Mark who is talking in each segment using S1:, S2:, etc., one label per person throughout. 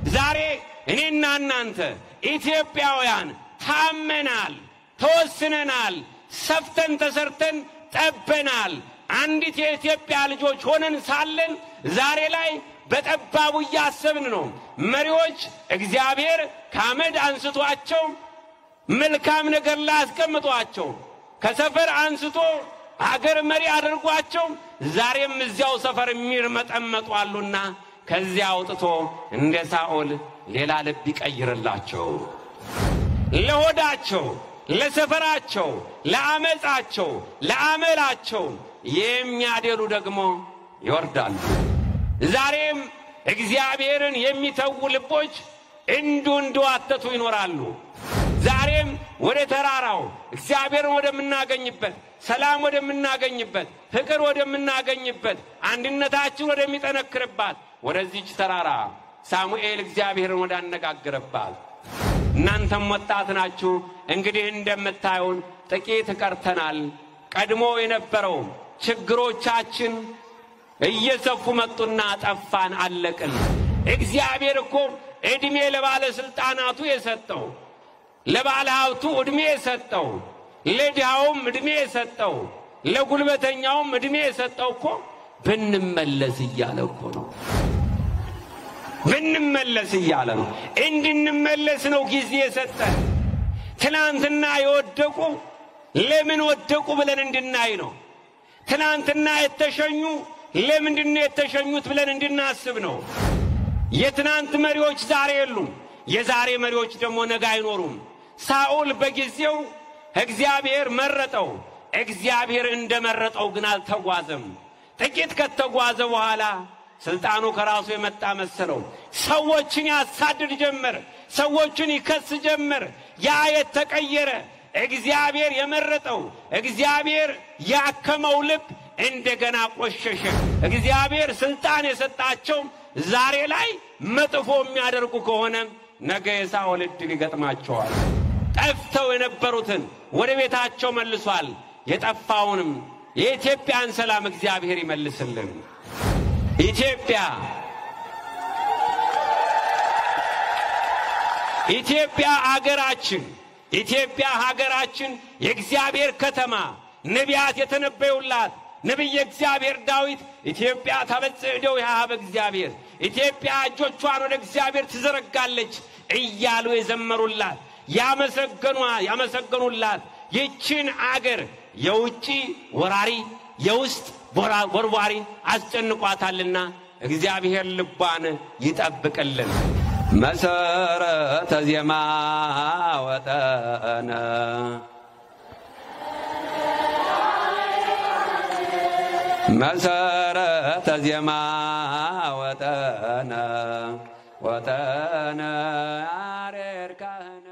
S1: ዛሬ እኔና እናንተ ኢትዮጵያውያን ታመናል፣ ተወስነናል፣ ሰፍተን ተሰርተን ጠበናል። አንዲት የኢትዮጵያ ልጆች ሆነን ሳለን ዛሬ ላይ በጠባቡ እያሰብን ነው። መሪዎች እግዚአብሔር ከአመድ አንስቷቸው መልካም ነገር ላይ አስቀምጧቸው ከሰፈር አንስቶ አገር መሪ አድርጓቸው ዛሬም እዚያው ሰፈር የሚርመጠመጡ አሉና ከዚያ አውጥቶ እንደ ሳኦል ሌላ ልብ ይቀይርላቸው። ለሆዳቸው፣ ለሰፈራቸው፣ ለአመፃቸው፣ ለአመላቸው የሚያደሉ ደግሞ ይወርዳሉ። ዛሬም እግዚአብሔርን የሚተዉ ልቦች እንዱ እንዲዋተቱ ይኖራሉ። ዛሬም ወደ ተራራው እግዚአብሔርን ወደምናገኝበት፣ ሰላም ወደምናገኝበት፣ ፍቅር ወደምናገኝበት፣ አንድነታችን ወደሚጠነክርባት ወደዚች ተራራ ሳሙኤል እግዚአብሔርን ወዳነጋግረባት እናንተም ወጣት ናችሁ። እንግዲህ እንደምታዩን ጥቂት ቀርተናል። ቀድሞ የነበረው ችግሮቻችን እየሰፉ መጡና ጠፋን፣ አለቅን። እግዚአብሔር እኮ ዕድሜ ለባለሥልጣናቱ የሰጠው ለባለ ሀብቱ ዕድሜ የሰጠው ለድሃውም ዕድሜ የሰጠው ለጉልበተኛውም ዕድሜ የሰጠው እኮ ብንመለስ እያለ እኮ ነው። ብንመለስ እያለ ነው። እንድንመለስ ነው ጊዜ የሰጠን። ትናንትና የወደቁ ለምን ወደቁ ብለን እንድናይ ነው። ትናንትና የተሸኙ ለምንድን ነው የተሸኙት ብለን እንድናስብ ነው። የትናንት መሪዎች ዛሬ የሉም። የዛሬ መሪዎች ደግሞ ነገ አይኖሩም። ሳኦል በጊዜው እግዚአብሔር መረጠው። እግዚአብሔር እንደመረጠው ግን አልተጓዘም። ጥቂት ከተጓዘ በኋላ ስልጣኑ ከራሱ የመጣ መሰለው። ሰዎችን ያሳድድ ጀመር። ሰዎችን ይከስ ጀመር። ያ የተቀየረ እግዚአብሔር የመረጠው እግዚአብሔር ያከመው ልብ እንደገና ቆሸሸ። እግዚአብሔር ስልጣን የሰጣቸው ዛሬ ላይ መጥፎ የሚያደርጉ ከሆነ ነገ የሳኦል ዕድል ይገጥማቸዋል። ጠፍተው የነበሩትን ወደ ቤታቸው መልሷል። የጠፋውንም የኢትዮጵያን ሰላም እግዚአብሔር ይመልስልን። ኢትዮጵያ ኢትዮጵያ አገራችን ኢትዮጵያ ሀገራችን የእግዚአብሔር ከተማ ነቢያት የተነበዩላት ነቢየ እግዚአብሔር ዳዊት ኢትዮጵያ ታበጽሕ እደዊሃ ኀበ እግዚአብሔር ኢትዮጵያ እጆቿን ወደ እግዚአብሔር ትዘረጋለች እያሉ የዘመሩላት ያመሰገኗ ያመሰገኑላት ይችን አገር የውጭ ወራሪ የውስጥ ወርዋሪ አስጨንቋታልና እግዚአብሔር ልቧን ይጠብቅልን። መሰረተ ዜማ ወጠነ መሰረተ ዜማ ወጠነ ወጠነ ያሬድ ካህነ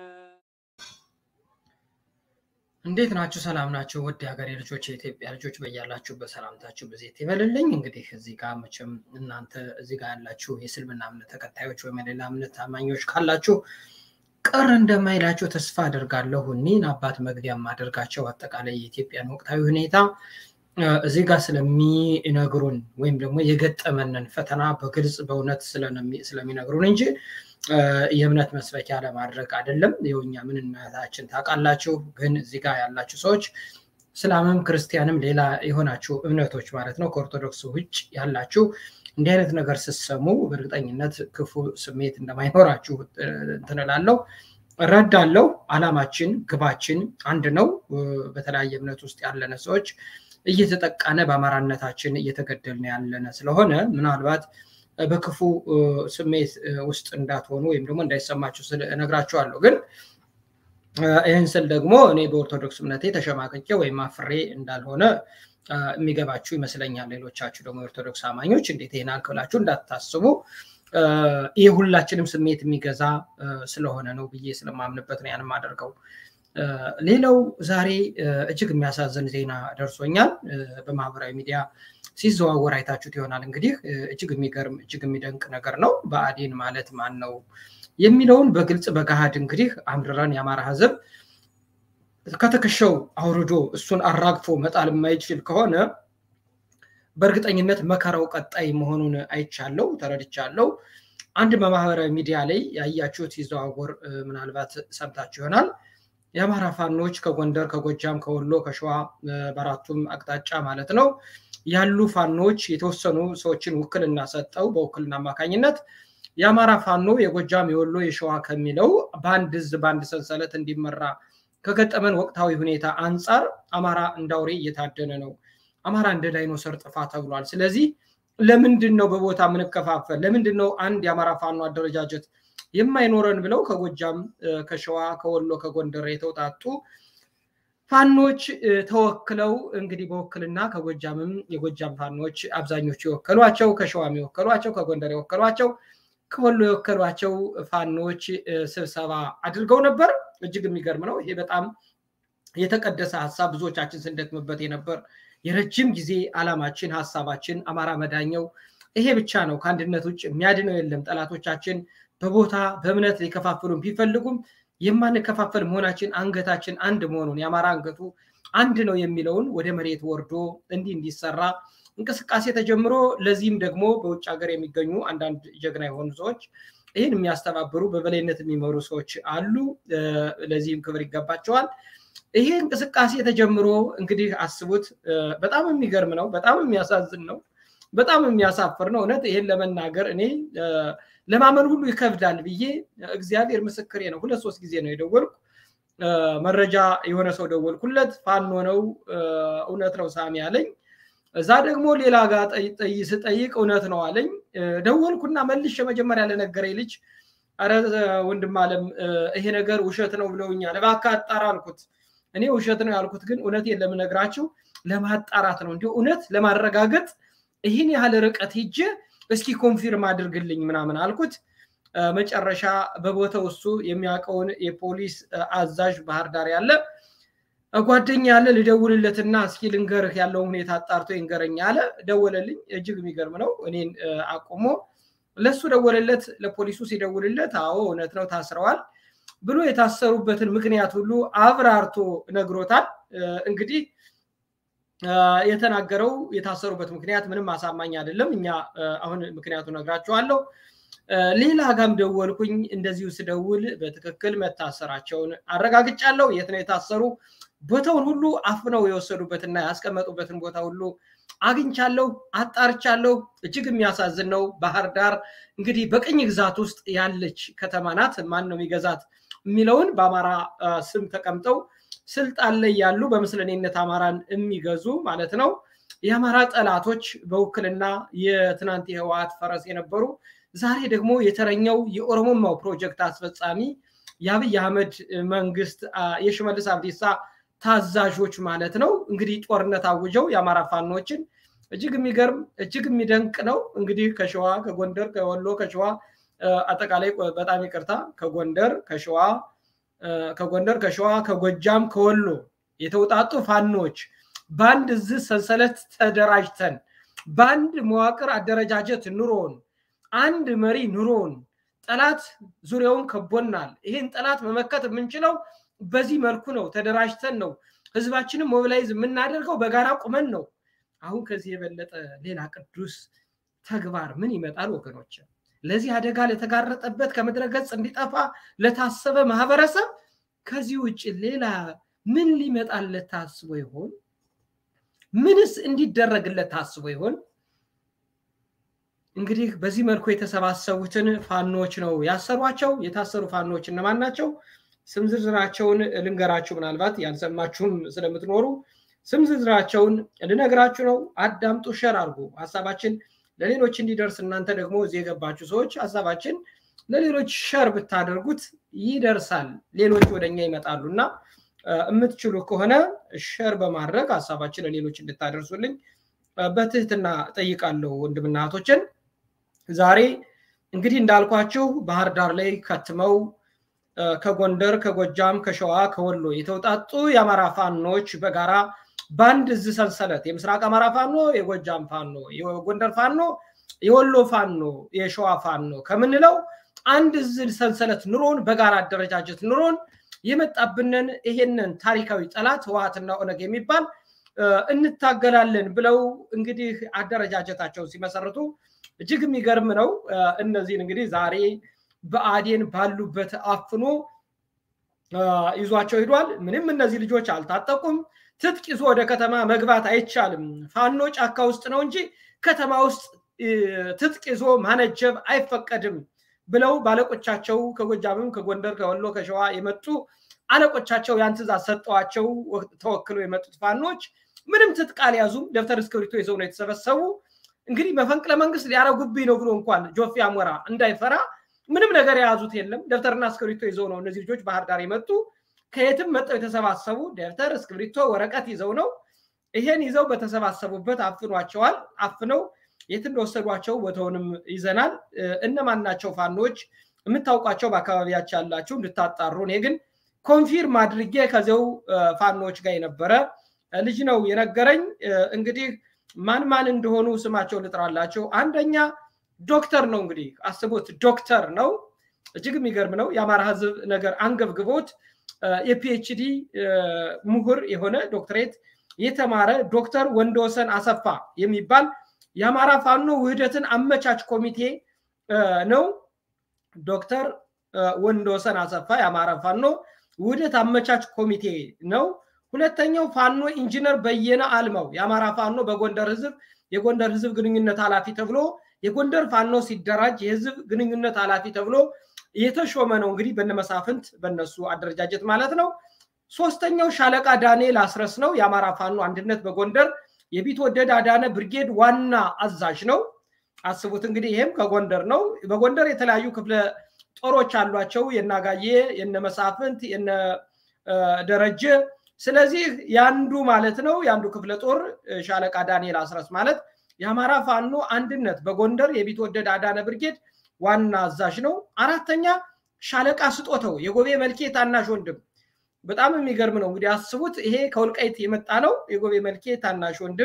S2: እንዴት ናችሁ? ሰላም ናችሁ? ውድ የሀገሬ ልጆች፣ የኢትዮጵያ ልጆች በያላችሁበት ሰላምታችሁ በዜት ይበልልኝ። እንግዲህ እዚህ ጋር መቼም እናንተ እዚህ ጋር ያላችሁ የእስልምና እምነት ተከታዮች ወይም የሌላ እምነት ታማኞች ካላችሁ ቅር እንደማይላቸው ተስፋ አደርጋለሁ። እኒህን አባት መግቢያ የማደርጋቸው አጠቃላይ የኢትዮጵያን ወቅታዊ ሁኔታ እዚህ ጋር ስለሚነግሩን ወይም ደግሞ የገጠመንን ፈተና በግልጽ በእውነት ስለሚነግሩን እንጂ የእምነት መስበኪያ ለማድረግ አይደለም። የውኛ ምንነታችን ታውቃላችሁ። ግን እዚህ ጋር ያላችሁ ሰዎች እስላምም ክርስቲያንም ሌላ የሆናችሁ እምነቶች ማለት ነው ከኦርቶዶክስ ውጭ ያላችሁ እንዲህ አይነት ነገር ስትሰሙ በእርግጠኝነት ክፉ ስሜት እንደማይኖራችሁ እንትን እላለሁ፣ እረዳለሁ። አላማችን ግባችን አንድ ነው። በተለያየ እምነት ውስጥ ያለነ ሰዎች እየተጠቃነ በአማራነታችን እየተገደልን ያለነ ስለሆነ ምናልባት በክፉ ስሜት ውስጥ እንዳትሆኑ ወይም ደግሞ እንዳይሰማችሁ እነግራችኋለሁ። ግን ይህን ስል ደግሞ እኔ በኦርቶዶክስ እምነቴ ተሸማቅቄ ወይም አፍሬ እንዳልሆነ የሚገባችሁ ይመስለኛል። ሌሎቻችሁ ደግሞ የኦርቶዶክስ አማኞች እንዴት ይህን አልክላችሁ እንዳታስቡ። ይህ ሁላችንም ስሜት የሚገዛ ስለሆነ ነው ብዬ ስለማምንበት ነው ያን የማደርገው። ሌላው ዛሬ እጅግ የሚያሳዝን ዜና ደርሶኛል። በማህበራዊ ሚዲያ ሲዘዋወር አይታችሁት ይሆናል። እንግዲህ እጅግ የሚገርም እጅግ የሚደንቅ ነገር ነው። ብአዴን ማለት ማን ነው የሚለውን በግልጽ በገሃድ እንግዲህ አምርረን የአማራ ሕዝብ ከትከሻው አውርዶ እሱን አራግፎ መጣል የማይችል ከሆነ በእርግጠኝነት መከራው ቀጣይ መሆኑን አይቻለው፣ ተረድቻለው። አንድ በማህበራዊ ሚዲያ ላይ ያያችሁት ሲዘዋወር ምናልባት ሰምታችሁ ይሆናል። የአማራ ፋኖች ከጎንደር፣ ከጎጃም፣ ከወሎ፣ ከሸዋ በአራቱም አቅጣጫ ማለት ነው ያሉ ፋኖች የተወሰኑ ሰዎችን ውክልና ሰጠው በውክልና አማካኝነት የአማራ ፋኖ የጎጃም፣ የወሎ፣ የሸዋ ከሚለው በአንድ እዝ በአንድ ሰንሰለት እንዲመራ ከገጠመን ወቅታዊ ሁኔታ አንጻር አማራ እንዳውሬ እየታደነ ነው። አማራ እንደ ዳይኖሰር ጥፋ ተብሏል። ስለዚህ ለምንድን ነው በቦታ የምንከፋፈል? ለምንድን ነው አንድ የአማራ ፋኖ አደረጃጀት የማይኖረን ብለው ከጎጃም፣ ከሸዋ፣ ከወሎ፣ ከጎንደር የተውጣጡ ፋኖች ተወክለው እንግዲህ በውክልና ከጎጃምም የጎጃም ፋኖች አብዛኞቹ የወከሏቸው፣ ከሸዋም የወከሏቸው፣ ከጎንደር የወከሏቸው፣ ከወሎ የወከሏቸው ፋኖች ስብሰባ አድርገው ነበር። እጅግ የሚገርም ነው። ይሄ በጣም የተቀደሰ ሀሳብ ብዙዎቻችን ስንደክምበት የነበር የረጅም ጊዜ አላማችን ሀሳባችን አማራ መዳኘው ይሄ ብቻ ነው። ከአንድነት ውጭ የሚያድነው የለም። ጠላቶቻችን በቦታ በእምነት ሊከፋፍሉን ቢፈልጉም የማንከፋፈል መሆናችን አንገታችን አንድ መሆኑን የአማራ አንገቱ አንድ ነው የሚለውን ወደ መሬት ወርዶ እንዲህ እንዲሰራ እንቅስቃሴ ተጀምሮ ለዚህም ደግሞ በውጭ ሀገር የሚገኙ አንዳንድ ጀግና የሆኑ ሰዎች ይህን የሚያስተባብሩ በበላይነት የሚመሩ ሰዎች አሉ። ለዚህም ክብር ይገባቸዋል። ይሄ እንቅስቃሴ ተጀምሮ እንግዲህ አስቡት። በጣም የሚገርም ነው። በጣም የሚያሳዝን ነው። በጣም የሚያሳፍር ነው። እውነት ይሄን ለመናገር እኔ ለማመን ሁሉ ይከብዳል ብዬ እግዚአብሔር ምስክሬ ነው። ሁለት ሶስት ጊዜ ነው የደወልኩ መረጃ የሆነ ሰው ደወልኩለት። ፋኖ ነው እውነት ነው ሳሚ አለኝ። እዛ ደግሞ ሌላ ጋር ስጠይቅ እውነት ነው አለኝ። ደወልኩና መልሼ መጀመሪያ ለነገረኝ ልጅ አረ ወንድም አለም ይሄ ነገር ውሸት ነው ብለውኛል፣ እባክህ አጣራ አልኩት። እኔ ውሸት ነው ያልኩት ግን እውነቴን ለምነግራችሁ ለማጣራት ነው እንዲሁ እውነት ለማረጋገጥ ይህን ያህል ርቀት ሄጄ እስኪ ኮንፊርም አድርግልኝ ምናምን አልኩት። መጨረሻ በቦታው እሱ የሚያውቀውን የፖሊስ አዛዥ ባህር ዳር ያለ ጓደኛ ያለ ልደውልለትና እስኪ ልንገርህ ያለውን ሁኔታ አጣርቶ ይንገረኝ አለ። ደወለልኝ። እጅግ የሚገርም ነው። እኔን አቁሞ ለሱ ደወለለት። ለፖሊሱ ሲደውልለት አዎ እውነት ነው ታስረዋል ብሎ የታሰሩበትን ምክንያት ሁሉ አብራርቶ ነግሮታል። እንግዲህ የተናገረው የታሰሩበት ምክንያት ምንም አሳማኝ አይደለም። እኛ አሁን ምክንያቱ ነግራችኋለሁ። ሌላ ጋም ደወልኩኝ። እንደዚሁ ስደውል በትክክል መታሰራቸውን አረጋግጫለሁ። የት ነው የታሰሩ? ቦታውን ሁሉ አፍነው የወሰዱበትና ያስቀመጡበትን ቦታ ሁሉ አግኝቻለሁ፣ አጣርቻለሁ። እጅግ የሚያሳዝን ነው። ባህር ዳር እንግዲህ በቅኝ ግዛት ውስጥ ያለች ከተማ ናት። ማን ነው የሚገዛት የሚለውን በአማራ ስም ተቀምጠው ስልጣን ላይ ያሉ በምስለኔነት አማራን የሚገዙ ማለት ነው የአማራ ጠላቶች በውክልና የትናንት የህወሓት ፈረስ የነበሩ ዛሬ ደግሞ የተረኘው የኦሮሞማው ፕሮጀክት አስፈጻሚ የአብይ አህመድ መንግስት የሽመልስ አብዲሳ ታዛዦች ማለት ነው እንግዲህ ጦርነት አውጀው የአማራ ፋኖችን እጅግ የሚገርም እጅግ የሚደንቅ ነው። እንግዲህ ከሸዋ ከጎንደር ከወሎ ከሸዋ አጠቃላይ በጣም ይቅርታ ከጎንደር ከሸዋ ከጎንደር ከሸዋ ከጎጃም ከወሎ የተውጣጡ ፋኖች በአንድ እዝ ሰንሰለት ተደራጅተን በአንድ መዋቅር አደረጃጀት ኑሮን አንድ መሪ ኑሮን ጠላት ዙሪያውን ከቦናል። ይህን ጠላት መመከት የምንችለው በዚህ መልኩ ነው። ተደራጅተን ነው። ህዝባችንም ሞቢላይዝ የምናደርገው በጋራ ቁመን ነው። አሁን ከዚህ የበለጠ ሌላ ቅዱስ ተግባር ምን ይመጣል ወገኖች? ለዚህ አደጋ ለተጋረጠበት ከምድረ ገጽ እንዲጠፋ ለታሰበ ማህበረሰብ ከዚህ ውጭ ሌላ ምን ሊመጣለት ታስቦ ይሆን? ምንስ እንዲደረግለት ታስቦ ይሆን? እንግዲህ በዚህ መልኩ የተሰባሰቡትን ፋኖች ነው ያሰሯቸው። የታሰሩ ፋኖች እነማን ናቸው? ስም ዝርዝራቸውን ልንገራችሁ። ምናልባት ያልሰማችሁም ስለምትኖሩ ስም ዝርዝራቸውን ልነግራችሁ ነው። አዳምጡ፣ ሸር አድርጉ። ሀሳባችን ለሌሎች እንዲደርስ እናንተ ደግሞ እዚህ የገባችሁ ሰዎች ሀሳባችን ለሌሎች ሸር ብታደርጉት ይደርሳል፣ ሌሎች ወደኛ ይመጣሉ እና የምትችሉ ከሆነ ሸር በማድረግ ሀሳባችን ለሌሎች እንድታደርሱልኝ በትህትና ጠይቃለሁ ወንድምና እህቶችን። ዛሬ እንግዲህ እንዳልኳችሁ ባህር ዳር ላይ ከትመው ከጎንደር፣ ከጎጃም፣ ከሸዋ፣ ከወሎ የተውጣጡ የአማራ ፋኖች በጋራ በአንድ እዝ ሰንሰለት የምስራቅ አማራ ፋኖ፣ የጎጃም ፋኖ፣ የጎንደር ፋኖ፣ የወሎ ፋኖ፣ የሸዋ ፋኖ ከምንለው አንድ እዝ ሰንሰለት ኑሮን በጋራ አደረጃጀት ኑሮን የመጣብንን ይሄንን ታሪካዊ ጠላት ህወሓትና ኦነግ የሚባል እንታገላለን ብለው እንግዲህ አደረጃጀታቸውን ሲመሰርቱ እጅግ የሚገርም ነው። እነዚህን እንግዲህ ዛሬ በአዴን ባሉበት አፍኖ ይዟቸው ሂዷል። ምንም እነዚህ ልጆች አልታጠቁም። ትጥቅ ይዞ ወደ ከተማ መግባት አይቻልም። ፋኖ ጫካ ውስጥ ነው እንጂ ከተማ ውስጥ ትጥቅ ይዞ ማነጀብ አይፈቀድም ብለው ባለቆቻቸው ከጎጃምም፣ ከጎንደር፣ ከወሎ፣ ከሸዋ የመጡ አለቆቻቸው ያን ትእዛዝ ሰጠዋቸው። ተወክለው የመጡት ፋኖች ምንም ትጥቅ አልያዙም። ደብተር እስክሪብቶ ይዘው ነው የተሰበሰቡ። እንግዲህ መፈንቅለ መንግስት ሊያረጉብኝ ነው ብሎ እንኳን ጆፌ አሞራ እንዳይፈራ ምንም ነገር የያዙት የለም። ደብተርና እስክሪብቶ ይዘው ነው እነዚህ ልጆች ባህር ዳር የመጡ ከየትም መጠው የተሰባሰቡ ደብተር፣ እስክሪብቶ፣ ወረቀት ይዘው ነው። ይሄን ይዘው በተሰባሰቡበት አፍኗቸዋል። አፍነው የት እንደወሰዷቸው ቦታውንም ይዘናል። እነማን ናቸው ፋኖች የምታውቋቸው በአካባቢያቸው ያላችሁ እንድታጣሩ። እኔ ግን ኮንፊርም አድርጌ ከዚው ፋኖች ጋር የነበረ ልጅ ነው የነገረኝ። እንግዲህ ማን ማን እንደሆኑ ስማቸው ልጥራላቸው። አንደኛ ዶክተር ነው እንግዲህ አስቡት፣ ዶክተር ነው። እጅግ የሚገርም ነው። የአማራ ሕዝብ ነገር አንገብግቦት የፒኤችዲ ምሁር የሆነ ዶክትሬት የተማረ ዶክተር ወንደወሰን አሰፋ የሚባል የአማራ ፋኖ ውህደትን አመቻች ኮሚቴ ነው። ዶክተር ወንደወሰን አሰፋ የአማራ ፋኖ ውህደት አመቻች ኮሚቴ ነው። ሁለተኛው ፋኖ ኢንጂነር በየነ አልማው የአማራ ፋኖ በጎንደር ህዝብ የጎንደር ህዝብ ግንኙነት ኃላፊ ተብሎ የጎንደር ፋኖ ሲደራጅ የህዝብ ግንኙነት ኃላፊ ተብሎ የተሾመ ነው። እንግዲህ በነመሳፍንት በነሱ አደረጃጀት ማለት ነው። ሶስተኛው ሻለቃ ዳንኤል አስረስ ነው። የአማራ ፋኖ አንድነት በጎንደር የቢትወደድ አዳነ ብርጌድ ዋና አዛዥ ነው። አስቡት እንግዲህ ይሄም ከጎንደር ነው። በጎንደር የተለያዩ ክፍለ ጦሮች አሏቸው። የናጋዬ፣ የነመሳፍንት፣ የነ ደረጀ። ስለዚህ ያንዱ ማለት ነው የአንዱ ክፍለ ጦር ሻለቃ ዳንኤል አስረስ ማለት የአማራ ፋኖ አንድነት በጎንደር የቢትወደድ አዳነ ብርጌድ ዋና አዛዥ ነው። አራተኛ ሻለቃ ስጦተው የጎቤ መልኬ ታናሽ ወንድም በጣም የሚገርም ነው። እንግዲህ አስቡት፣ ይሄ ከወልቃይት የመጣ ነው። የጎቤ መልኬ ታናሽ ወንድም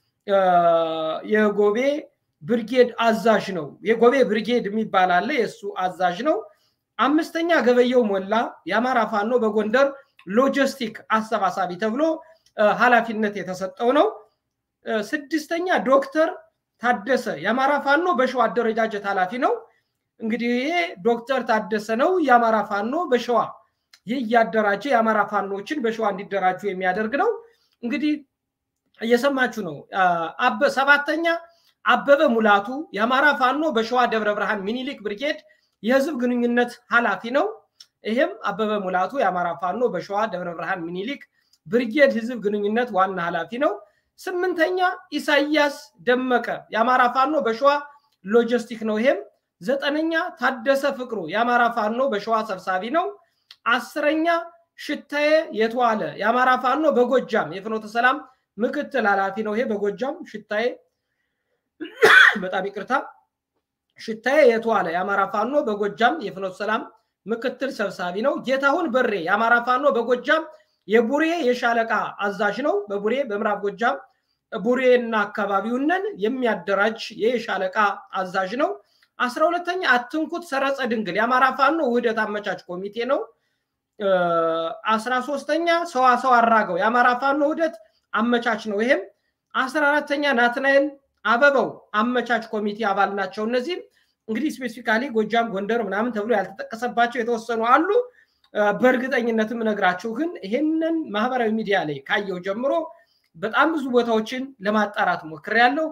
S2: የጎቤ ብርጌድ አዛዥ ነው። የጎቤ ብርጌድ የሚባል አለ፣ የእሱ አዛዥ ነው። አምስተኛ ገበየው ሞላ የአማራ ፋኖ በጎንደር ሎጂስቲክ አሰባሳቢ ተብሎ ኃላፊነት የተሰጠው ነው። ስድስተኛ ዶክተር ታደሰ የአማራ ፋኖ በሸዋ አደረጃጀት ኃላፊ ነው። እንግዲህ ይሄ ዶክተር ታደሰ ነው የአማራ ፋኖ በሸዋ ይህ እያደራጀ የአማራ ፋኖችን በሸዋ እንዲደራጁ የሚያደርግ ነው። እንግዲህ እየሰማችሁ ነው። ሰባተኛ አበበ ሙላቱ የአማራ ፋኖ በሸዋ ደብረ ብርሃን ሚኒሊክ ብርጌድ የህዝብ ግንኙነት ኃላፊ ነው። ይህም አበበ ሙላቱ የአማራ ፋኖ በሸዋ ደብረ ብርሃን ሚኒሊክ ብርጌድ ህዝብ ግንኙነት ዋና ኃላፊ ነው። ስምንተኛ ኢሳያስ ደመቀ የአማራ ፋኖ በሸዋ ሎጂስቲክ ነው። ይሄም ዘጠነኛ ታደሰ ፍቅሩ የአማራ ፋኖ በሸዋ ሰብሳቢ ነው። አስረኛ ሽታዬ የተዋለ የአማራ ፋኖ በጎጃም የፍኖተ ሰላም ምክትል ኃላፊ ነው። ይሄ በጎጃም ሽታዬ በጣም ይቅርታ፣ ሽታዬ የተዋለ የአማራ ፋኖ በጎጃም የፍኖተ ሰላም ምክትል ሰብሳቢ ነው። ጌታሁን በሬ የአማራ ፋኖ በጎጃም የቡሬ የሻለቃ አዛዥ ነው። በቡሬ በምዕራብ ጎጃም ቡሬና አካባቢውንን የሚያደራጅ የሻለቃ አዛዥ ነው። አስራ ሁለተኛ አትንኩት ሰረጸ ድንግል የአማራ ፋኖ ውህደት አመቻች ኮሚቴ ነው። አስራ ሶስተኛ ሰዋሰው አራገው የአማራ ፋኖ ውህደት አመቻች ነው። ይሄም አስራ አራተኛ ናትናኤል አበበው አመቻች ኮሚቴ አባል ናቸው። እነዚህም እንግዲህ ስፔሲፊካሊ ጎጃም፣ ጎንደር ምናምን ተብሎ ያልተጠቀሰባቸው የተወሰኑ አሉ። በእርግጠኝነትም እነግራችሁ ግን ይሄንን ማህበራዊ ሚዲያ ላይ ካየው ጀምሮ በጣም ብዙ ቦታዎችን ለማጣራት ሞክሬያለሁ።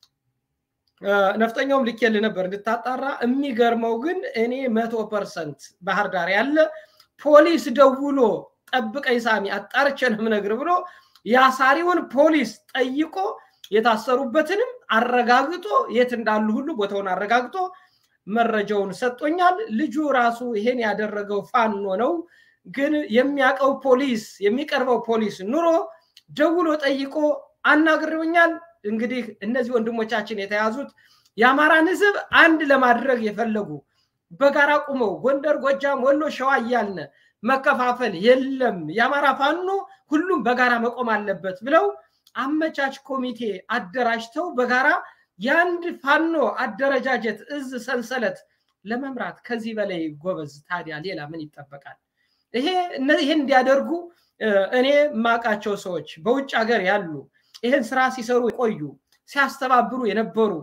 S2: ነፍጠኛውም ልኬልህ ነበር እንድታጣራ። የሚገርመው ግን እኔ መቶ ፐርሰንት ባህር ዳር ያለ ፖሊስ ደውሎ ጠብቀኝ ሳሚ አጣርቼ ነው የምነግርህ ብሎ የአሳሪውን ፖሊስ ጠይቆ የታሰሩበትንም አረጋግጦ የት እንዳሉ ሁሉ ቦታውን አረጋግጦ መረጃውን ሰጦኛል። ልጁ ራሱ ይሄን ያደረገው ፋኖ ነው። ግን የሚያውቀው ፖሊስ የሚቀርበው ፖሊስ ኑሮ ደውሎ ጠይቆ አናግረውኛል። እንግዲህ እነዚህ ወንድሞቻችን የተያዙት የአማራን ሕዝብ አንድ ለማድረግ የፈለጉ በጋራ ቁመው ጎንደር፣ ጎጃም፣ ወሎ፣ ሸዋ እያልን መከፋፈል የለም የአማራ ፋኖ ሁሉም በጋራ መቆም አለበት ብለው አመቻች ኮሚቴ አደራጅተው በጋራ የአንድ ፋኖ አደረጃጀት እዝ ሰንሰለት ለመምራት ከዚህ በላይ ጎበዝ ታዲያ ሌላ ምን ይጠበቃል? ይሄ ይህን እንዲያደርጉ እኔ የማውቃቸው ሰዎች በውጭ ሀገር ያሉ ይህን ስራ ሲሰሩ የቆዩ ሲያስተባብሩ የነበሩ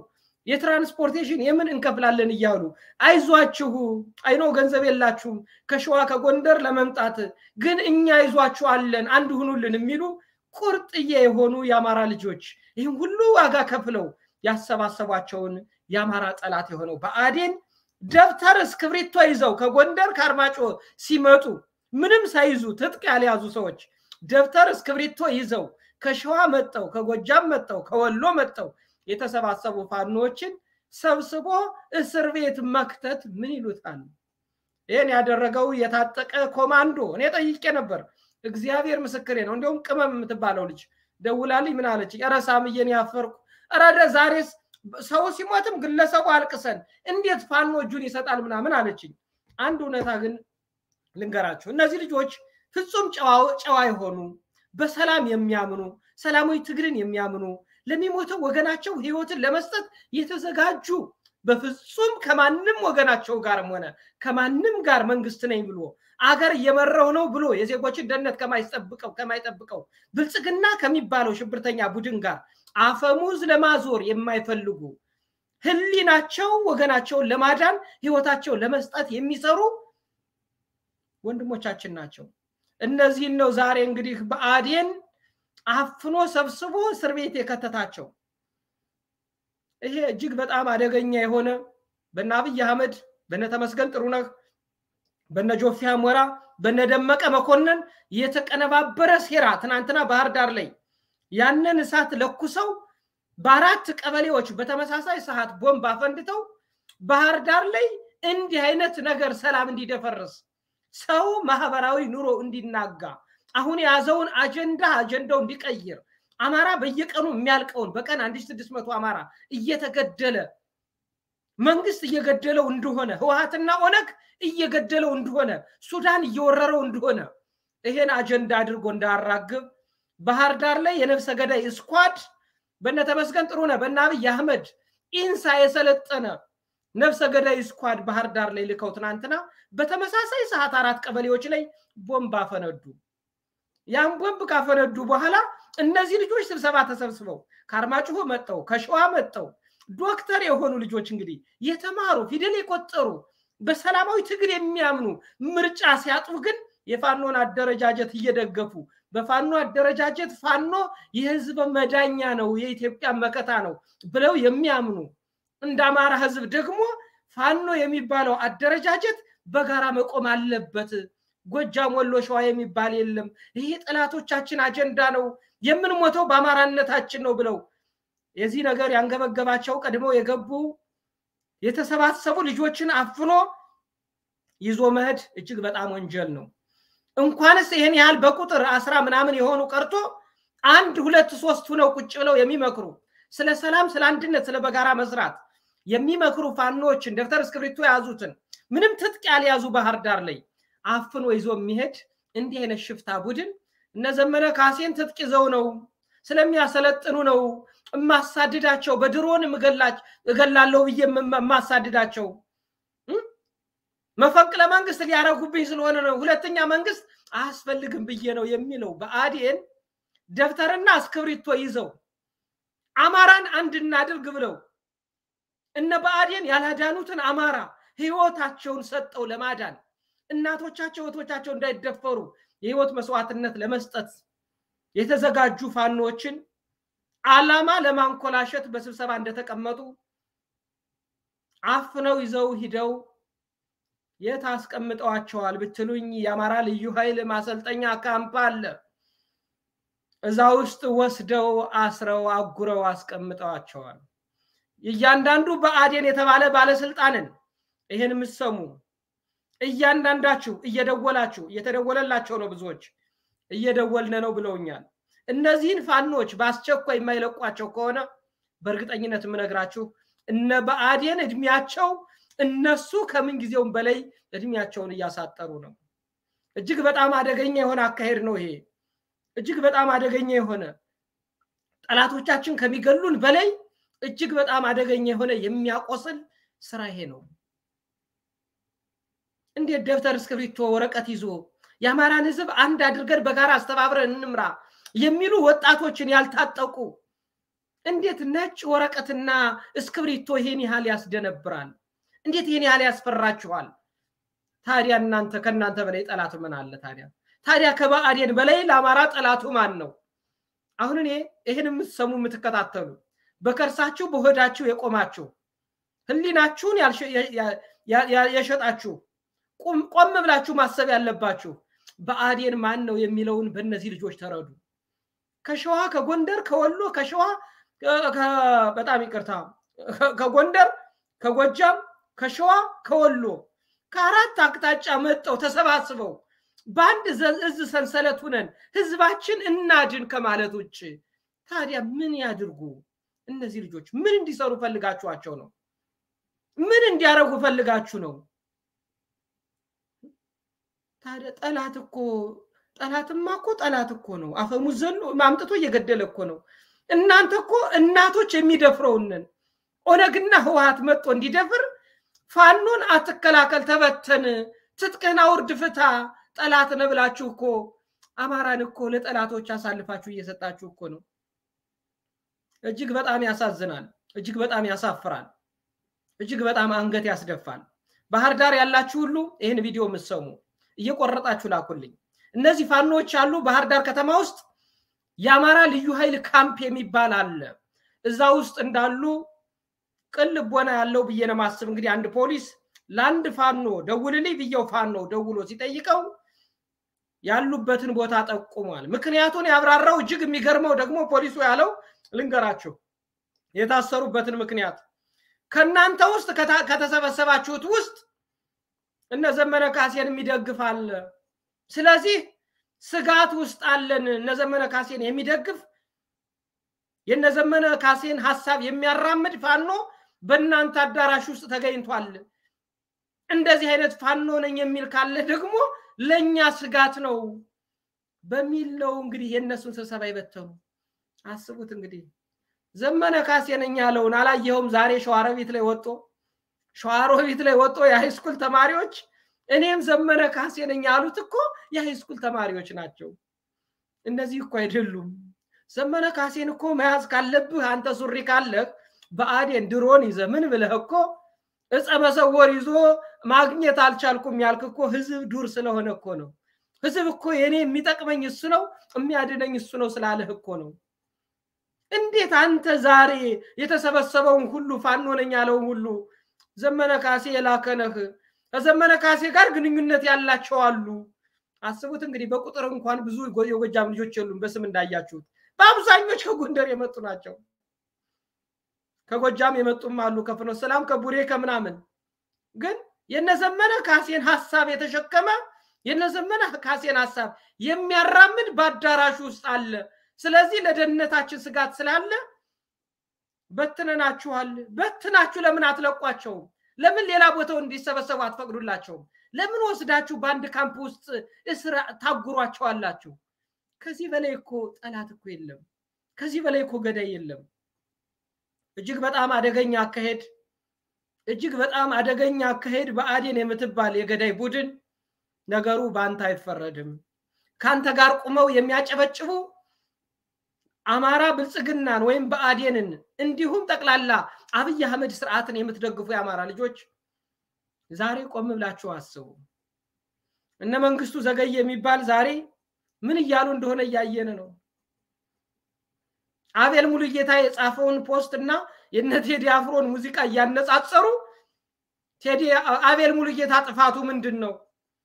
S2: የትራንስፖርቴሽን የምን እንከፍላለን እያሉ አይዟችሁ፣ አይኖ ገንዘብ የላችሁም ከሸዋ ከጎንደር ለመምጣት ግን እኛ ይዟችኋለን አንድ ሁኑልን የሚሉ ቁርጥዬ የሆኑ የአማራ ልጆች ይህም ሁሉ ዋጋ ከፍለው ያሰባሰቧቸውን የአማራ ጠላት የሆነው ብአዴን ደብተር እስክብሪቶ ይዘው ከጎንደር ከአርማጮ ሲመጡ ምንም ሳይዙ ትጥቅ ያልያዙ ሰዎች ደብተር እስክብሪቶ ይዘው ከሸዋ መጠው ከጎጃም መጠው ከወሎ መጠው የተሰባሰቡ ፋኖዎችን ሰብስቦ እስር ቤት መክተት ምን ይሉታል? ይህን ያደረገው የታጠቀ ኮማንዶ እኔ ጠይቄ ነበር። እግዚአብሔር ምስክሬ ነው። እንዲሁም ቅመም የምትባለው ልጅ ደውላልኝ ምን አለች? ኧረ ሳምዬን ያፈርኩ ረደ ዛሬስ ሰው ሲሞትም ግለሰቡ አልቅሰን እንዴት ፋኖ እጁን ይሰጣል ምናምን አለችኝ። አንድ እውነታ ግን ልንገራችሁ፣ እነዚህ ልጆች ፍጹም ጨዋ የሆኑ በሰላም የሚያምኑ ሰላማዊ ትግልን የሚያምኑ ለሚሞተው ወገናቸው ህይወትን ለመስጠት የተዘጋጁ በፍጹም ከማንም ወገናቸው ጋርም ሆነ ከማንም ጋር መንግስት ነኝ ብሎ አገር እየመራው ነው ብሎ የዜጎችን ደህንነት ከማይጠብቀው ከማይጠብቀው ብልጽግና ከሚባለው ሽብርተኛ ቡድን ጋር አፈሙዝ ለማዞር የማይፈልጉ ህሊናቸው ወገናቸውን ለማዳን ህይወታቸውን ለመስጠት የሚሰሩ ወንድሞቻችን ናቸው። እነዚህን ነው ዛሬ እንግዲህ ብአዴን አፍኖ ሰብስቦ እስር ቤት የከተታቸው። ይሄ እጅግ በጣም አደገኛ የሆነ በነ አብይ አህመድ በነ ተመስገን ጥሩነህ በነ ጆፌ አሞራ በነ ደመቀ መኮንን የተቀነባበረ ሴራ ትናንትና ባህር ዳር ላይ ያንን እሳት ለኩሰው በአራት ቀበሌዎች በተመሳሳይ ሰዓት ቦምብ አፈንድተው ባህር ዳር ላይ እንዲህ አይነት ነገር ሰላም እንዲደፈርስ ሰው ማህበራዊ ኑሮ እንዲናጋ አሁን የያዘውን አጀንዳ አጀንዳው እንዲቀይር አማራ በየቀኑ የሚያልቀውን በቀን አንድ ስድስት መቶ አማራ እየተገደለ መንግስት እየገደለው እንደሆነ ህወሀትና ኦነግ እየገደለው እንደሆነ ሱዳን እየወረረው እንደሆነ ይሄን አጀንዳ አድርጎ እንዳራግብ ባህር ዳር ላይ የነፍሰ ገዳይ ስኳድ በነ ተመስገን ጥሩነህ በነ አብይ አህመድ ኢንሳ የሰለጠነ ነፍሰ ገዳይ ስኳድ ባህር ዳር ላይ ልከው ትናንትና በተመሳሳይ ሰዓት አራት ቀበሌዎች ላይ ቦምብ አፈነዱ። ያን ቦምብ ካፈነዱ በኋላ እነዚህ ልጆች ስብሰባ ተሰብስበው ከአርማጭሆ መጠው ከሸዋ መጠው ዶክተር የሆኑ ልጆች እንግዲህ የተማሩ ፊደል የቆጠሩ በሰላማዊ ትግል የሚያምኑ ምርጫ ሲያጡ ግን የፋኖን አደረጃጀት እየደገፉ በፋኖ አደረጃጀት ፋኖ የህዝብ መዳኛ ነው፣ የኢትዮጵያ መከታ ነው ብለው የሚያምኑ እንደ አማራ ህዝብ ደግሞ ፋኖ የሚባለው አደረጃጀት በጋራ መቆም አለበት። ጎጃም፣ ወሎ፣ ሸዋ የሚባል የለም። ይሄ ጠላቶቻችን አጀንዳ ነው፣ የምንሞተው በአማራነታችን ነው ብለው የዚህ ነገር ያንገበገባቸው ቀድመው የገቡ የተሰባሰቡ ልጆችን አፍኖ ይዞ መሄድ እጅግ በጣም ወንጀል ነው። እንኳንስ ይህን ያህል በቁጥር አስራ ምናምን የሆኑ ቀርቶ አንድ ሁለት ሶስት ሁነው ቁጭ ብለው የሚመክሩ ስለ ሰላም፣ ስለ አንድነት፣ ስለ በጋራ መስራት የሚመክሩ ፋኖችን ደብተር እስክሪብቶ የያዙትን ምንም ትጥቅ ያልያዙ ባህር ዳር ላይ አፍኖ ይዞ የሚሄድ እንዲህ አይነት ሽፍታ ቡድን እነ ዘመነ ካሴን ትጥቅ ይዘው ነው ስለሚያሰለጥኑ ነው እማሳድዳቸው በድሮን እገላለሁ ብዬ የማሳድዳቸው መፈንቅለ መንግስት ሊያረጉብኝ ስለሆነ ነው፣ ሁለተኛ መንግስት አያስፈልግም ብዬ ነው የሚለው ብአዴን ደብተርና እስክብሪቶ ይዘው አማራን አንድ እናድርግ ብለው እነ ብአዴን ያላዳኑትን አማራ ህይወታቸውን ሰጠው ለማዳን እናቶቻቸው እህቶቻቸው እንዳይደፈሩ የህይወት መስዋዕትነት ለመስጠት የተዘጋጁ ፋኖችን አላማ ለማንኮላሸት በስብሰባ እንደተቀመጡ አፍነው ይዘው ሂደው የት አስቀምጠዋቸዋል ብትሉኝ የአማራ ልዩ ኃይል ማሰልጠኛ ካምፕ አለ። እዛ ውስጥ ወስደው አስረው አጉረው አስቀምጠዋቸዋል። እያንዳንዱ ብአዴን የተባለ ባለስልጣንን ይህን የምትሰሙ እያንዳንዳችሁ እየደወላችሁ እየተደወለላቸው ነው፣ ብዙዎች እየደወልን ነው ብለውኛል። እነዚህን ፋኖች በአስቸኳይ የማይለቋቸው ከሆነ በእርግጠኝነት የምነግራችሁ እነ ብአዴን እድሜያቸው እነሱ ከምን ጊዜውም በላይ እድሜያቸውን እያሳጠሩ ነው። እጅግ በጣም አደገኛ የሆነ አካሄድ ነው ይሄ። እጅግ በጣም አደገኛ የሆነ ጠላቶቻችን ከሚገሉን በላይ እጅግ በጣም አደገኛ የሆነ የሚያቆስል ስራ ይሄ ነው። እንዴት ደብተር እስክሪብቶ ወረቀት ይዞ የአማራን ህዝብ አንድ አድርገን በጋራ አስተባብረን እንምራ የሚሉ ወጣቶችን ያልታጠቁ እንዴት ነጭ ወረቀትና እስክብሪቶ ይሄን ያህል ያስደነብራል? እንዴት ይሄን ያህል ያስፈራችኋል? ታዲያ እናንተ ከእናንተ በላይ ጠላት ምን አለ ታዲያ? ታዲያ ከብአዴን በላይ ለአማራ ጠላቱ ማን ነው? አሁን እኔ ይህን የምትሰሙ የምትከታተሉ በከርሳችሁ በሆዳችሁ የቆማችሁ ህሊናችሁን የሸጣችሁ ቆም ብላችሁ ማሰብ ያለባችሁ ብአዴን ማን ነው የሚለውን በእነዚህ ልጆች ተረዱ። ከሸዋ ከጎንደር ከወሎ ከሸዋ በጣም ይቅርታ ከጎንደር ከጎጃም ከሸዋ ከወሎ ከአራት አቅጣጫ መጠው ተሰባስበው በአንድ እዝ ሰንሰለት ሁነን ህዝባችን እናድን ከማለት ውጭ ታዲያ ምን ያድርጉ? እነዚህ ልጆች ምን እንዲሰሩ ፈልጋችኋቸው ነው? ምን እንዲያደርጉ ፈልጋችሁ ነው? ታዲያ ጠላት እኮ ጠላትማ እኮ ጠላት እኮ ነው። አፈሙዝ ዘሎ ማምጥቶ እየገደለ እኮ ነው። እናንተ እኮ እናቶች የሚደፍረውንን ኦነግና ህወሀት መጥቶ እንዲደፍር ፋኖን አትከላከል፣ ተበተን፣ ትጥቅህን አውርድ፣ ፍታ፣ ጠላት ነው ብላችሁ እኮ አማራን እኮ ለጠላቶች አሳልፋችሁ እየሰጣችሁ እኮ ነው። እጅግ በጣም ያሳዝናል። እጅግ በጣም ያሳፍራል። እጅግ በጣም አንገት ያስደፋል። ባህር ዳር ያላችሁ ሁሉ ይህን ቪዲዮ የምትሰሙ እየቆረጣችሁ ላኩልኝ። እነዚህ ፋኖች አሉ ባህር ዳር ከተማ ውስጥ የአማራ ልዩ ኃይል ካምፕ የሚባል አለ። እዛ ውስጥ እንዳሉ ቅን ልቦና ያለው ብዬ ነው ማስብ። እንግዲህ አንድ ፖሊስ ለአንድ ፋኖ ደውልልኝ ብየው ፋኖ ደውሎ ሲጠይቀው ያሉበትን ቦታ ጠቁሟል። ምክንያቱን ያብራራው እጅግ የሚገርመው ደግሞ ፖሊሱ ያለው ልንገራችሁ የታሰሩበትን ምክንያት ከእናንተ ውስጥ ከተሰበሰባችሁት ውስጥ እነ ዘመነ ካሴን የሚደግፍ አለ። ስለዚህ ስጋት ውስጥ አለን። እነ ዘመነ ካሴን የሚደግፍ የነ ዘመነ ካሴን ሀሳብ የሚያራምድ ፋኖ በእናንተ አዳራሽ ውስጥ ተገኝቷል። እንደዚህ አይነት ፋኖ ነኝ የሚል ካለ ደግሞ ለእኛ ስጋት ነው በሚል ነው እንግዲህ የእነሱን ስብሰባ ይበተኑ። አስቡት እንግዲህ ዘመነ ካሴ ነኝ ያለውን አላየኸውም? ዛሬ ሸዋሮቢት ላይ ወጦ ሸዋሮቢት ላይ ወጦ የሃይስኩል ተማሪዎች እኔም ዘመነ ካሴ ነኝ ያሉት እኮ የሃይስኩል ተማሪዎች ናቸው። እነዚህ እኮ አይደሉም። ዘመነ ካሴን እኮ መያዝ ካለብህ አንተ ሱሪ ካለህ በአዴን ድሮን ይዘህ ምን ብለህ እኮ እፀ መሰወር ይዞ ማግኘት አልቻልኩም ያልክ እኮ ህዝብ ዱር ስለሆነ እኮ ነው። ህዝብ እኮ የኔ የሚጠቅመኝ እሱ ነው የሚያድነኝ እሱ ነው ስላለህ እኮ ነው። እንዴት አንተ ዛሬ የተሰበሰበውን ሁሉ ፋኖ ነኝ ያለውን ሁሉ ዘመነ ካሴ የላከነህ ከዘመነ ካሴ ጋር ግንኙነት ያላቸው አሉ። አስቡት እንግዲህ በቁጥር እንኳን ብዙ የጎጃም ልጆች የሉም። በስም እንዳያችሁት በአብዛኞች ከጎንደር የመጡ ናቸው። ከጎጃም የመጡም አሉ፣ ከፍኖተ ሰላም፣ ከቡሬ ከምናምን። ግን የነዘመነ ካሴን ሀሳብ የተሸከመ የነዘመነ ካሴን ሀሳብ የሚያራምድ በአዳራሹ ውስጥ አለ። ስለዚህ ለደህንነታችን ስጋት ስላለ በትነናችኋል። በትናችሁ ለምን አትለቋቸውም? ለምን ሌላ ቦታው እንዲሰበሰቡ አትፈቅዱላቸውም? ለምን ወስዳችሁ በአንድ ካምፕ ውስጥ እስር ታጉሯቸዋላችሁ? ከዚህ በላይ እኮ ጠላት እኮ የለም። ከዚህ በላይ እኮ ገዳይ የለም። እጅግ በጣም አደገኛ አካሄድ፣ እጅግ በጣም አደገኛ አካሄድ። ብአዴን የምትባል የገዳይ ቡድን ነገሩ በአንተ አይፈረድም። ከአንተ ጋር ቁመው የሚያጨበጭቡ አማራ ብልጽግናን ወይም ብአዴንን እንዲሁም ጠቅላላ አብይ አህመድ ስርዓትን የምትደግፉ የአማራ ልጆች ዛሬ ቆም ብላችሁ አስቡ። እነ መንግስቱ ዘገየ የሚባል ዛሬ ምን እያሉ እንደሆነ እያየን ነው። አቤል ሙሉጌታ የጻፈውን ፖስት እና የነ ቴዲ አፍሮን ሙዚቃ እያነጻጸሩ ቴዲ አቤል ሙሉጌታ ጥፋቱ ምንድን ነው?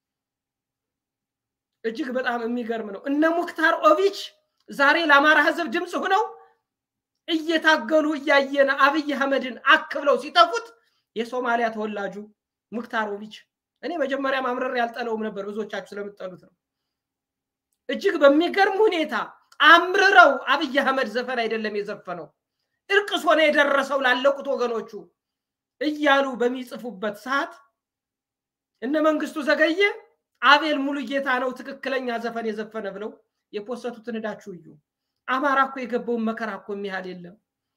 S2: እጅግ በጣም የሚገርም ነው። እነ ሙክታር ኦቪች ዛሬ ለአማራ ህዝብ ድምፅ ሆነው እየታገሉ እያየን አብይ አህመድን አክብለው ሲጠፉት የሶማሊያ ተወላጁ ሙክታሮቪች እኔ መጀመሪያ ማምረር ያልጠለውም ነበር፣ ብዙዎቻችሁ ስለምጠሉት ነው። እጅግ በሚገርም ሁኔታ አምርረው አብይ አህመድ ዘፈን አይደለም የዘፈነው እርቅስ ሆነ የደረሰው ላለቁት ወገኖቹ እያሉ በሚጽፉበት ሰዓት እነ መንግስቱ ዘገየ አቤል ሙሉ ጌታ ነው ትክክለኛ ዘፈን የዘፈነ ብለው የፖሰቱትን ሄዳችሁ እዩ። አማራ እኮ የገባውን መከራ እኮ የሚያህል የለም።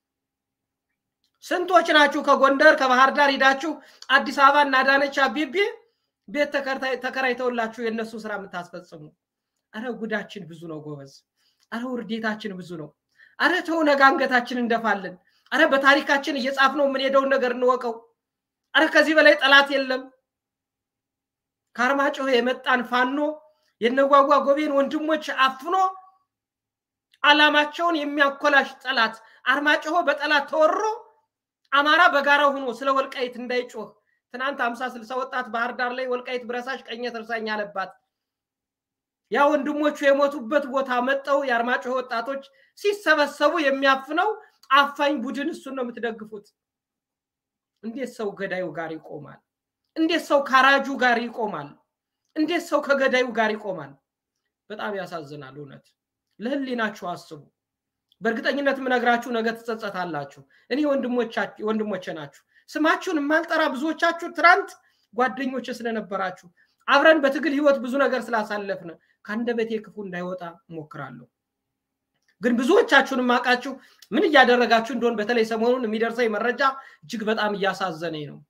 S2: ስንቶች ናችሁ ከጎንደር ከባህር ዳር ሂዳችሁ አዲስ አበባ እና አዳነች አቤቤ ቤት ተከራይተውላችሁ የእነሱ ስራ የምታስፈጽሙ? አረ ጉዳችን ብዙ ነው ጎበዝ። አረ ውርዴታችን ብዙ ነው። አረ ተው ነገ አንገታችን እንደፋለን። አረ በታሪካችን እየጻፍነው የምንሄደውን ነገር እንወቀው። አረ ከዚህ በላይ ጠላት የለም። ከአርማጭሆ የመጣን ፋኖ የነጓጓ ጎቤን ወንድሞች አፍኖ አላማቸውን የሚያኮላሽ ጠላት አርማጭሆ በጠላት ተወሮ አማራ በጋራ ሆኖ ስለ ወልቃይት እንዳይጮህ ትናንት አምሳ ስልሳ ወጣት ባህር ዳር ላይ ወልቃይት ብረሳሽ ቀኘ ትርሳኝ አለባት። ያ ወንድሞቹ የሞቱበት ቦታ መጠው የአርማጭሆ ወጣቶች ሲሰበሰቡ የሚያፍነው አፋኝ ቡድን እሱን ነው የምትደግፉት። እንዴት ሰው ገዳዩ ጋር ይቆማል? እንዴት ሰው ካራጁ ጋር ይቆማል? እንዴት ሰው ከገዳዩ ጋር ይቆማል? በጣም ያሳዝናል። እውነት ለህሊናችሁ አስቡ። በእርግጠኝነት የምነግራችሁ ነገ ትጸጸታላችሁ። እኔ ወንድሞቼ ናችሁ። ስማችሁን የማልጠራ ብዙዎቻችሁ ትናንት ጓደኞች ስለነበራችሁ አብረን በትግል ህይወት ብዙ ነገር ስላሳለፍን ከአንደበቴ ክፉ እንዳይወጣ እሞክራለሁ። ግን ብዙዎቻችሁን ማቃችሁ ምን እያደረጋችሁ እንደሆን በተለይ ሰሞኑን የሚደርሰኝ መረጃ እጅግ በጣም እያሳዘነኝ ነው።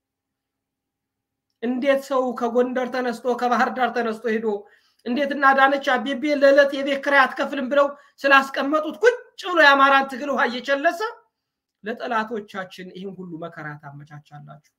S2: እንዴት ሰው ከጎንደር ተነስቶ ከባህር ዳር ተነስቶ ሄዶ እንዴት እናዳነች አቤቤ ለዕለት የቤት ኪራይ አትከፍልም ብለው ስላስቀመጡት ቁጭ ብሎ የአማራን ትግል ውሃ እየቸለሰ ለጠላቶቻችን ይህን ሁሉ መከራ ታመቻቻላችሁ።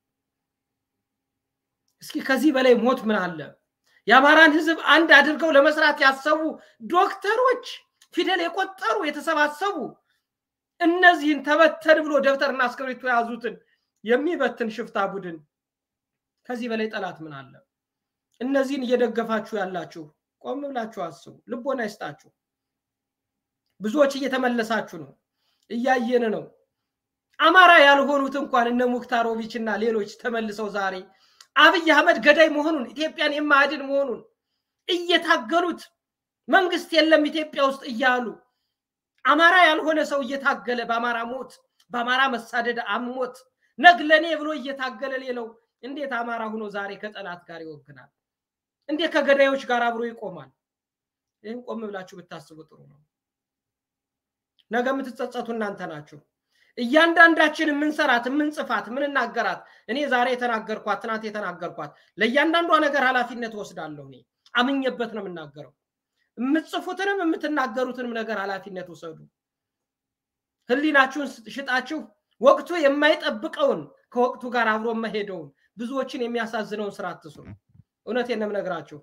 S2: እስኪ ከዚህ በላይ ሞት ምን አለ? የአማራን ህዝብ አንድ አድርገው ለመስራት ያሰቡ ዶክተሮች፣ ፊደል የቆጠሩ የተሰባሰቡ እነዚህን ተበተን ብሎ ደብተርና እስክሪብቶ የያዙትን የሚበትን ሽፍታ ቡድን ከዚህ በላይ ጠላት ምን አለ? እነዚህን እየደገፋችሁ ያላችሁ ቆም ብላችሁ አስቡ። ልቦና ይስጣችሁ። ብዙዎች እየተመለሳችሁ ነው፣ እያየን ነው። አማራ ያልሆኑት እንኳን እነ ሙክታሮቪች እና ሌሎች ተመልሰው ዛሬ አብይ አህመድ ገዳይ መሆኑን ኢትዮጵያን የማያድን መሆኑን እየታገሉት መንግስት የለም ኢትዮጵያ ውስጥ እያሉ አማራ ያልሆነ ሰው እየታገለ በአማራ ሞት በአማራ መሳደድ አሞት ነግለኔ ብሎ እየታገለ ሌለው እንዴት አማራ ሆኖ ዛሬ ከጠላት ጋር ይወግናል? እንዴት ከገዳዮች ጋር አብሮ ይቆማል? ይህም ቆም ብላችሁ ብታስቡ ጥሩ ነው። ነገ የምትጸጸቱ እናንተ ናችሁ። እያንዳንዳችን የምንሰራት የምንጽፋት የምንናገራት እኔ ዛሬ የተናገርኳት ትናንት የተናገርኳት ለእያንዳንዷ ነገር ኃላፊነት ወስዳለሁ። እኔ አምኜበት ነው የምናገረው። የምትጽፉትንም የምትናገሩትንም ነገር ኃላፊነት ውሰዱ። ህሊናችሁን ሽጣችሁ ወቅቱ የማይጠብቀውን ከወቅቱ ጋር አብሮ መሄደውን ብዙዎችን የሚያሳዝነውን ስራ አትስሩ። እውነቴን ነው የምነግራችሁ።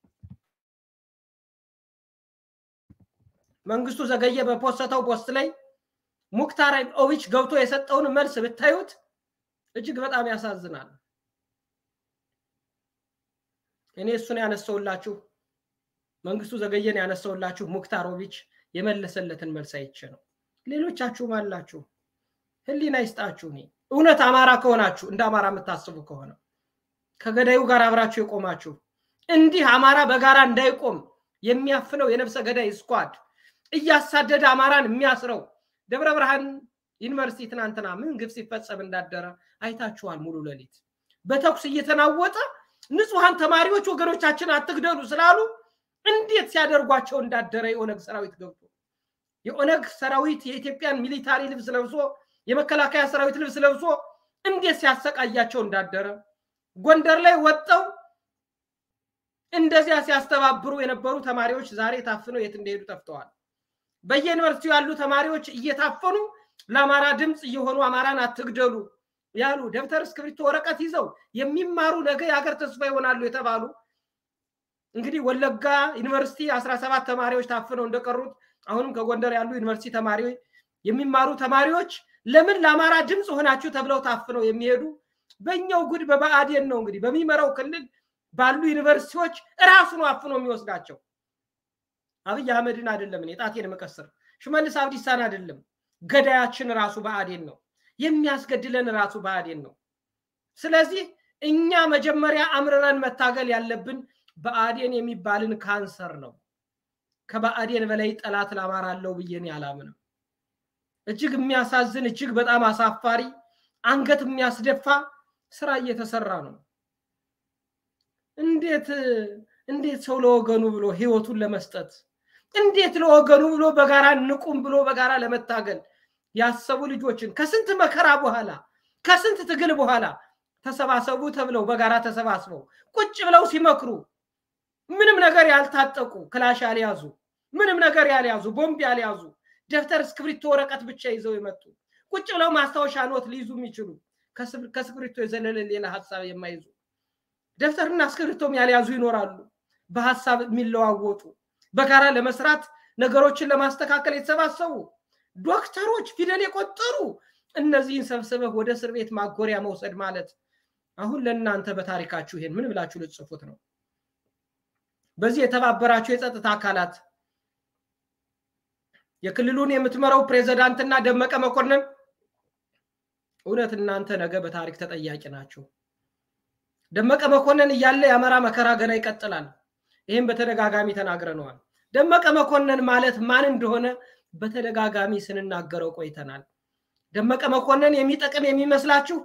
S2: መንግስቱ ዘገየ በፖስተው ፖስት ላይ ሙክታር ኦቪች ገብቶ የሰጠውን መልስ ብታዩት እጅግ በጣም ያሳዝናል። እኔ እሱን ያነሰውላችሁ መንግስቱ ዘገየን ያነሰውላችሁ ሙክታሮቪች የመለሰለትን መልስ አይቼ ነው። ሌሎቻችሁም አላችሁ። ህሊና ይስጣችሁ። እኔ እውነት አማራ ከሆናችሁ እንደ አማራ የምታስቡ ከሆነ ከገዳዩ ጋር አብራችሁ የቆማችሁ እንዲህ አማራ በጋራ እንዳይቆም የሚያፍነው የነፍሰ ገዳይ ስኳድ እያሳደደ አማራን የሚያስረው ደብረ ብርሃን ዩኒቨርሲቲ ትናንትና ምን ግፍ ሲፈጸም እንዳደረ አይታችኋል። ሙሉ ሌሊት በተኩስ እየተናወጠ ንጹሐን ተማሪዎች ወገኖቻችን አትግደሉ ስላሉ እንዴት ሲያደርጓቸው እንዳደረ የኦነግ ሰራዊት ገብቶ የኦነግ ሰራዊት የኢትዮጵያን ሚሊታሪ ልብስ ለብሶ የመከላከያ ሰራዊት ልብስ ለብሶ እንዴት ሲያሰቃያቸው እንዳደረ ጎንደር ላይ ወጠው እንደዚያ ሲያስተባብሩ የነበሩ ተማሪዎች ዛሬ ታፍነው የት እንደሄዱ ጠፍተዋል። በየዩኒቨርሲቲው ያሉ ተማሪዎች እየታፈኑ ለአማራ ድምፅ እየሆኑ አማራን አትግደሉ ያሉ ደብተር፣ እስክሪብቶ፣ ወረቀት ይዘው የሚማሩ ነገ የሀገር ተስፋ ይሆናሉ የተባሉ እንግዲህ ወለጋ ዩኒቨርሲቲ አስራ ሰባት ተማሪዎች ታፍነው እንደቀሩት አሁንም ከጎንደር ያሉ ዩኒቨርሲቲ ተማሪዎች የሚማሩ ተማሪዎች ለምን ለአማራ ድምፅ ሆናችሁ ተብለው ታፍነው የሚሄዱ በእኛው ጉድ በብአዴን ነው እንግዲህ በሚመራው ክልል ባሉ ዩኒቨርሲቲዎች እራሱን አፍኖ የሚወስዳቸው አብይ አህመድን አይደለም እኔ ጣቴን መቀስር ሽመልስ አብዲሳን አይደለም ገዳያችን ራሱ ብአዴን ነው የሚያስገድለን ራሱ ብአዴን ነው ስለዚህ እኛ መጀመሪያ አምርረን መታገል ያለብን ብአዴን የሚባልን ካንሰር ነው ከብአዴን በላይ ጠላት ለአማራ አለው ብዬን አላምንም እጅግ የሚያሳዝን እጅግ በጣም አሳፋሪ አንገት የሚያስደፋ ስራ እየተሰራ ነው እንዴት እንዴት ሰው ለወገኑ ብሎ ህይወቱን ለመስጠት እንዴት ለወገኑ ብሎ በጋራ ንቁም ብሎ በጋራ ለመታገል ያሰቡ ልጆችን ከስንት መከራ በኋላ ከስንት ትግል በኋላ ተሰባሰቡ ተብለው በጋራ ተሰባስበው ቁጭ ብለው ሲመክሩ ምንም ነገር ያልታጠቁ ክላሽ ያልያዙ ምንም ነገር ያልያዙ ቦምብ ያልያዙ ደብተር እስክሪብቶ ወረቀት ብቻ ይዘው የመጡ ቁጭ ብለው ማስታወሻ ኖት ሊይዙ የሚችሉ ከስክሪብቶ የዘለለ ሌላ ሀሳብ የማይዙ ደብተርና እስክሪብቶም ያልያዙ ይኖራሉ። በሀሳብ የሚለዋወጡ በጋራ ለመስራት ነገሮችን ለማስተካከል የተሰባሰቡ ዶክተሮች ፊደል የቆጠሩ እነዚህን ሰብስበህ ወደ እስር ቤት ማጎሪያ መውሰድ ማለት አሁን ለእናንተ በታሪካችሁ ይሄን ምን ብላችሁ ልትጽፉት ነው? በዚህ የተባበራችሁ የጸጥታ አካላት የክልሉን የምትመራው ፕሬዝዳንትና ደመቀ መኮንን እውነት እናንተ ነገ በታሪክ ተጠያቂ ናቸው። ደመቀ መኮንን እያለ የአማራ መከራ ገና ይቀጥላል። ይህም በተደጋጋሚ ተናግረነዋል። ደመቀ መኮንን ማለት ማን እንደሆነ በተደጋጋሚ ስንናገረው ቆይተናል። ደመቀ መኮንን የሚጠቅም የሚመስላችሁ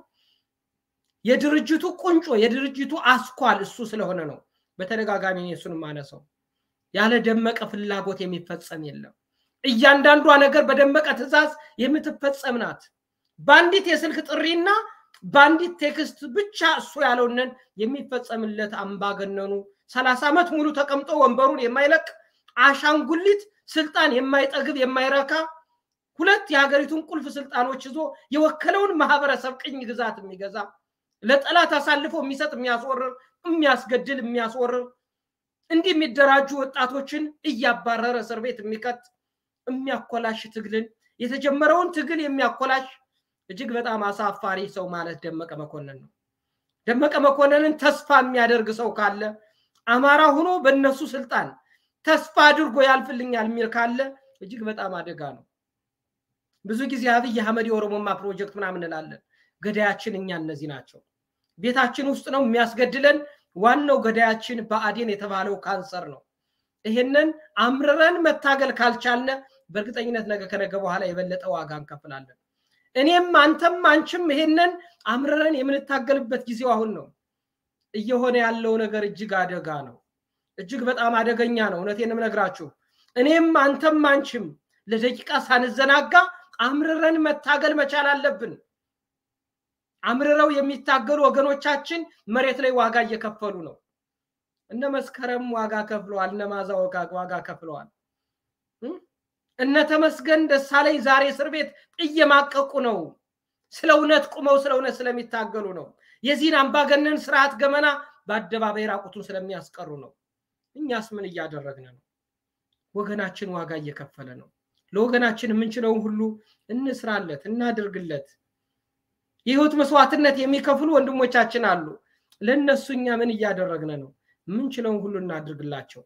S2: የድርጅቱ ቁንጮ የድርጅቱ አስኳል እሱ ስለሆነ ነው። በተደጋጋሚ እሱን ማነሰው ያለ ደመቀ ፍላጎት የሚፈጸም የለም። እያንዳንዷ ነገር በደመቀ ትዕዛዝ የምትፈጸም ናት። በአንዲት የስልክ ጥሪና በአንዲት ቴክስት ብቻ እሱ ያለውንን የሚፈጸምለት አምባገነኑ ሰላሳ ዓመት ሙሉ ተቀምጦ ወንበሩን የማይለቅ አሻንጉሊት ስልጣን የማይጠግብ የማይረካ ሁለት የሀገሪቱን ቁልፍ ስልጣኖች ይዞ የወከለውን ማህበረሰብ ቅኝ ግዛት የሚገዛ ለጠላት አሳልፎ የሚሰጥ የሚያስወርር የሚያስገድል የሚያስወርር እንዲህ የሚደራጁ ወጣቶችን እያባረረ እስር ቤት የሚከት የሚያኮላሽ ትግልን የተጀመረውን ትግል የሚያኮላሽ እጅግ በጣም አሳፋሪ ሰው ማለት ደመቀ መኮንን ነው። ደመቀ መኮንንን ተስፋ የሚያደርግ ሰው ካለ አማራ ሆኖ በእነሱ ስልጣን ተስፋ አድርጎ ያልፍልኛል የሚል ካለ እጅግ በጣም አደጋ ነው። ብዙ ጊዜ አብይ አህመድ የኦሮሞማ ፕሮጀክት ምናምን እንላለን። ገዳያችን እኛ እነዚህ ናቸው። ቤታችን ውስጥ ነው የሚያስገድለን። ዋናው ገዳያችን ብአዴን የተባለው ካንሰር ነው። ይህንን አምርረን መታገል ካልቻልነ በእርግጠኝነት ነገ ከነገ በኋላ የበለጠ ዋጋ እንከፍላለን። እኔም አንተም አንቺም ይሄንን አምርረን የምንታገልበት ጊዜው አሁን ነው። እየሆነ ያለው ነገር እጅግ አደጋ ነው። እጅግ በጣም አደገኛ ነው። እውነቴን እነግራችሁ እኔም አንተም አንቺም ለደቂቃ ሳንዘናጋ አምርረን መታገል መቻል አለብን። አምርረው የሚታገሉ ወገኖቻችን መሬት ላይ ዋጋ እየከፈሉ ነው። እነ መስከረም ዋጋ ከፍለዋል። እነ ማዛ ዋጋ ከፍለዋል። እነ ተመስገን ደሳለኝ ዛሬ እስር ቤት እየማቀቁ ነው። ስለ እውነት ቁመው ስለ እውነት ስለሚታገሉ ነው። የዚህን አምባገነን ስርዓት ገመና በአደባባይ ራቁቱን ስለሚያስቀሩ ነው። እኛስ ምን እያደረግን ነው? ወገናችን ዋጋ እየከፈለ ነው። ለወገናችን የምንችለውን ሁሉ እንስራለት፣ እናድርግለት። የህይወት መስዋዕትነት የሚከፍሉ ወንድሞቻችን አሉ። ለእነሱ እኛ ምን እያደረግን ነው? የምንችለውን ሁሉ እናድርግላቸው።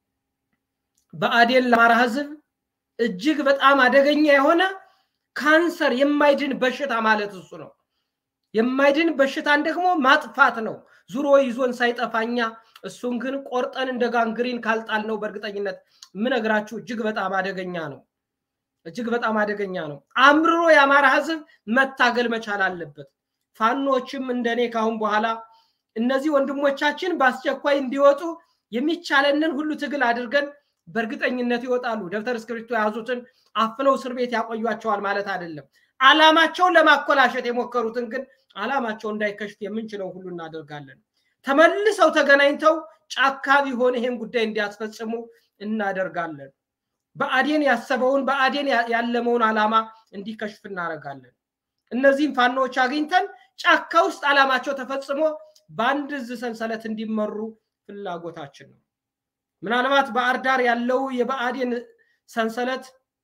S2: ብአዴን ለአማራ ህዝብ እጅግ በጣም አደገኛ የሆነ ካንሰር የማይድን በሽታ ማለት እሱ ነው። የማይድን በሽታን ደግሞ ማጥፋት ነው። ዙሮ ይዞን ሳይጠፋኛ እሱን ግን ቆርጠን እንደ ጋንግሪን ካልጣል ነው በእርግጠኝነት የምነግራችሁ እጅግ በጣም አደገኛ ነው። እጅግ በጣም አደገኛ ነው። አምርሮ የአማራ ህዝብ መታገል መቻል አለበት። ፋኖችም እንደኔ ካሁን በኋላ እነዚህ ወንድሞቻችን በአስቸኳይ እንዲወጡ የሚቻለንን ሁሉ ትግል አድርገን በእርግጠኝነት ይወጣሉ። ደብተር እስክሪብቶ የያዙትን አፍነው እስር ቤት ያቆዩቸዋል ማለት አይደለም። አላማቸውን ለማኮላሸት የሞከሩትን ግን አላማቸው እንዳይከሽፍ የምንችለው ሁሉ እናደርጋለን። ተመልሰው ተገናኝተው ጫካ ቢሆን ይሄን ጉዳይ እንዲያስፈጽሙ እናደርጋለን። ብአዴን ያሰበውን ብአዴን ያለመውን አላማ እንዲከሽፍ እናደርጋለን። እነዚህም ፋኖዎች አግኝተን ጫካ ውስጥ አላማቸው ተፈጽሞ በአንድ እዝ ሰንሰለት እንዲመሩ ፍላጎታችን ነው። ምናልባት ባህር ዳር ያለው የብአዴን ሰንሰለት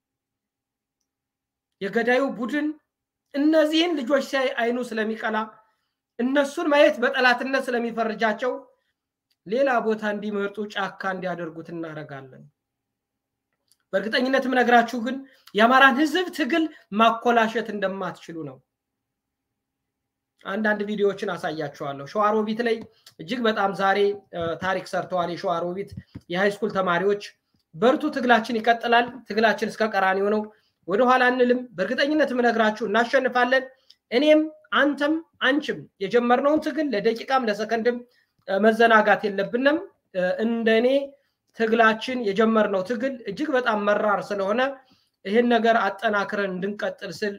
S2: የገዳዩ ቡድን እነዚህን ልጆች ሲያይ አይኑ ስለሚቀላ እነሱን ማየት በጠላትነት ስለሚፈርጃቸው ሌላ ቦታ እንዲመርጡ ጫካ እንዲያደርጉት እናደርጋለን። በእርግጠኝነት የምነግራችሁ ግን የአማራን ህዝብ ትግል ማኮላሸት እንደማትችሉ ነው። አንዳንድ ቪዲዮዎችን አሳያችኋለሁ። ሸዋሮቢት ላይ እጅግ በጣም ዛሬ ታሪክ ሰርተዋል። የሸዋሮቢት የሃይስኩል ተማሪዎች በርቱ፣ ትግላችን ይቀጥላል። ትግላችን እስከ ቀራንዮ ነው። ወደኋላ አንልም። በእርግጠኝነት የምነግራችሁ እናሸንፋለን። እኔም አንተም አንቺም የጀመርነውን ትግል ለደቂቃም ለሰከንድም መዘናጋት የለብንም። እንደኔ ትግላችን የጀመርነው ትግል እጅግ በጣም መራር ስለሆነ ይህን ነገር አጠናክረን እንድንቀጥል ስል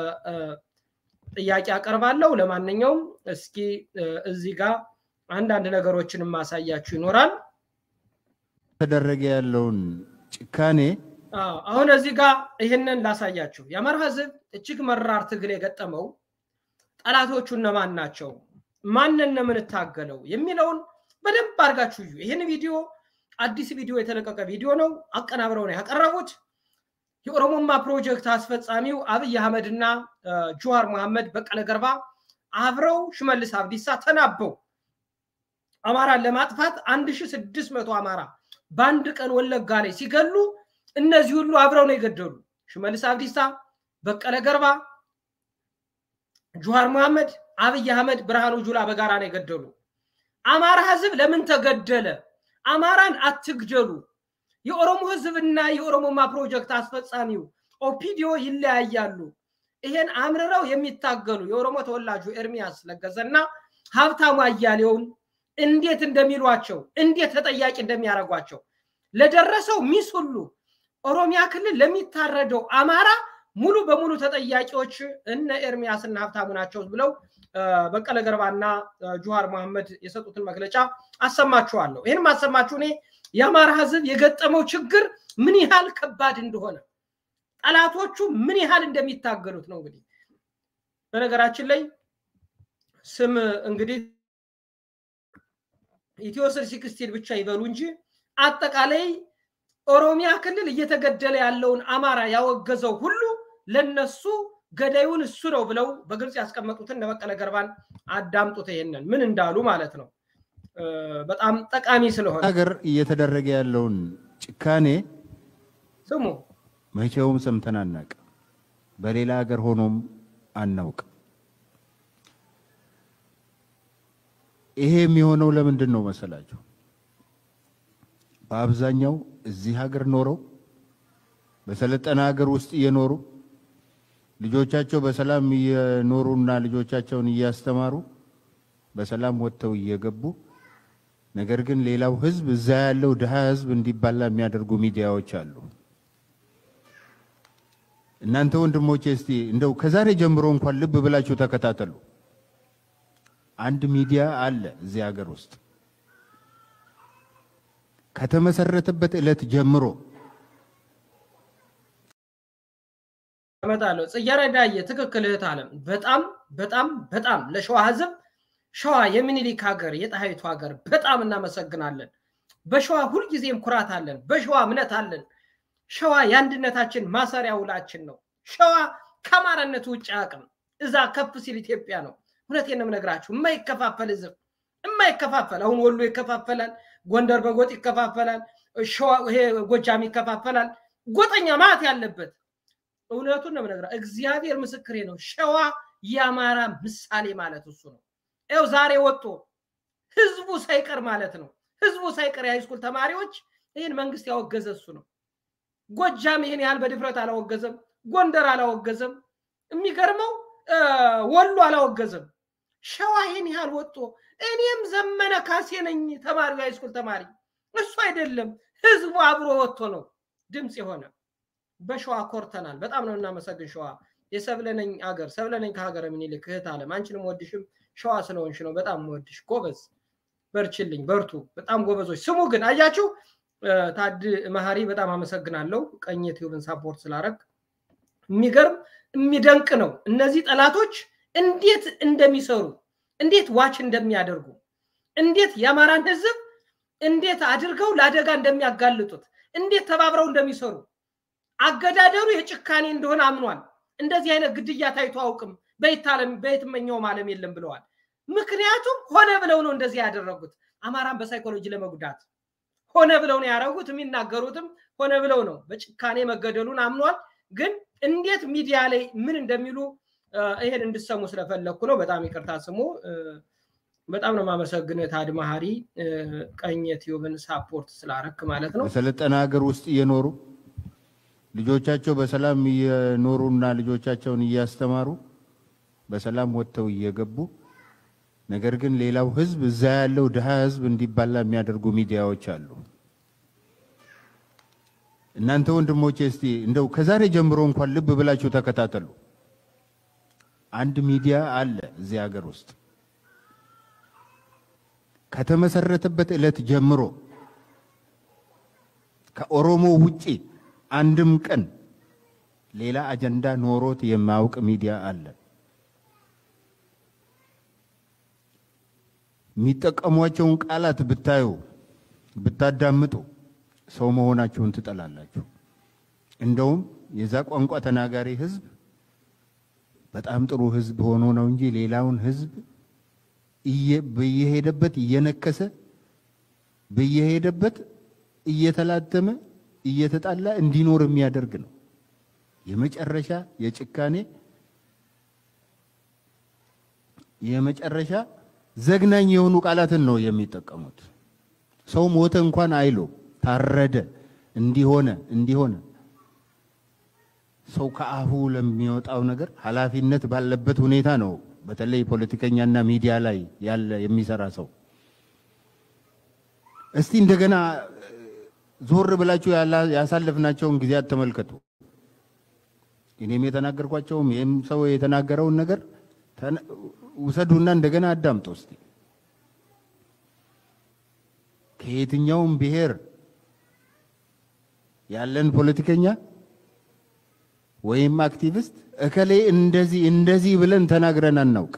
S2: ጥያቄ አቀርባለሁ። ለማንኛውም እስኪ እዚህ ጋር አንዳንድ ነገሮችን ማሳያችሁ ይኖራል።
S3: ተደረገ ያለውን ጭካኔ
S2: አሁን እዚህ ጋር ይህንን ላሳያችሁ። የአማራ ህዝብ እጅግ መራር ትግል የገጠመው ጠላቶቹ እነማን ናቸው፣ ማንን ነው የምንታገለው የሚለውን በደንብ አድርጋችሁ እዩ። ይህን ቪዲዮ አዲስ ቪዲዮ የተለቀቀ ቪዲዮ ነው። አቀናብረው ነው ያቀረቡት። የኦሮሞማ ፕሮጀክት አስፈጻሚው አብይ አህመድ እና ጁዋር መሐመድ በቀለ ገርባ አብረው ሽመልስ አብዲሳ ተናበው አማራን ለማጥፋት 1600 አማራ በአንድ ቀን ወለጋ ላይ ሲገሉ እነዚህ ሁሉ አብረው ነው የገደሉ። ሽመልስ አብዲሳ፣ በቀለ ገርባ፣ ጁሃር መሐመድ፣ አብይ አህመድ፣ ብርሃኑ ጁላ በጋራ ነው የገደሉ። አማራ ህዝብ ለምን ተገደለ? አማራን አትግደሉ። የኦሮሞ ህዝብና የኦሮሞማ ፕሮጀክት አስፈጻሚው ኦፒዲዮ ይለያያሉ። ይሄን አምርረው የሚታገሉ የኦሮሞ ተወላጁ ኤርሚያስ ለገሰና ሀብታሙ አያሌውን እንዴት እንደሚሏቸው እንዴት ተጠያቂ እንደሚያደርጓቸው ለደረሰው ሚስ ሁሉ ኦሮሚያ ክልል ለሚታረደው አማራ ሙሉ በሙሉ ተጠያቂዎች እነ ኤርሚያስ እና ሀብታሙ ናቸው ብለው በቀለ ገርባና ጁሃር መሐመድ የሰጡትን መግለጫ አሰማችኋለሁ። ይህን ማሰማችሁ እኔ የአማራ ህዝብ የገጠመው ችግር ምን ያህል ከባድ እንደሆነ ጠላቶቹ ምን ያህል እንደሚታገሉት ነው። እንግዲህ በነገራችን ላይ ስም እንግዲህ ኢትዮ ስልሲክስቲን ብቻ ይበሉ እንጂ አጠቃላይ ኦሮሚያ ክልል እየተገደለ ያለውን አማራ ያወገዘው ሁሉ ለነሱ ገዳዩን እሱ ነው ብለው በግልጽ ያስቀመጡትን እነ በቀለ ገርባን አዳምጡት። ይሄንን ምን እንዳሉ ማለት ነው። በጣም ጠቃሚ ስለሆነ
S3: ሀገር እየተደረገ ያለውን ጭካኔ
S2: ስሙ።
S3: መቼውም ሰምተን አናውቅም። በሌላ ሀገር ሆኖም አናውቅም። ይሄ የሚሆነው ለምንድን ነው መሰላችሁ? በአብዛኛው እዚህ ሀገር ኖረው በሰለጠነ ሀገር ውስጥ እየኖሩ ልጆቻቸው በሰላም እየኖሩና ልጆቻቸውን እያስተማሩ በሰላም ወጥተው እየገቡ ነገር ግን ሌላው ሕዝብ እዛ ያለው ድሃ ሕዝብ እንዲባላ የሚያደርጉ ሚዲያዎች አሉ። እናንተ ወንድሞቼ እስቲ እንደው ከዛሬ ጀምሮ እንኳን ልብ ብላችሁ ተከታተሉ። አንድ ሚዲያ አለ እዚህ ሀገር ውስጥ ከተመሰረተበት ዕለት ጀምሮ
S2: እመጣለሁ። ጽጌረዳዬ ትክክል እህት አለም በጣም በጣም በጣም ለሸዋ ህዝብ ሸዋ የሚኒሊክ ሀገር የጣይቱ ሀገር በጣም እናመሰግናለን። በሸዋ ሁልጊዜም ኩራት አለን። በሸዋ እምነት አለን። ሸዋ የአንድነታችን ማሰሪያ ውላችን ነው። ሸዋ ከአማራነት ውጭ አቅም እዛ ከፍ ሲል ኢትዮጵያ ነው። እውነቴን ነው የምነግራችሁ። የማይከፋፈል ህዝብ የማይከፋፈል አሁን ወሎ ይከፋፈላል፣ ጎንደር በጎጥ ይከፋፈላል፣ ሸዋ ይሄ ጎጃም ይከፋፈላል። ጎጠኛ ማለት ያለበት እውነቱን ነው የምነግርህ። እግዚአብሔር ምስክሬ ነው። ሸዋ የአማራ ምሳሌ ማለት እሱ ነው። ይኸው ዛሬ ወጥቶ ህዝቡ ሳይቀር ማለት ነው ህዝቡ ሳይቀር የሃይስኩል ተማሪዎች ይህን መንግስት ያወገዘ እሱ ነው። ጎጃም ይህን ያህል በድፍረት አላወገዘም። ጎንደር አላወገዘም። የሚገርመው ወሎ አላወገዘም። ሸዋ ይህን ያህል ወጥቶ እኔም ዘመነ ካሴ ነኝ ተማሪ ሃይስኩል ተማሪ እሱ አይደለም ህዝቡ አብሮ ወጥቶ ነው ድምፅ የሆነ በሸዋ ኮርተናል። በጣም ነው እናመሰግን ሸዋ የሰብለነኝ አገር ሰብለነኝ ከሀገረ ምኒልክ እህት አለም አንቺንም ወድሽም ሸዋ ስለሆንሽ ነው። በጣም ወድሽ ጎበዝ፣ በርችልኝ፣ በርቱ። በጣም ጎበዞች። ስሙ ግን አያችሁ፣ ታድ መሀሪ በጣም አመሰግናለሁ ቀኝ ቲዩብን ሳፖርት ስላረግ። የሚገርም የሚደንቅ ነው። እነዚህ ጠላቶች እንዴት እንደሚሰሩ እንዴት ዋች እንደሚያደርጉ እንዴት የአማራን ህዝብ እንዴት አድርገው ለአደጋ እንደሚያጋልጡት እንዴት ተባብረው እንደሚሰሩ አገዳደሩ የጭካኔ እንደሆነ አምኗል። እንደዚህ አይነት ግድያ ታይቶ አውቅም በየትመኛውም ዓለም የለም ብለዋል። ምክንያቱም ሆነ ብለው ነው እንደዚህ ያደረጉት። አማራን በሳይኮሎጂ ለመጉዳት ሆነ ብለው ነው ያደረጉት። የሚናገሩትም ሆነ ብለው ነው። በጭካኔ መገደሉን አምኗል። ግን እንዴት ሚዲያ ላይ ምን እንደሚሉ ይሄን እንድሰሙ ስለፈለግኩ ነው። በጣም ይቅርታ ስሙ። በጣም ነው የማመሰግን ታድ መሀሪ ቀኝ ቲዩብን ሳፖርት ስላረክ ማለት ነው።
S3: በሰለጠነ ሀገር ውስጥ እየኖሩ ልጆቻቸው በሰላም እየኖሩና ልጆቻቸውን እያስተማሩ በሰላም ወጥተው እየገቡ ነገር ግን ሌላው ሕዝብ እዛ ያለው ድሃ ሕዝብ እንዲባላ የሚያደርጉ ሚዲያዎች አሉ። እናንተ ወንድሞቼ እስቲ እንደው ከዛሬ ጀምሮ እንኳን ልብ ብላችሁ ተከታተሉ። አንድ ሚዲያ አለ እዚህ ሀገር ውስጥ ከተመሰረተበት ዕለት ጀምሮ ከኦሮሞ ውጪ አንድም ቀን ሌላ አጀንዳ ኖሮት የማያውቅ ሚዲያ አለ። የሚጠቀሟቸውን ቃላት ብታዩ ብታዳምጡ ሰው መሆናችሁን ትጠላላችሁ። እንደውም የዛ ቋንቋ ተናጋሪ ህዝብ በጣም ጥሩ ህዝብ ሆኖ ነው እንጂ ሌላውን ህዝብ በየሄደበት እየነከሰ በየሄደበት እየተላተመ እየተጣላ እንዲኖር የሚያደርግ ነው። የመጨረሻ የጭካኔ የመጨረሻ ዘግናኝ የሆኑ ቃላትን ነው የሚጠቀሙት። ሰው ሞተ እንኳን አይሎ ታረደ፣ እንዲሆነ እንዲሆነ ሰው ከአፉ ለሚወጣው ነገር ኃላፊነት ባለበት ሁኔታ ነው። በተለይ ፖለቲከኛና ሚዲያ ላይ ያለ የሚሰራ ሰው እስቲ እንደገና ዞር ብላችሁ ያሳለፍናቸውን ጊዜያት ተመልከቱ። እኔም የተናገርኳቸውም ይህም ሰው የተናገረውን ነገር ውሰዱና እንደገና አዳምጡ እስቲ። ከየትኛውም ብሔር ያለን ፖለቲከኛ ወይም አክቲቪስት እከሌ እንደዚህ እንደዚህ ብለን ተናግረን አናውቅ።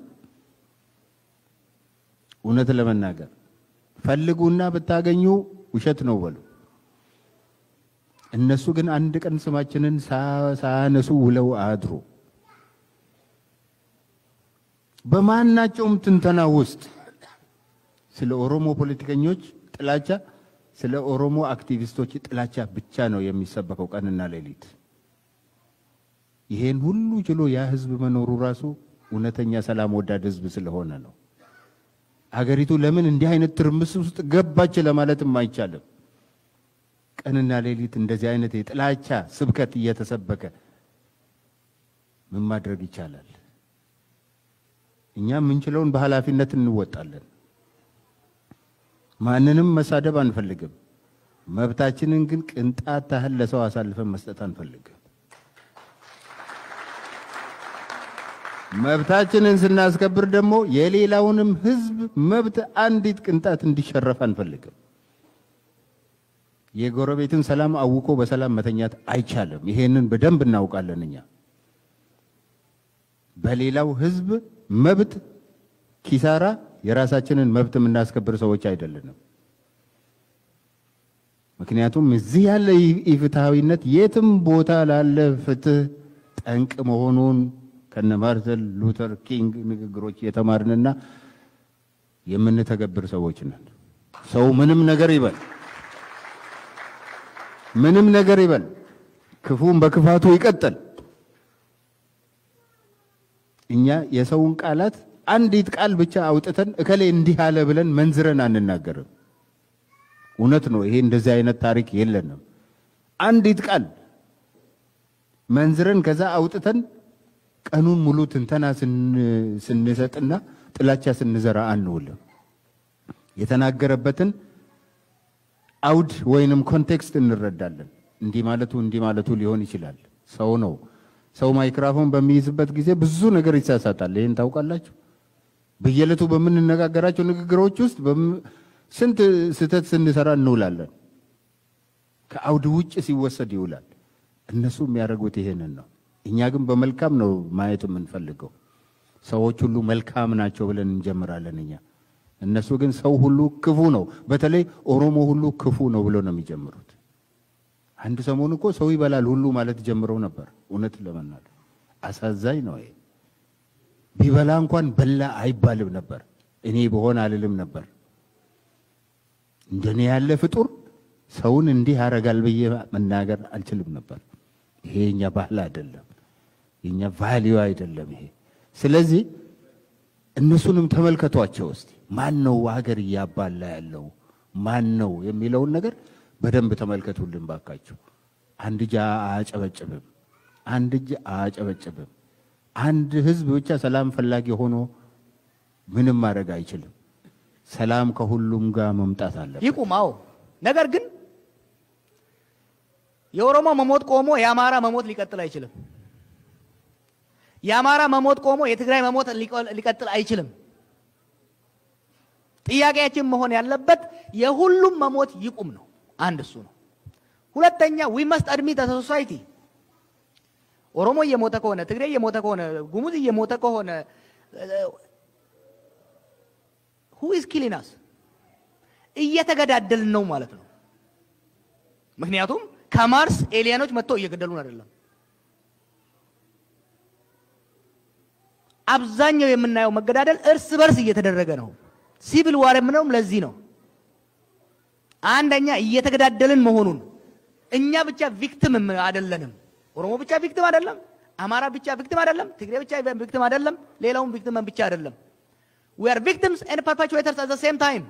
S3: እውነት ለመናገር ፈልጉና ብታገኙ ውሸት ነው በሉ። እነሱ ግን አንድ ቀን ስማችንን ሳያነሱ ውለው አድሩ። በማናቸውም ትንተና ውስጥ ስለ ኦሮሞ ፖለቲከኞች ጥላቻ፣ ስለ ኦሮሞ አክቲቪስቶች ጥላቻ ብቻ ነው የሚሰበከው ቀንና ሌሊት። ይሄን ሁሉ ችሎ ያ ህዝብ መኖሩ ራሱ እውነተኛ ሰላም ወዳድ ህዝብ ስለሆነ ነው። አገሪቱ ለምን እንዲህ አይነት ትርምስ ውስጥ ገባች ለማለትም አይቻልም። ቀንና ሌሊት እንደዚህ አይነት የጥላቻ ስብከት እየተሰበከ ምን ማድረግ ይቻላል? እኛ የምንችለውን በኃላፊነት እንወጣለን። ማንንም መሳደብ አንፈልግም። መብታችንን ግን ቅንጣት ታህል ለሰው አሳልፈን መስጠት አንፈልግም። መብታችንን ስናስከብር ደግሞ የሌላውንም ህዝብ መብት አንዲት ቅንጣት እንዲሸረፍ አንፈልግም። የጎረቤትን ሰላም አውቆ በሰላም መተኛት አይቻልም። ይሄንን በደንብ እናውቃለን። እኛ በሌላው ህዝብ መብት ኪሳራ የራሳችንን መብት የምናስከብር ሰዎች አይደለንም። ምክንያቱም እዚህ ያለ ኢፍትሐዊነት የትም ቦታ ላለ ፍትህ ጠንቅ መሆኑን ከነ ማርተን ሉተር ኪንግ ንግግሮች የተማርንና የምንተገብር ሰዎች ነን። ሰው ምንም ነገር ይበል ምንም ነገር ይበል፣ ክፉም በክፋቱ ይቀጥል። እኛ የሰውን ቃላት አንዲት ቃል ብቻ አውጥተን እከሌ እንዲህ አለ ብለን መንዝረን አንናገርም። እውነት ነው። ይሄ እንደዚህ አይነት ታሪክ የለንም። አንዲት ቃል መንዝረን ከዛ አውጥተን ቀኑን ሙሉ ትንተና ስንሰጥና ጥላቻ ስንዘራ አንውልም። የተናገረበትን አውድ ወይንም ኮንቴክስት እንረዳለን። እንዲህ ማለቱ እንዲህ ማለቱ ሊሆን ይችላል። ሰው ነው። ሰው ማይክራፎን በሚይዝበት ጊዜ ብዙ ነገር ይሳሳታል። ይህን ታውቃላችሁ። በየዕለቱ በምንነጋገራቸው ንግግሮች ውስጥ ስንት ስህተት ስንሰራ እንውላለን። ከአውድ ውጭ ሲወሰድ ይውላል። እነሱ የሚያደርጉት ይሄንን ነው። እኛ ግን በመልካም ነው ማየት የምንፈልገው። ሰዎች ሁሉ መልካም ናቸው ብለን እንጀምራለን እኛ። እነሱ ግን ሰው ሁሉ ክፉ ነው፣ በተለይ ኦሮሞ ሁሉ ክፉ ነው ብሎ ነው የሚጀምሩት። አንድ ሰሞን እኮ ሰው ይበላል ሁሉ ማለት ጀምረው ነበር። እውነት ለመናገር አሳዛኝ ነው ይሄ። ቢበላ እንኳን በላ አይባልም ነበር። እኔ በሆን አልልም ነበር። እንደኔ ያለ ፍጡር ሰውን እንዲህ ያደርጋል ብዬ መናገር አልችልም ነበር። ይሄ የኛ ባህል አይደለም፣ የኛ ቫሊዩ አይደለም ይሄ። ስለዚህ እነሱንም ተመልከቷቸው እስቲ። ማን ነው ሀገር እያባላ ያለው ማን ነው የሚለውን ነገር በደንብ ተመልከቱልን ባካችሁ። አንድ እጅ አያጨበጭብም፣ አንድ እጅ አያጨበጭብም። አንድ ህዝብ ብቻ ሰላም ፈላጊ ሆኖ ምንም ማድረግ አይችልም። ሰላም ከሁሉም ጋር መምጣት አለበት።
S4: ይቁም። አዎ። ነገር ግን የኦሮሞ መሞት ቆሞ የአማራ መሞት ሊቀጥል አይችልም። የአማራ መሞት ቆሞ የትግራይ መሞት ሊቀጥል አይችልም። ጥያቄያችን መሆን ያለበት የሁሉም መሞት ይቁም ነው። አንድ እሱ ነው። ሁለተኛ ዊ መስት አድሚት አስ ሶሳይቲ ኦሮሞ እየሞተ ከሆነ ትግሬ እየሞተ ከሆነ ጉሙዝ እየሞተ ከሆነ ሁ ኢዝ ኪሊናስ እየተገዳደልን ነው ማለት ነው። ምክንያቱም ከማርስ ኤሊያኖች መጥተው እየገደሉን አይደለም። አብዛኛው የምናየው መገዳደል እርስ በርስ እየተደረገ ነው። ሲቪል ዋር የምነውም ለዚህ ነው። አንደኛ እየተገዳደልን መሆኑን እኛ ብቻ ቪክቲም አይደለንም። ኦሮሞ ብቻ ቪክቲም አይደለም። አማራ ብቻ ቪክቲም አይደለም። ትግሬ ብቻ ቪክቲም አይደለም። ሌላውም ቪክቲም ብቻ አይደለም። ዊ አር ቪክቲምስ ኤንድ ፐርፔቹዌተርስ አት ዘ ሴም ታይም።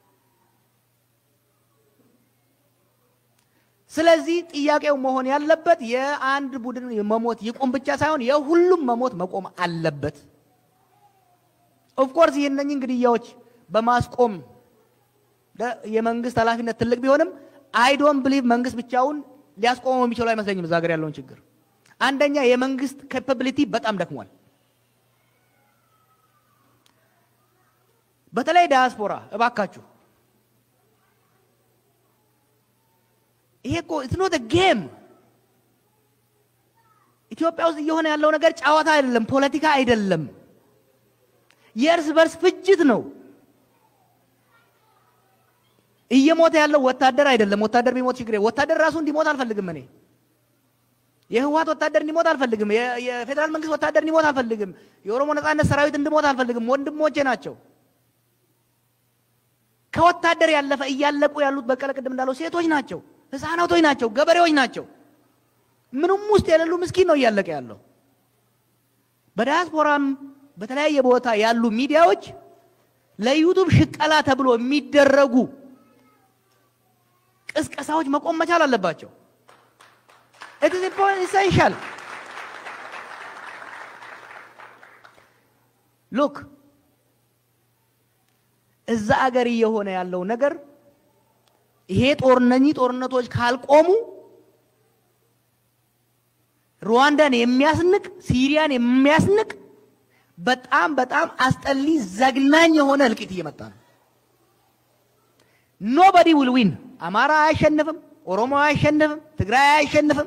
S4: ስለዚህ ጥያቄው መሆን ያለበት የአንድ ቡድን መሞት ይቁም ብቻ ሳይሆን የሁሉም መሞት መቆም አለበት። ኦፍኮርስ ይህነኝን ግድያዎች በማስቆም የመንግስት ኃላፊነት ትልቅ ቢሆንም አይ ዶንት ብሊቭ መንግስት ብቻውን ሊያስቆመው የሚችለው አይመስለኝም። እዛ ሀገር ያለውን ችግር አንደኛ የመንግስት ካፓቢሊቲ በጣም ደክሟል። በተለይ ዳያስፖራ እባካችሁ ይሄ እኮ ኢትስ ኖት ጌም። ኢትዮጵያ ውስጥ እየሆነ ያለው ነገር ጨዋታ አይደለም፣ ፖለቲካ አይደለም፣ የእርስ በርስ ፍጅት ነው። እየሞተ ያለው ወታደር አይደለም። ወታደር ቢሞት ችግር ወታደር ራሱ እንዲሞት አልፈልግም። እኔ የህወሓት ወታደር እንዲሞት አልፈልግም። የፌዴራል መንግስት ወታደር እንዲሞት አልፈልግም። የኦሮሞ ነጻነት ሰራዊት እንዲሞት አልፈልግም። ወንድሞቼ ናቸው። ከወታደር ያለፈ እያለቁ ያሉት በቀለ ቅድም እንዳለው ሴቶች ናቸው፣ ህፃናቶች ናቸው፣ ገበሬዎች ናቸው። ምንም ውስጥ የሌሉ ምስኪን ነው እያለቀ ያለው። በዲያስፖራም በተለያየ ቦታ ያሉ ሚዲያዎች ለዩቱብ ሽቀላ ተብሎ የሚደረጉ ቅስቀሳዎች መቆም መቻል አለባቸው። ኢት ኢዝ ኢሰንሻል ሉክ እዛ አገር እየሆነ ያለው ነገር ይሄ ጦርነኚ ጦርነቶች ካልቆሙ ሩዋንዳን የሚያስንቅ ሲሪያን የሚያስንቅ በጣም በጣም አስጠሊ ዘግናኝ የሆነ እልቂት እየመጣ ነው። ኖበዲ ዊል ዊን። አማራ አያሸንፍም፣ ኦሮሞ አያሸንፍም፣ ትግራይ አያሸንፍም።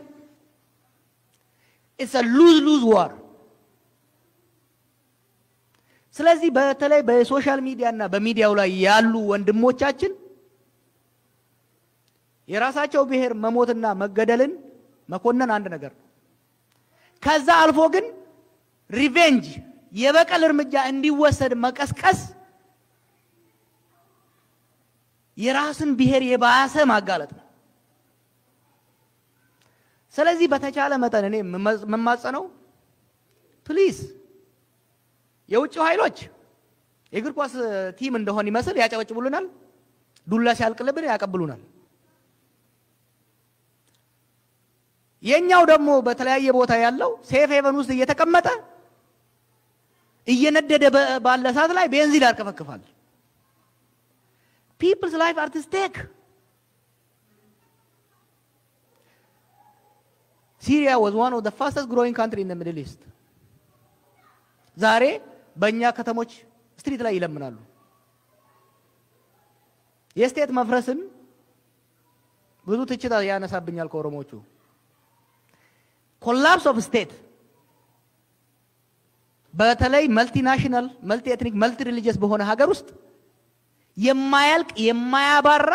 S4: ኢትስ ሉዝ ሉዝ ዋር። ስለዚህ በተለይ በሶሻል ሚዲያ እና በሚዲያው ላይ ያሉ ወንድሞቻችን የራሳቸው ብሔር መሞትና መገደልን መኮነን አንድ ነገር ነው። ከዛ አልፎ ግን ሪቬንጅ የበቀል እርምጃ እንዲወሰድ መቀስቀስ የራስን ብሔር የባሰ ማጋለጥ ነው። ስለዚህ በተቻለ መጠን እኔ የምማጸነው ፕሊዝ የውጭው ኃይሎች የእግር ኳስ ቲም እንደሆን ይመስል ያጨበጭቡልናል፣ ዱላ ሲያልቅልብን ያቀብሉናል። የኛው ደግሞ በተለያየ ቦታ ያለው ሴፍ ሄቨን ውስጥ እየተቀመጠ እየነደደ ባለ እሳት ላይ ቤንዚን ያርከፈክፋል። ፒፕልስ ላይፍ አር አት ስቴክ። ሲሪያ ዋዝ ዋን ኦፍ ዘ ፋስተስት ግሮዊንግ ካንትሪ ኢን ሚድል ኢስት። ዛሬ በእኛ ከተሞች ስትሪት ላይ ይለምናሉ። የስቴት መፍረስን ብዙ ትችት ያነሳብኛል ከኦሮሞቹ። ኮላፕስ ኦፍ ስቴት በተለይ መልቲናሽናል መልቲ ኤትኒክ መልቲ ሪሊጂየስ በሆነ ሀገር ውስጥ የማያልቅ የማያባራ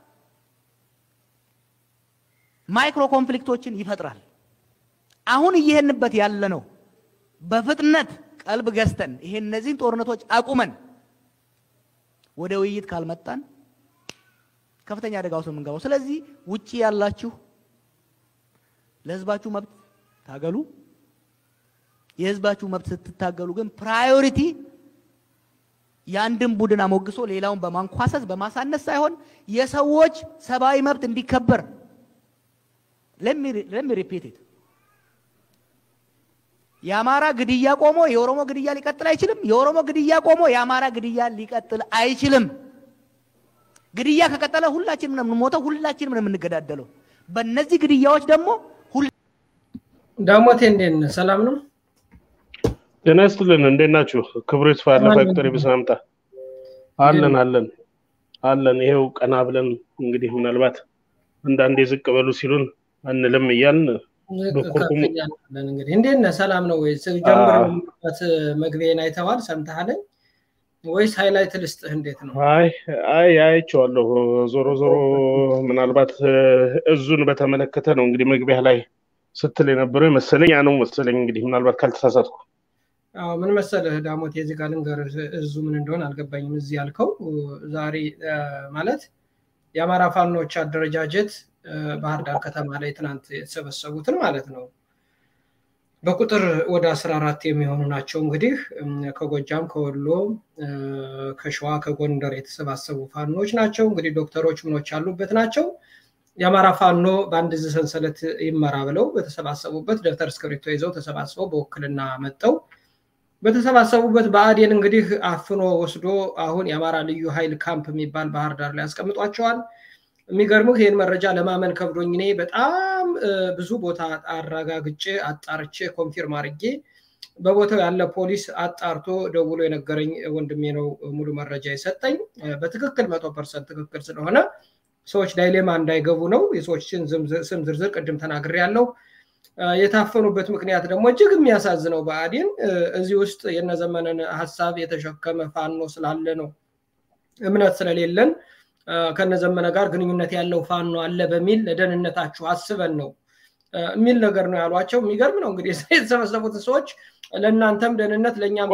S4: ማይክሮ ኮንፍሊክቶችን ይፈጥራል። አሁን እየሄንበት ያለ ነው። በፍጥነት ቀልብ ገዝተን ይሄ እነዚህን ጦርነቶች አቁመን ወደ ውይይት ካልመጣን ከፍተኛ አደጋ ውስጥ የምንገባው። ስለዚህ ውጪ ያላችሁ ለህዝባችሁ መብት ታገሉ። የህዝባችሁ መብት ስትታገሉ ግን ፕራዮሪቲ የአንድን ቡድን አሞግሶ ሌላውን በማንኳሰስ በማሳነስ ሳይሆን የሰዎች ሰብአዊ መብት እንዲከበር ለሚ ሪፒት ኢት የአማራ ግድያ ቆሞ የኦሮሞ ግድያ ሊቀጥል አይችልም። የኦሮሞ ግድያ ቆሞ የአማራ ግድያ ሊቀጥል አይችልም። ግድያ ከቀጠለ ሁላችንም ነው የምንሞተው፣ ሁላችንም ነው የምንገዳደለው። በእነዚህ ግድያዎች ደግሞ
S2: ዳሞቴ እንዴት ነህ? ሰላም ነው?
S5: ጤና ይስጥልን። እንዴት ናችሁ? ክብሩ ይስፋ ያለፈ ቁጥር የበሰላምታ አለን አለን አለን። ይሄው ቀና ብለን እንግዲህ ምናልባት አንዳንዴ ዝቅ በሉ ሲሉን አንልም እያልን በኩርኩም
S2: ከፍያለን እንግዲህ እንዴት ነህ? ሰላም ነው ወይ? ጀምሮበት መግቢያን አይተዋል ሰምተሃለኝ ወይስ ሃይላይት ልስጥህ? እንዴት ነው?
S5: አይ አይ አይቼዋለሁ። ዞሮ ዞሮ ምናልባት እዙን በተመለከተ ነው እንግዲህ መግቢያ ላይ ስትል የነበረው መሰለኝ ያ ነው መሰለኝ እንግዲህ ምናልባት ካልተሳሳትኩ
S2: አዎ ምን መሰለህ ዳሞት የዚህ ጋር ልንገርህ እዙ ምን እንደሆነ አልገባኝም። እዚህ ያልከው ዛሬ ማለት የአማራ ፋኖች አደረጃጀት ባህር ዳር ከተማ ላይ ትናንት የተሰበሰቡትን ማለት ነው በቁጥር ወደ አስራ አራት የሚሆኑ ናቸው። እንግዲህ ከጎጃም፣ ከወሎ፣ ከሸዋ፣ ከጎንደር የተሰባሰቡ ፋኖች ናቸው። እንግዲህ ዶክተሮች ምኖች ያሉበት ናቸው። የአማራ ፋኖ በአንድ እዝ ሰንሰለት ይመራ ብለው በተሰባሰቡበት ደብተር እስክሪብቶ ይዘው ተሰባስበው በውክልና መጠው በተሰባሰቡበት ብአዴን እንግዲህ አፍኖ ወስዶ አሁን የአማራ ልዩ ኃይል ካምፕ የሚባል ባህር ዳር ላይ ያስቀምጧቸዋል። የሚገርምህ ይህን መረጃ ለማመን ከብዶኝ እኔ በጣም ብዙ ቦታ አረጋግጬ አጣርቼ ኮንፊርም አድርጌ በቦታው ያለ ፖሊስ አጣርቶ ደውሎ የነገረኝ ወንድሜ ነው ሙሉ መረጃ የሰጠኝ። በትክክል መቶ ፐርሰንት ትክክል ስለሆነ ሰዎች ዳይሌማ እንዳይገቡ ነው። የሰዎችን ስም ዝርዝር ቅድም ተናግሬ ያለው የታፈኑበት ምክንያት ደግሞ እጅግ የሚያሳዝነው ብአዴን እዚህ ውስጥ የነዘመነን ሀሳብ የተሸከመ ፋኖ ስላለ ነው። እምነት ስለሌለን ከነዘመነ ጋር ግንኙነት ያለው ፋኖ አለ በሚል ለደህንነታችሁ አስበን ነው የሚል ነገር ነው ያሏቸው። የሚገርም ነው እንግዲህ የተሰበሰቡትን ሰዎች ለእናንተም ደህንነት ለእኛም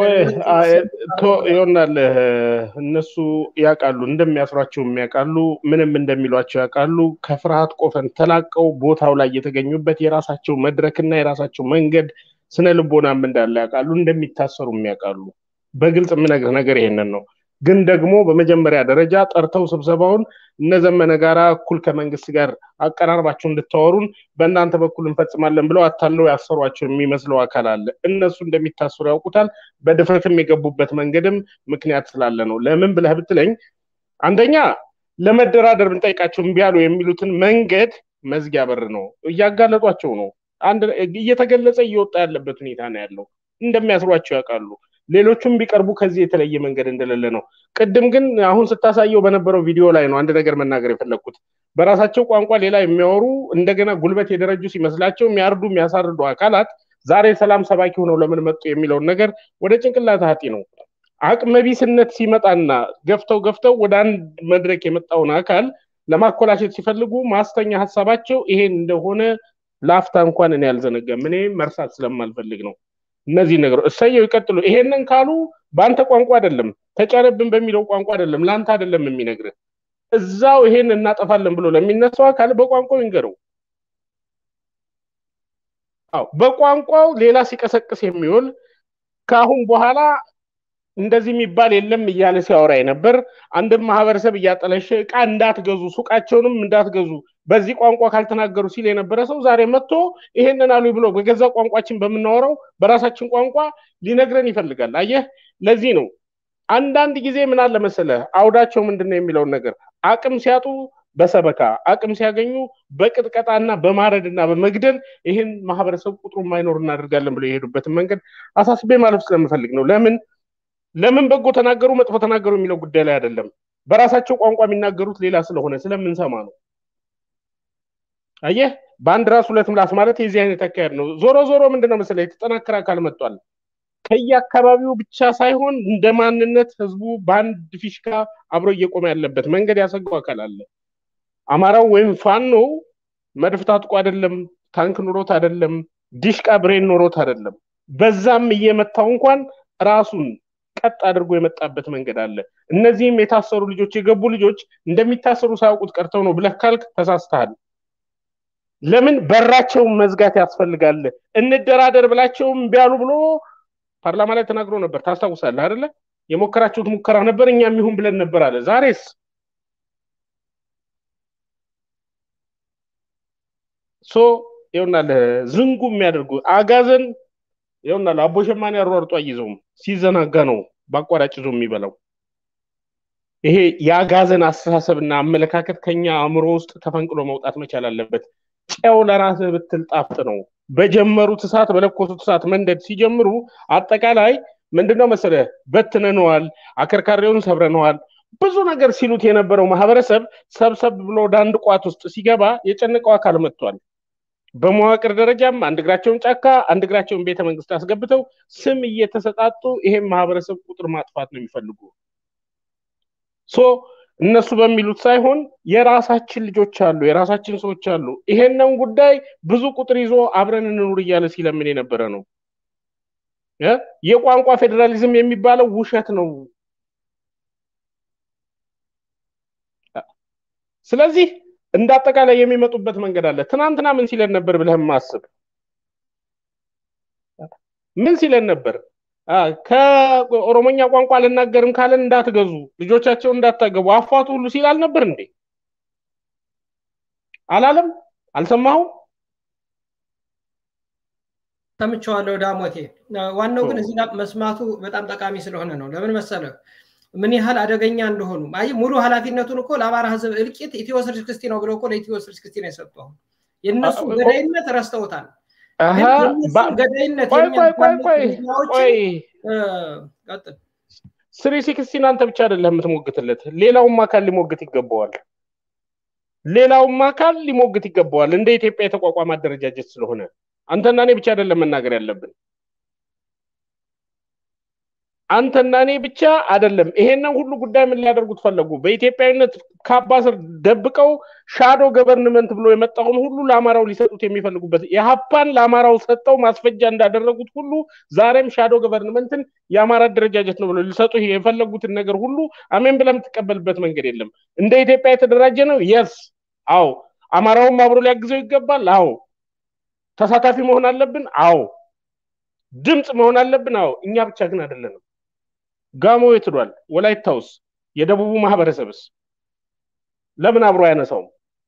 S5: ይሆናል። እነሱ ያውቃሉ፣ እንደሚያስሯቸው ያውቃሉ፣ ምንም እንደሚሏቸው ያውቃሉ። ከፍርሃት ቆፈን ተላቀው ቦታው ላይ የተገኙበት የራሳቸው መድረክና የራሳቸው መንገድ ስነ ልቦናም እንዳለ ያውቃሉ፣ እንደሚታሰሩም ያውቃሉ። በግልጽ የምነግርህ ነገር ይሄንን ነው። ግን ደግሞ በመጀመሪያ ደረጃ ጠርተው ስብሰባውን እነዘመነ ጋራ እኩል ከመንግስት ጋር አቀራርባቸው እንድታወሩን በእናንተ በኩል እንፈጽማለን ብለው አታለው ያሰሯቸው የሚመስለው አካል አለ። እነሱ እንደሚታሰሩ ያውቁታል። በድፍረትም የገቡበት መንገድም ምክንያት ስላለ ነው። ለምን ብለህ ብትለኝ አንደኛ ለመደራደር ብንጠይቃቸው እምቢ አሉ የሚሉትን መንገድ መዝጊያ በር ነው፣ እያጋለጧቸው ነው። አንድ እየተገለጸ እየወጣ ያለበት ሁኔታ ነው ያለው። እንደሚያስሯቸው ያውቃሉ። ሌሎቹም ቢቀርቡ ከዚህ የተለየ መንገድ እንደሌለ ነው። ቅድም ግን አሁን ስታሳየው በነበረው ቪዲዮ ላይ ነው አንድ ነገር መናገር የፈለግኩት። በራሳቸው ቋንቋ ሌላ የሚያወሩ እንደገና ጉልበት የደረጁ ሲመስላቸው የሚያርዱ የሚያሳርዱ አካላት ዛሬ ሰላም ሰባኪ ሆነው ለምን መጡ የሚለውን ነገር ወደ ጭንቅላት ሀጢ ነው። አቅመቢስነት ሲመጣና ገፍተው ገፍተው ወደ አንድ መድረክ የመጣውን አካል ለማኮላሸት ሲፈልጉ ማስተኛ ሀሳባቸው ይሄን እንደሆነ ላፍታ እንኳን እኔ አልዘነጋም። እኔ መርሳት ስለማልፈልግ ነው። እነዚህ ነገሮች እሰየው ይቀጥሉ። ይሄንን ካሉ በአንተ ቋንቋ አይደለም ተጫነብን በሚለው ቋንቋ አይደለም፣ ለአንተ አይደለም የሚነግርህ እዛው ይሄን እናጠፋለን ብሎ ለሚነሳው አካል በቋንቋው ይንገረው። አዎ በቋንቋው ሌላ ሲቀሰቅስ የሚውል ከአሁን በኋላ እንደዚህ የሚባል የለም እያለ ሲያወራ ነበር። አንድም ማህበረሰብ እያጠለሸ እቃ እንዳትገዙ፣ ሱቃቸውንም እንዳትገዙ በዚህ ቋንቋ ካልተናገሩ ሲል የነበረ ሰው ዛሬ መጥቶ ይሄንን አሉ ብሎ በገዛ ቋንቋችን በምናወራው በራሳችን ቋንቋ ሊነግረን ይፈልጋል። አየህ፣ ለዚህ ነው አንዳንድ ጊዜ ምን አለ መሰለህ አውዳቸው ምንድን ነው የሚለውን ነገር አቅም ሲያጡ በሰበካ አቅም ሲያገኙ በቅጥቀጣና በማረድና በመግደል ይህን ማህበረሰብ ቁጥሩ ማይኖር እናደርጋለን ብለው የሄዱበትን መንገድ አሳስቤ ማለፍ ስለምፈልግ ነው። ለምን ለምን በጎ ተናገሩ መጥፎ ተናገሩ የሚለው ጉዳይ ላይ አይደለም። በራሳቸው ቋንቋ የሚናገሩት ሌላ ስለሆነ ስለምንሰማ ነው። አየህ በአንድ ራስ ሁለት ምላስ ማለት የዚህ አይነት አካሄድ ነው። ዞሮ ዞሮ ምንድነው መሰለህ የተጠናከረ አካል መጥቷል። ከየአካባቢው ብቻ ሳይሆን እንደ ማንነት ህዝቡ በአንድ ፊሽካ አብሮ እየቆመ ያለበት መንገድ ያሰገው አካል አለ። አማራው ወይም ፋኖ መድፍ ታጥቆ አይደለም፣ ታንክ ኑሮት አይደለም፣ ዲሽቃ ብሬን ኖሮት አይደለም። በዛም እየመታው እንኳን ራሱን ቀጥ አድርጎ የመጣበት መንገድ አለ። እነዚህም የታሰሩ ልጆች የገቡ ልጆች እንደሚታሰሩ ሳያውቁት ቀርተው ነው ብለህ ካልክ ተሳስተሃል። ለምን በራቸውን መዝጋት ያስፈልጋል? እንደራደር ብላቸውም ቢያሉ ብሎ ፓርላማ ላይ ተናግሮ ነበር። ታስታውሳለህ አይደለ? የሞከራችሁት ሙከራ ነበር፣ እኛም ይሁን ብለን ነበር አለ። ዛሬስ ሶ ይኸውናል ዝንጉ የሚያደርጉ አጋዘን ይኸውናል አቦ ሸማኔ አሯርጦ አይዘውም፣ ሲዘናጋ ነው በአቋራጭ ይዞ የሚበላው። ይሄ የአጋዘን አስተሳሰብና አመለካከት ከኛ አእምሮ ውስጥ ተፈንቅሎ መውጣት መቻል አለበት። ጨው ለራስህ ብትል ጣፍጥ ነው። በጀመሩት እሳት በለኮሱት እሳት መንደድ ሲጀምሩ አጠቃላይ ምንድነው መሰለህ በትነነዋል፣ አከርካሪውን ሰብረነዋል፣ ብዙ ነገር ሲሉት የነበረው ማህበረሰብ ሰብሰብ ብሎ ወደ አንድ ቋት ውስጥ ሲገባ የጨነቀው አካል መጥቷል። በመዋቅር ደረጃም አንድ እግራቸውን ጫካ አንድ እግራቸውን ቤተ መንግስት አስገብተው ስም እየተሰጣጡ ይሄን ማህበረሰብ ቁጥር ማጥፋት ነው የሚፈልጉ። ሶ እነሱ በሚሉት ሳይሆን የራሳችን ልጆች አሉ፣ የራሳችን ሰዎች አሉ። ይሄንን ጉዳይ ብዙ ቁጥር ይዞ አብረን እንኑር እያለ ሲለምን የነበረ ነው። የቋንቋ ፌዴራሊዝም የሚባለው ውሸት ነው። ስለዚህ እንደ አጠቃላይ የሚመጡበት መንገድ አለ። ትናንትና ምን ሲለን ነበር ብለህም ማስብ ምን ሲለን ነበር? ከኦሮሞኛ ቋንቋ አልናገርም ካለን እንዳትገዙ፣ ልጆቻቸውን እንዳታገቡ፣ አፏቱ ሁሉ ሲል አልነበር እንዴ? አላለም? አልሰማሁም?
S2: ሰምቼዋለሁ ዳሞቴ። ዋናው ግን እዚህ ጋር መስማቱ በጣም ጠቃሚ ስለሆነ ነው። ለምን መሰለህ? ምን ያህል አደገኛ እንደሆኑ አይ ሙሉ ኃላፊነቱን እኮ ለአማራ ህዝብ እልቂት ኢትዮ ስልክስቲ ነው ብለው እኮ ለኢትዮ ስልክስቲ ነው የሰጠው። የእነሱ ገዳይነት ረስተውታል። ገዳይነት
S5: ስሪ ሲክስቲን አንተ ብቻ አይደለም የምትሞግትለት፣ ሌላውም አካል ሊሞግት ይገባዋል። ሌላውም አካል ሊሞግት ይገባዋል። እንደ ኢትዮጵያ የተቋቋመ አደረጃጀት ስለሆነ አንተና እኔ ብቻ አይደለም መናገር ያለብን። አንተና እኔ ብቻ አይደለም። ይሄንን ሁሉ ጉዳይ ምን ሊያደርጉት ፈለጉ? በኢትዮጵያዊነት ካባ ስር ደብቀው ሻዶ ገቨርንመንት ብሎ የመጣውን ሁሉ ለአማራው ሊሰጡት የሚፈልጉበት የሀፓን ለአማራው ሰጠው ማስፈጃ እንዳደረጉት ሁሉ ዛሬም ሻዶ ገቨርንመንትን የአማራ አደረጃጀት ነው ብሎ ሊሰጡ የፈለጉትን ነገር ሁሉ አሜን ብለህ የምትቀበልበት መንገድ የለም። እንደ ኢትዮጵያ የተደራጀ ነው። የስ አዎ። አማራውም አብሮ ሊያግዘው ይገባል። አዎ። ተሳታፊ መሆን አለብን። አዎ። ድምፅ መሆን አለብን። አዎ። እኛ ብቻ ግን አይደለንም። ጋሞ የት ሄዷል? ወላይታውስ? የደቡቡ ማህበረሰብስ ለምን አብሮ አያነሳውም?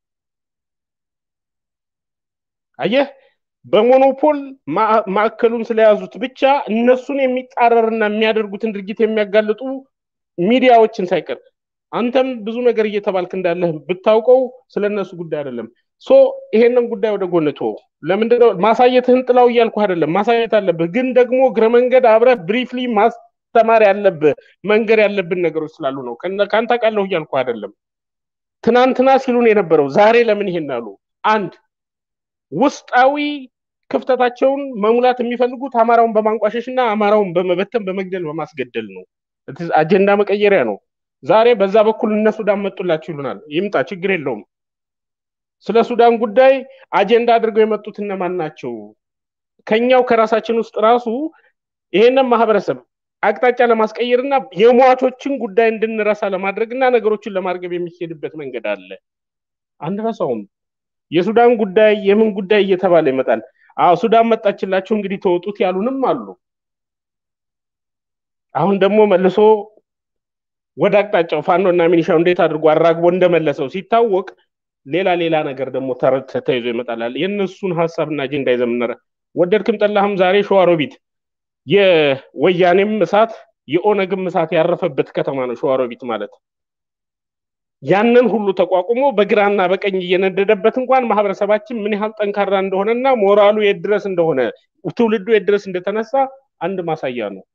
S5: አየህ፣ በሞኖፖል ማዕከሉን ስለያዙት ብቻ እነሱን የሚጻረርና የሚያደርጉትን ድርጊት የሚያጋልጡ ሚዲያዎችን ሳይቀር አንተም ብዙ ነገር እየተባልክ እንዳለህ ብታውቀው ስለ እነሱ ጉዳይ አይደለም። ሶ ይሄንን ጉዳይ ወደ ጎን ተወው። ለምንድነው ማሳየትህን ጥላው እያልኩ አይደለም። ማሳየት አለብህ፣ ግን ደግሞ እግረ መንገድ አብረህ ብሪፍሊ ማስተማር ያለብህ መንገድ ያለብን ነገሮች ስላሉ ነው። ከአንተ ቃለሁ እያልኩ አይደለም። ትናንትና ሲሉን የነበረው ዛሬ ለምን ይሄን አሉ? አንድ ውስጣዊ ክፍተታቸውን መሙላት የሚፈልጉት አማራውን በማንቋሸሽ እና አማራውን በመበተን በመግደል በማስገደል ነው። አጀንዳ መቀየሪያ ነው። ዛሬ በዛ በኩል እነ ሱዳን መጡላችሁ ይሉናል። ይምጣ፣ ችግር የለውም። ስለ ሱዳን ጉዳይ አጀንዳ አድርገው የመጡት እነማን ናቸው? ከኛው ከራሳችን ውስጥ ራሱ ይሄንን ማህበረሰብ አቅጣጫ ለማስቀየርና የሟቾችን ጉዳይ እንድንረሳ ለማድረግና ነገሮችን ለማርገብ የሚሄድበት መንገድ አለ። አንረሳውም። የሱዳን ጉዳይ የምን ጉዳይ እየተባለ ይመጣል። አዎ ሱዳን መጣችላችሁ እንግዲህ ተወጡት ያሉንም አሉ። አሁን ደግሞ መልሶ ወደ አቅጣጫው ፋኖ እና ሚኒሻው እንዴት አድርጎ አራግቦ እንደመለሰው ሲታወቅ ሌላ ሌላ ነገር ደግሞ ተይዞ ይመጣላል። የእነሱን ሀሳብና አጀንዳ ይዘምነረ ወደድክም ጠላህም ዛሬ ሸዋሮቢት የወያኔም እሳት የኦነግም እሳት ያረፈበት ከተማ ነው ሸዋሮቢት ማለት። ያንን ሁሉ ተቋቁሞ በግራና በቀኝ እየነደደበት እንኳን ማህበረሰባችን ምን ያህል ጠንካራ እንደሆነና ሞራሉ የት ድረስ እንደሆነ ትውልዱ የት ድረስ እንደተነሳ አንድ ማሳያ ነው።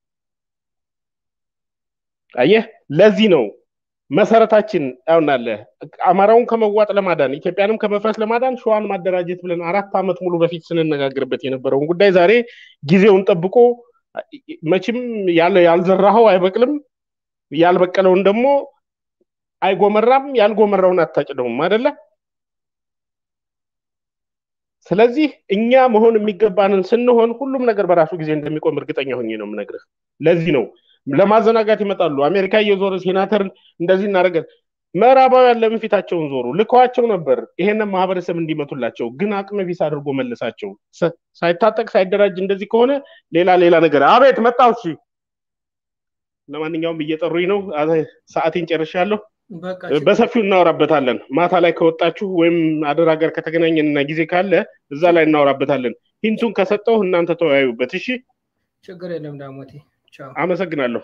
S5: አየህ፣ ለዚህ ነው መሰረታችን ያውናለ አማራውን ከመዋጥ ለማዳን ኢትዮጵያንም ከመፍረስ ለማዳን ሸዋን ማደራጀት ብለን አራት ዓመት ሙሉ በፊት ስንነጋገርበት የነበረውን ጉዳይ ዛሬ ጊዜውን ጠብቆ መቼም ያልዘራኸው አይበቅልም፣ ያልበቀለውን ደግሞ አይጎመራም፣ ያልጎመራውን አታጭደውም አይደለ? ስለዚህ እኛ መሆን የሚገባንን ስንሆን ሁሉም ነገር በራሱ ጊዜ እንደሚቆም እርግጠኛ ሆኜ ነው የምነግርህ። ለዚህ ነው ለማዘናጋት ይመጣሉ። አሜሪካ እየዞረ ሴናተር እንደዚህ እናደረገ ምዕራባውያን ለምን ፊታቸውን ዞሩ? ልከዋቸው ነበር ይሄንን ማህበረሰብ እንዲመቱላቸው፣ ግን አቅመ ቢስ አድርጎ መለሳቸው። ሳይታጠቅ ሳይደራጅ እንደዚህ ከሆነ ሌላ ሌላ ነገር አቤት መጣው። እሺ፣ ለማንኛውም እየጠሩኝ ነው። ሰዓቴን ጨርሻለሁ። በሰፊው እናወራበታለን። ማታ ላይ ከወጣችሁ ወይም አደራ ጋር ከተገናኘን እና ጊዜ ካለ እዛ ላይ እናወራበታለን። ሂንቱን ከሰጠው እናንተ ተወያዩበት። እሺ፣
S2: ችግር የለም ዳሞቴ።
S5: አመሰግናለሁ።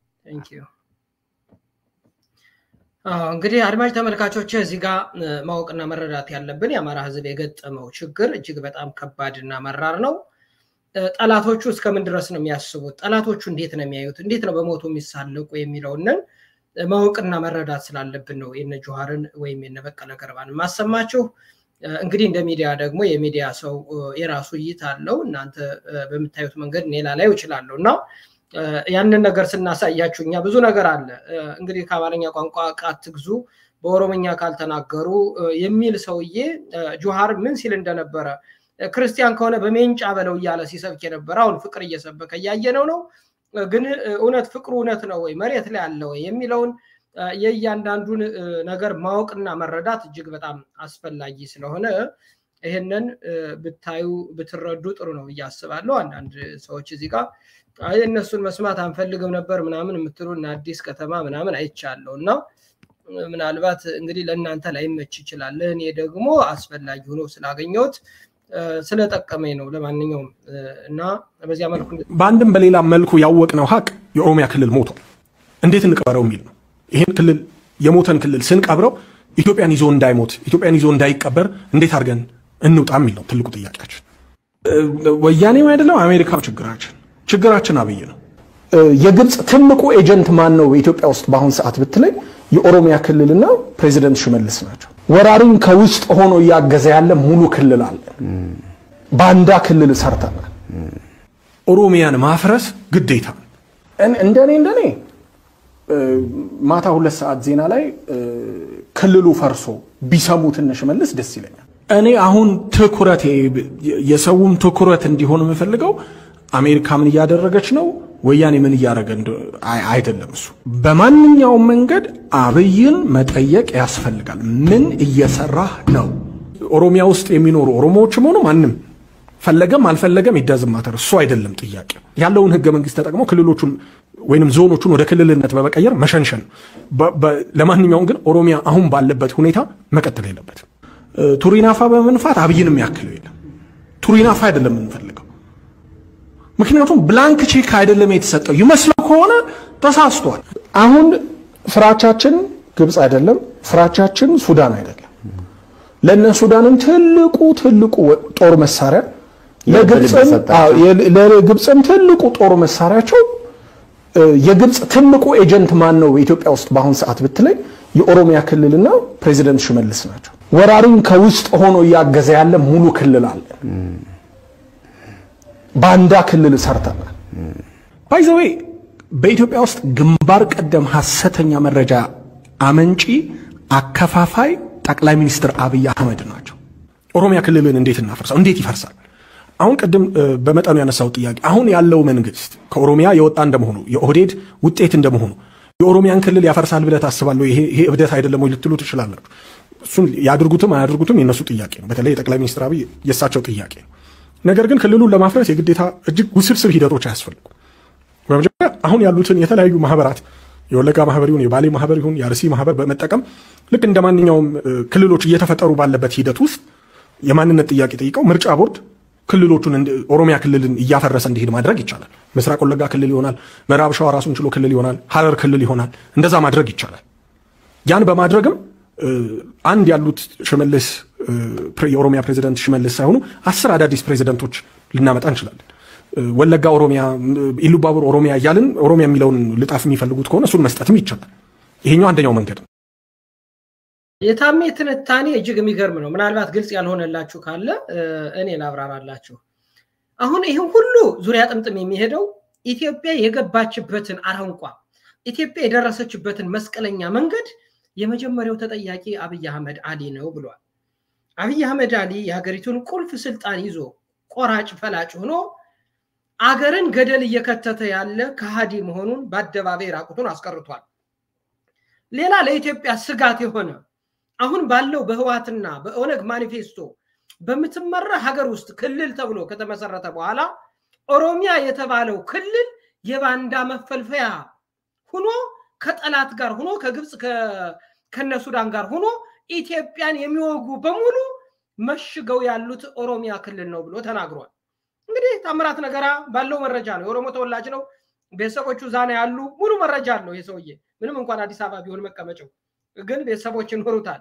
S2: እንግዲህ አድማጭ ተመልካቾች እዚህ ጋር ማወቅና መረዳት ያለብን የአማራ ሕዝብ የገጠመው ችግር እጅግ በጣም ከባድ እና መራር ነው። ጠላቶቹ እስከምን ድረስ ነው የሚያስቡት? ጠላቶቹ እንዴት ነው የሚያዩት? እንዴት ነው በሞቱ የሚሳለቁ የሚለውንን ማወቅና መረዳት ስላለብን ነው የነ ጆሃርን ወይም የነ በቀለ ገርባን ማሰማችሁ። እንግዲህ እንደ ሚዲያ ደግሞ የሚዲያ ሰው የራሱ እይታ አለው። እናንተ በምታዩት መንገድ እኔ ላላየው እችላለሁ እና ያንን ነገር ስናሳያችሁ እኛ ብዙ ነገር አለ እንግዲህ ከአማርኛ ቋንቋ አትግዙ በኦሮምኛ ካልተናገሩ የሚል ሰውዬ ጆሃር ምን ሲል እንደነበረ ክርስቲያን ከሆነ በሜንጫ በለው እያለ ሲሰብክ የነበረ አሁን ፍቅር እየሰበከ እያየነው ነው። ግን እውነት ፍቅሩ እውነት ነው ወይ መሬት ላይ አለ ወይ የሚለውን የእያንዳንዱን ነገር ማወቅና መረዳት እጅግ በጣም አስፈላጊ ስለሆነ ይህንን ብታዩ ብትረዱ ጥሩ ነው ብዬ አስባለሁ። አንዳንድ ሰዎች እዚህ ጋር እነሱን መስማት አንፈልግም ነበር ምናምን የምትሉ እና አዲስ ከተማ ምናምን አይቻለሁ እና ምናልባት እንግዲህ ለእናንተ ላይመች ይችላል። እኔ ደግሞ አስፈላጊ ሆኖ ስላገኘሁት ስለጠቀመኝ ነው። ለማንኛውም እና በዚያ መልኩ
S6: በአንድም በሌላ መልኩ ያወቅነው ሀቅ የኦሮሚያ ክልል ሞቷል። እንዴት እንቅበረው የሚል ነው። ይህን ክልል የሞተን ክልል ስንቀብረው ኢትዮጵያን ይዞ እንዳይሞት ኢትዮጵያን ይዞ እንዳይቀበር እንዴት አድርገን እንውጣ የሚል ነው ትልቁ ጥያቄያችን። ወያኔም አይደለም አሜሪካ ችግራችን ችግራችን አብይ ነው።
S7: የግብፅ ትልቁ ኤጀንት ማን ነው በኢትዮጵያ ውስጥ በአሁን ሰዓት ብትለኝ የኦሮሚያ ክልልና ፕሬዚደንት ሽመልስ ናቸው። ወራሪን ከውስጥ ሆኖ እያገዘ ያለ ሙሉ ክልል አለ። ባንዳ ክልል ሰርተናል።
S6: ኦሮሚያን ማፍረስ ግዴታ ነው።
S7: እንደኔ እንደኔ ማታ ሁለት ሰዓት ዜና ላይ ክልሉ ፈርሶ ቢሰሙት እነ ሽመልስ ደስ ይለኛል።
S6: እኔ አሁን ትኩረት የሰውም ትኩረት እንዲሆን የምፈልገው አሜሪካ ምን እያደረገች ነው፣ ወያኔ ምን እያደረገ አይደለም። እሱ በማንኛውም መንገድ አብይን መጠየቅ ያስፈልጋል። ምን እየሰራህ ነው? ኦሮሚያ ውስጥ የሚኖሩ ኦሮሞዎችም ሆኑ ማንም ፈለገም አልፈለገም ይዳዝም ማተር እሱ አይደለም ጥያቄ። ያለውን ህገ መንግስት ተጠቅሞ ክልሎቹን ወይንም ዞኖቹን ወደ ክልልነት በመቀየር መሸንሸን። ለማንኛውም ግን ኦሮሚያ አሁን ባለበት ሁኔታ መቀጠል የለበትም። ቱሪናፋ በመንፋት አብይን የሚያክለው የለም። ቱሪናፋ አይደለም የምንፈልገው። ምክንያቱም ብላንክ ቼክ አይደለም የተሰጠው። ይመስለው ከሆነ ተሳስቷል።
S7: አሁን ፍራቻችን ግብፅ አይደለም፣ ፍራቻችን ሱዳን አይደለም። ለእነ ሱዳንም ትልቁ ትልቁ ጦር መሳሪያ ለግብፅም ትልቁ ጦር መሳሪያቸው የግብፅ ትልቁ ኤጀንት ማን ነው በኢትዮጵያ ውስጥ በአሁን ሰዓት ብትለኝ የኦሮሚያ ክልልና ፕሬዚደንት ሽመልስ ናቸው። ወራሪን ከውስጥ ሆኖ እያገዘ ያለ ሙሉ ክልል አለ። ባንዳ ክልል ሰርተናል።
S6: ባይዘዌ በኢትዮጵያ ውስጥ ግንባር ቀደም ሐሰተኛ መረጃ አመንጪ አከፋፋይ ጠቅላይ ሚኒስትር አብይ አህመድ ናቸው። ኦሮሚያ ክልልን እንዴት እናፈርሰው? እንዴት ይፈርሳል? አሁን ቅድም በመጠኑ ያነሳው ጥያቄ አሁን ያለው መንግስት ከኦሮሚያ የወጣ እንደመሆኑ የኦህዴድ ውጤት እንደመሆኑ የኦሮሚያን ክልል ያፈርሳል ብለህ ታስባለህ? ይሄ እብደት አይደለም ወይ ልትሉ ትችላላችሁ። እሱን ያድርጉትም አያድርጉትም የነሱ ጥያቄ ነው። በተለይ የጠቅላይ ሚኒስትር አብይ የእሳቸው ጥያቄ ነው። ነገር ግን ክልሉን ለማፍረስ የግዴታ እጅግ ውስብስብ ሂደቶች አያስፈልጉም። በመጀመሪያ አሁን ያሉትን የተለያዩ ማህበራት የወለጋ ማህበር ይሁን የባሌ ማህበር ይሁን የአርሲ ማህበር በመጠቀም ልክ እንደ ማንኛውም ክልሎች እየተፈጠሩ ባለበት ሂደት ውስጥ የማንነት ጥያቄ ጠይቀው ምርጫ ቦርድ ክልሎቹን ኦሮሚያ ክልልን እያፈረሰ እንዲሄድ ማድረግ ይቻላል። ምስራቅ ወለጋ ክልል ይሆናል፣ ምዕራብ ሸዋ ራሱን ችሎ ክልል ይሆናል፣ ሀረር ክልል ይሆናል። እንደዛ ማድረግ ይቻላል። ያን በማድረግም አንድ ያሉት ሽመልስ የኦሮሚያ ፕሬዚደንት ሽመልስ ሳይሆኑ አስር አዳዲስ ፕሬዚደንቶች ልናመጣ እንችላለን። ወለጋ ኦሮሚያ፣ ኢሉባቡር ኦሮሚያ እያልን ኦሮሚያ የሚለውን ልጣፍ የሚፈልጉት ከሆነ እሱን መስጠትም ይቻላል። ይሄኛው አንደኛው መንገድ ነው።
S2: የታሜ ትንታኔ እጅግ የሚገርም ነው። ምናልባት ግልጽ ያልሆነላችሁ ካለ እኔ ላብራራላችሁ። አሁን ይህም ሁሉ ዙሪያ ጥምጥም የሚሄደው ኢትዮጵያ የገባችበትን አረንቋ ኢትዮጵያ የደረሰችበትን መስቀለኛ መንገድ የመጀመሪያው ተጠያቂ አብይ አህመድ አሊ ነው ብሏል። አብይ አህመድ አሊ የሀገሪቱን ቁልፍ ስልጣን ይዞ ቆራጭ ፈላጭ ሆኖ አገርን ገደል እየከተተ ያለ ከሃዲ መሆኑን በአደባባይ ራቁቱን አስቀርቷል። ሌላ ለኢትዮጵያ ስጋት የሆነ አሁን ባለው በህዋትና በኦነግ ማኒፌስቶ በምትመራ ሀገር ውስጥ ክልል ተብሎ ከተመሰረተ በኋላ ኦሮሚያ የተባለው ክልል የባንዳ መፈልፈያ ሁኖ ከጠላት ጋር ሁኖ ከግብፅ ከነ ሱዳን ጋር ሁኖ ኢትዮጵያን የሚወጉ በሙሉ መሽገው ያሉት ኦሮሚያ ክልል ነው ብሎ ተናግሯል። እንግዲህ ታምራት ነገራ ባለው መረጃ ነው። የኦሮሞ ተወላጅ ነው። ቤተሰቦቹ ዛና ያሉ ሙሉ መረጃ አለው ይህ ሰውዬ። ምንም እንኳን አዲስ አበባ ቢሆን መቀመጫው ግን ቤተሰቦች ይኖሩታል።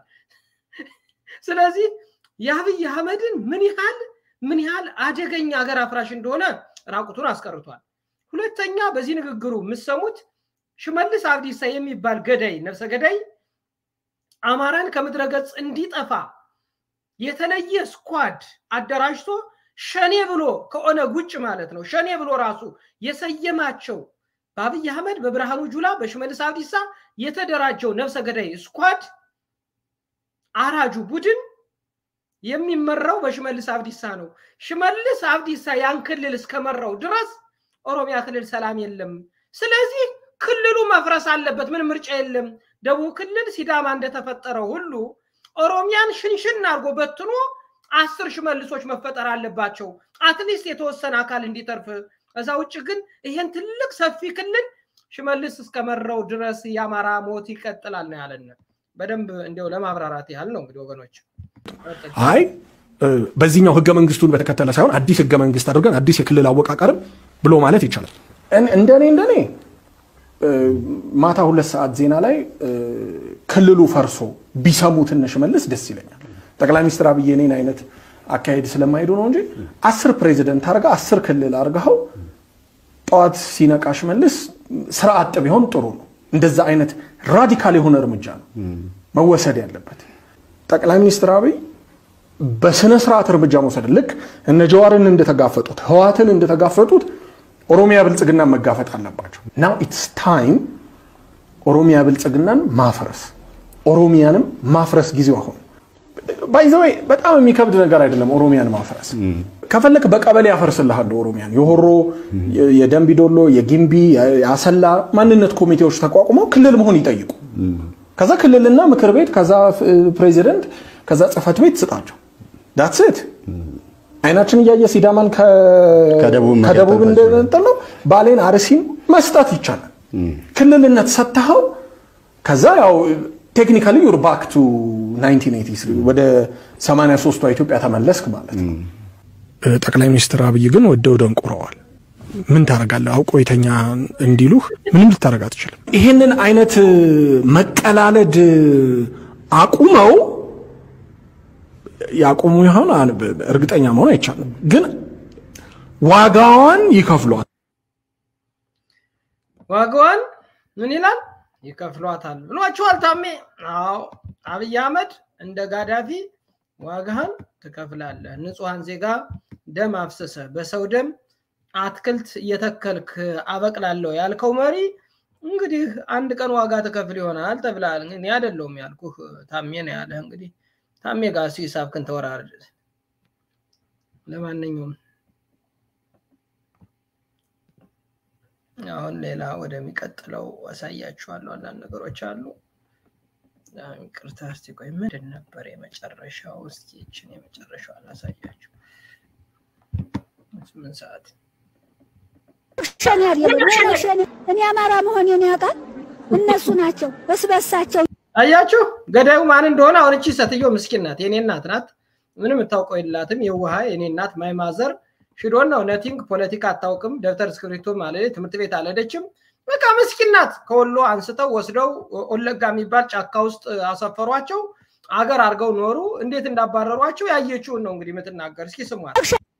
S2: ስለዚህ የአብይ አህመድን ምን ያህል ምን ያህል አደገኛ ሀገር አፍራሽ እንደሆነ ራቁቱን አስቀርቷል። ሁለተኛ በዚህ ንግግሩ የምሰሙት ሽመልስ አብዲሳ የሚባል ገዳይ ነፍሰ ገዳይ አማራን ከምድረ ገጽ እንዲጠፋ የተለየ ስኳድ አደራጅቶ ሸኔ ብሎ ከኦነግ ውጭ ማለት ነው ሸኔ ብሎ ራሱ የሰየማቸው በአብይ አህመድ በብርሃኑ ጁላ በሽመልስ አብዲሳ የተደራጀው ነፍሰ ገዳይ ስኳድ አራጁ ቡድን የሚመራው በሽመልስ አብዲሳ ነው። ሽመልስ አብዲሳ ያን ክልል እስከመራው ድረስ ኦሮሚያ ክልል ሰላም የለም። ስለዚህ ክልሉ መፍረስ አለበት። ምንም ምርጫ የለም። ደቡብ ክልል ሲዳማ እንደተፈጠረው ሁሉ ኦሮሚያን ሽንሽን አድርጎ በትኖ አስር ሽመልሶች መፈጠር አለባቸው። አትሊስት የተወሰነ አካል እንዲተርፍ። ከዛ ውጭ ግን ይሄን ትልቅ ሰፊ ክልል ሽመልስ እስከመራው ድረስ የአማራ ሞት ይቀጥላል ነው ያለን። በደንብ እንዲያው ለማብራራት ያህል ነው እንግዲህ ወገኖች።
S6: አይ በዚህኛው ህገ መንግስቱን በተከተለ ሳይሆን አዲስ ህገ መንግስት አድርገን አዲስ የክልል አወቃቀርም ብሎ ማለት ይቻላል።
S7: እንደኔ እንደኔ ማታ ሁለት ሰዓት ዜና ላይ ክልሉ ፈርሶ ቢሰሙት እነ ሽመልስ ደስ ይለኛል። ጠቅላይ ሚኒስትር አብይ እኔን አይነት አካሄድ ስለማይሄዱ ነው እንጂ አስር ፕሬዚደንት አርጋ አስር ክልል አርገኸው ጠዋት ሲነቃ ሽመልስ ስራ አጥ ቢሆን ጥሩ ነው። እንደዛ አይነት ራዲካል የሆነ እርምጃ ነው መወሰድ ያለበት። ጠቅላይ ሚኒስትር አብይ በስነ ስርዓት እርምጃ መውሰድ ልክ እነ ጀዋርን እንደተጋፈጡት ህዋትን እንደተጋፈጡት ኦሮሚያ ብልጽግናን መጋፈጥ አለባቸው። ናው ኢትስ ታይም ኦሮሚያ ብልጽግናን ማፍረስ፣ ኦሮሚያንም ማፍረስ ጊዜው አሁን። ባይዘወይ በጣም የሚከብድ ነገር አይደለም ኦሮሚያን ማፍረስ። ከፈለክ በቀበሌ ያፈርስልሃለሁ ኦሮሚያን። የሆሮ፣ የደንቢዶሎ፣ የጊምቢ፣ የአሰላ ማንነት ኮሚቴዎች ተቋቁመው ክልል መሆን ይጠይቁ። ከዛ ክልልና ምክር ቤት፣ ከዛ ፕሬዚደንት፣ ከዛ ጽህፈት ቤት ስጣቸው። ዳትስት አይናችን እያየ ሲዳማን ከደቡብ እንደነጠለው ባሌን አርሲን መስጠት ይቻላል። ክልልነት ሰጥተኸው ከዛ ያው ቴክኒካሊ ዩር ባክ ቱ 1983 ወደ 83ቷ ኢትዮጵያ ተመለስክ ማለት ነው።
S6: ጠቅላይ ሚኒስትር አብይ ግን ወደው ደንቁረዋል። ምን ታደርጋለህ? አውቆ የተኛ እንዲሉህ ምንም ልታደርግ አትችልም።
S7: ይህንን አይነት መቀላለድ አቁመው ያቁሙ ይሆን እርግጠኛ መሆን አይቻልም፣ ግን ዋጋዋን ይከፍሏል።
S2: ዋጋዋን ምን ይላል? ይከፍሏታል ብሏቸዋል ታሜ። አዎ አብይ አህመድ እንደ ጋዳፊ ዋጋህን ትከፍላለህ። ንጹሐን ዜጋ ደም አፍስሰ በሰው ደም አትክልት እየተከልክ አበቅላለሁ ያልከው መሪ እንግዲህ አንድ ቀን ዋጋ ትከፍል ይሆናል ተብላል። እኔ አይደለሁም ያልኩህ ታሜ ነው ያለህ። እንግዲህ ታሜ ጋር እሱ ሂሳብክን ተወራርድ። ለማንኛውም አሁን ሌላ ወደሚቀጥለው አሳያችኋለሁ። አንዳንድ ነገሮች አሉ። ይቅርታ እስቲ ቆይ ምንድን ነበር የመጨረሻው? እስኪ ይችን የመጨረሻው አላሳያችሁ። ስምንት ሰዓት
S8: ሸኔ አይደለም ሸኔ። እኔ አማራ መሆኔን ያውቃል እነሱ ናቸው በስበሳቸው።
S2: አያችሁ ገዳዩ ማን እንደሆነ። አሁን እቺ ሴትዮ ምስኪን ናት፣ የኔ እናት ናት። ምንም የምታውቀው የላትም። የውሃ የኔ እናት ማይማዘር ሽዶን ነው ነቲንግ ፖለቲካ አታውቅም። ደብተር እስክሪብቶ ማለት ትምህርት ቤት አልሄደችም። በቃ ምስኪን ናት። ከወሎ አንስተው ወስደው ወለጋ የሚባል ጫካ ውስጥ አሰፈሯቸው። አገር አድርገው ኖሩ። እንዴት እንዳባረሯቸው ያየችውን ነው እንግዲህ የምትናገር። እስኪ ስሟት።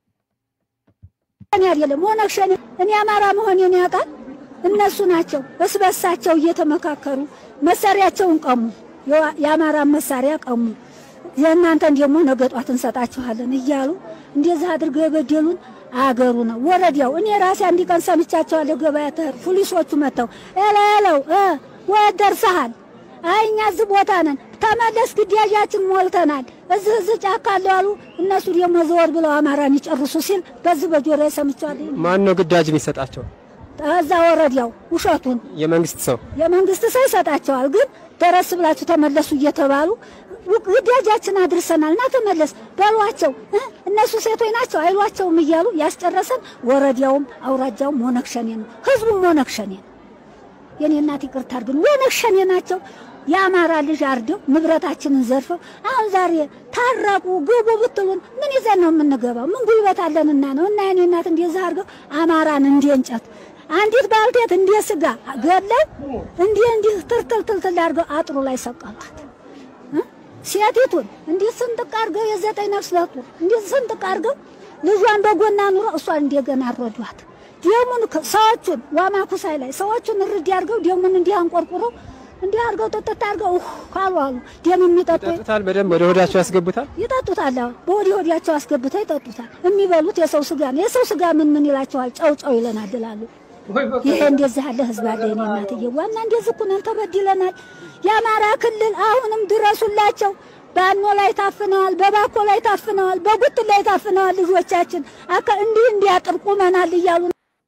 S8: ሸኔ አይደለም ኦነግ ሸኔ። እኔ አማራ መሆኔን ያውቃል እነሱ ናቸው በስበሳቸው እየተመካከሩ መሳሪያቸውን ቀሙ፣ የአማራን መሳሪያ ቀሙ። የእናንተን ደግሞ ነገ ጧት እንሰጣችኋለን እያሉ እንደዚህ አድርገው የበደሉን አገሩ ነው ወረዳው። እኔ ራሴ አንድ ቀን ሰምቻቸዋለሁ። ገበያ ተር ፖሊሶቹ መጥተው ኤለው ወት ደርሰሃል፣ አይ እኛ እዚህ ቦታ ነን፣ ተመለስ፣ ግዳጃችን ሞልተናል፣ እዚህ እዚህ ጫካ አለው አሉ። እነሱ ደግሞ ዘወር ብለው አማራን ይጨርሱ ሲል በዚህ በጆሮ ሰምቻለሁ።
S9: ማን ነው ግዳጅ የሚሰጣቸው?
S8: እዛ ወረዳው ውሸቱን
S9: የመንግስት ሰው
S8: የመንግስት ሰው ይሰጣቸዋል። ግን ደረስ ብላችሁ ተመለሱ እየተባሉ ግዳጃችን አድርሰናል እና ተመለስ በሏቸው። እነሱ ሴቶች ናቸው አይሏቸውም እያሉ ያስጨረሰን ወረዳውም አውራጃውም ኦነግ ሸኔ ነው፣ ህዝቡም ኦነግ ሸኔ ነው። የኔ እናት ይቅርታ አድርግን፣ ኦነግ ሸኔ ናቸው። የአማራ ልጅ አርደው ንብረታችንን ዘርፈው አሁን ዛሬ ታረቁ ግቡ ብትሉን ምን ይዘን ነው የምንገባው? ምን ጉልበት አለንና ነው? እና የኔ እናት እንደዛ አድርገው አማራን እንደ እንጨት አንዲት ባልቴት እንደ ስጋ ገለው እንዲህ እንዲህ ትርትል ትልትል አድርገው አጥሩ ላይ ሰቀሏት። ሴቲቱን እንዲህ ስንጥቅ አድርገው የዘጠኝ ነፍስ ለጡ እንዲህ ስንጥቅ አድርገው ልጇን በጎና ኑሮ እሷን እንደገና አረዷት። ደሙን ከ- ሰዎቹን ዋማኩሳይ ላይ ሰዎቹን እርድ አድርገው ደሙን እንዲህ አንቆርቁረው እንዲህ አድርገው ጥጥት አድርገው ኡህ ካሉ አሉ ደም የሚጠጡ
S9: ይጠጡታል፣ በደንብ ወደ ሆዳቸው ያስገቡታል።
S8: ይጠጡታል። አዎ በወዲ ወዲያቸው አስገብተው ይጠጡታል። የሚበሉት የሰው ስጋ ነው። የሰው ስጋ ምን ምን ይላቸዋል? ጨው ጨው ይለናል ይላሉ።
S2: ወይ በቃ
S8: ይሄ እንደዚህ ያለ ህዝብ አለ። የኔ እናትዬ ዋና እንደዚህ እኮ ነን፣ ተበድለናል። የአማራ ክልል አሁንም ድረሱላቸው። ባኖ ላይ ታፍነዋል፣ በባኮ ላይ ታፍነዋል፣ በጉት ላይ ታፍነዋል። ልጆቻችን አካ እንዲህ እንዲያጥር ቁመናል እያሉ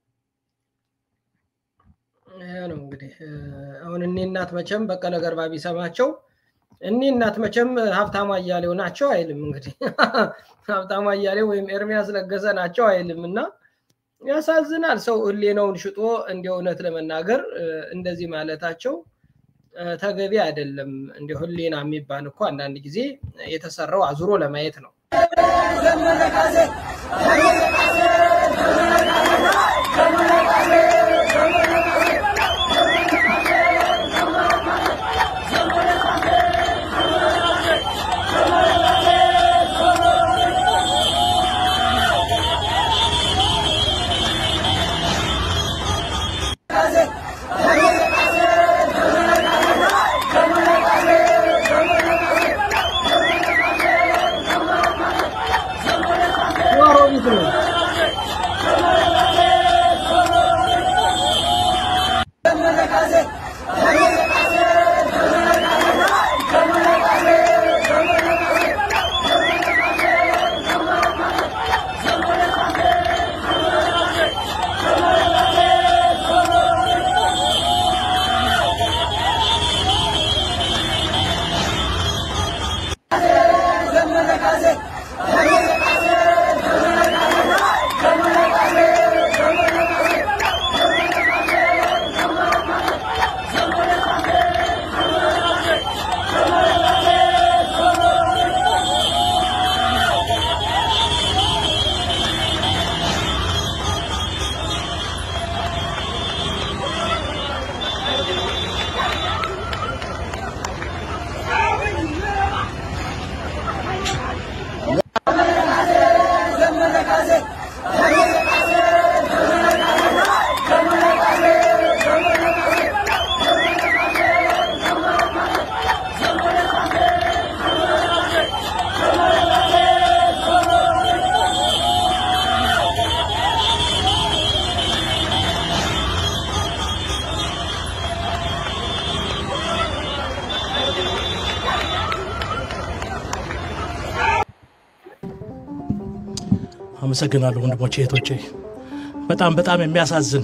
S2: ይሄ ነው እንግዲህ እ፣ አሁን እኔ እናት መቼም በቀለ ገርባ ቢሰማቸው እኔ እናት መቼም ሀብታሙ አያሌው ናቸው አይልም። እንግዲህ ሀብታሙ አያሌው ወይም ኤርሚያስ ለገሰ ናቸው አይልም እና ያሳዝናል። ሰው ህሌናውን ሽጦ እንደ እውነት ለመናገር እ፣ እንደዚህ ማለታቸው እ፣ ተገቢ አይደለም። እንደ ህሌና የሚባል እኮ አንዳንድ ጊዜ የተሰራው አዙሮ ለማየት ነው። ዋሮቢት ነው።
S10: አመሰግናለሁ ወንድሞቼ እህቶቼ። በጣም በጣም የሚያሳዝን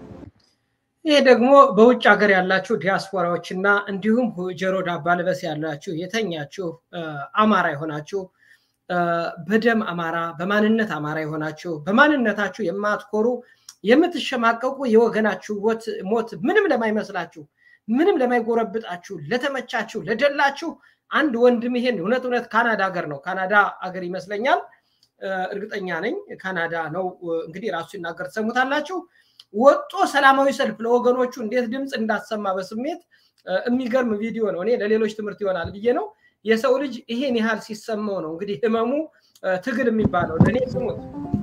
S2: ይህ ደግሞ በውጭ ሀገር ያላችሁ ዲያስፖራዎች እና እንዲሁም ጆሮ ዳባ ልበስ ያላችሁ የተኛችሁ እ፣ አማራ የሆናችሁ እ፣ በደም አማራ በማንነት አማራ የሆናችሁ በማንነታችሁ የማትኮሩ የምትሸማቀቁ የወገናችሁ ሞት ሞት ምንም ለማይመስላችሁ ምንም ለማይጎረብጣችሁ ለተመቻችሁ ለደላችሁ አንድ ወንድም ይሄን እውነት እውነት ካናዳ ሀገር ነው ካናዳ ሀገር ይመስለኛል እ፣ እርግጠኛ ነኝ ካናዳ ነው እ፣ እንግዲህ ራሱ ሲናገር ትሰሙታላችሁ ወጦ ሰላማዊ ሰልፍ ለወገኖቹ እንዴት ድምፅ እንዳሰማ በስሜት እ፣ የሚገርም ቪዲዮ ነው። እኔ ለሌሎች ትምህርት ይሆናል ብዬ ነው። የሰው ልጅ ይሄን ያህል ሲሰማው ነው እንግዲህ ህመሙ እ፣ ትግል የሚባለው ለእኔ ስሙት።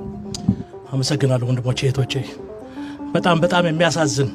S10: አመሰግናለሁ ወንድሞቼ እህቶቼ። በጣም በጣም የሚያሳዝን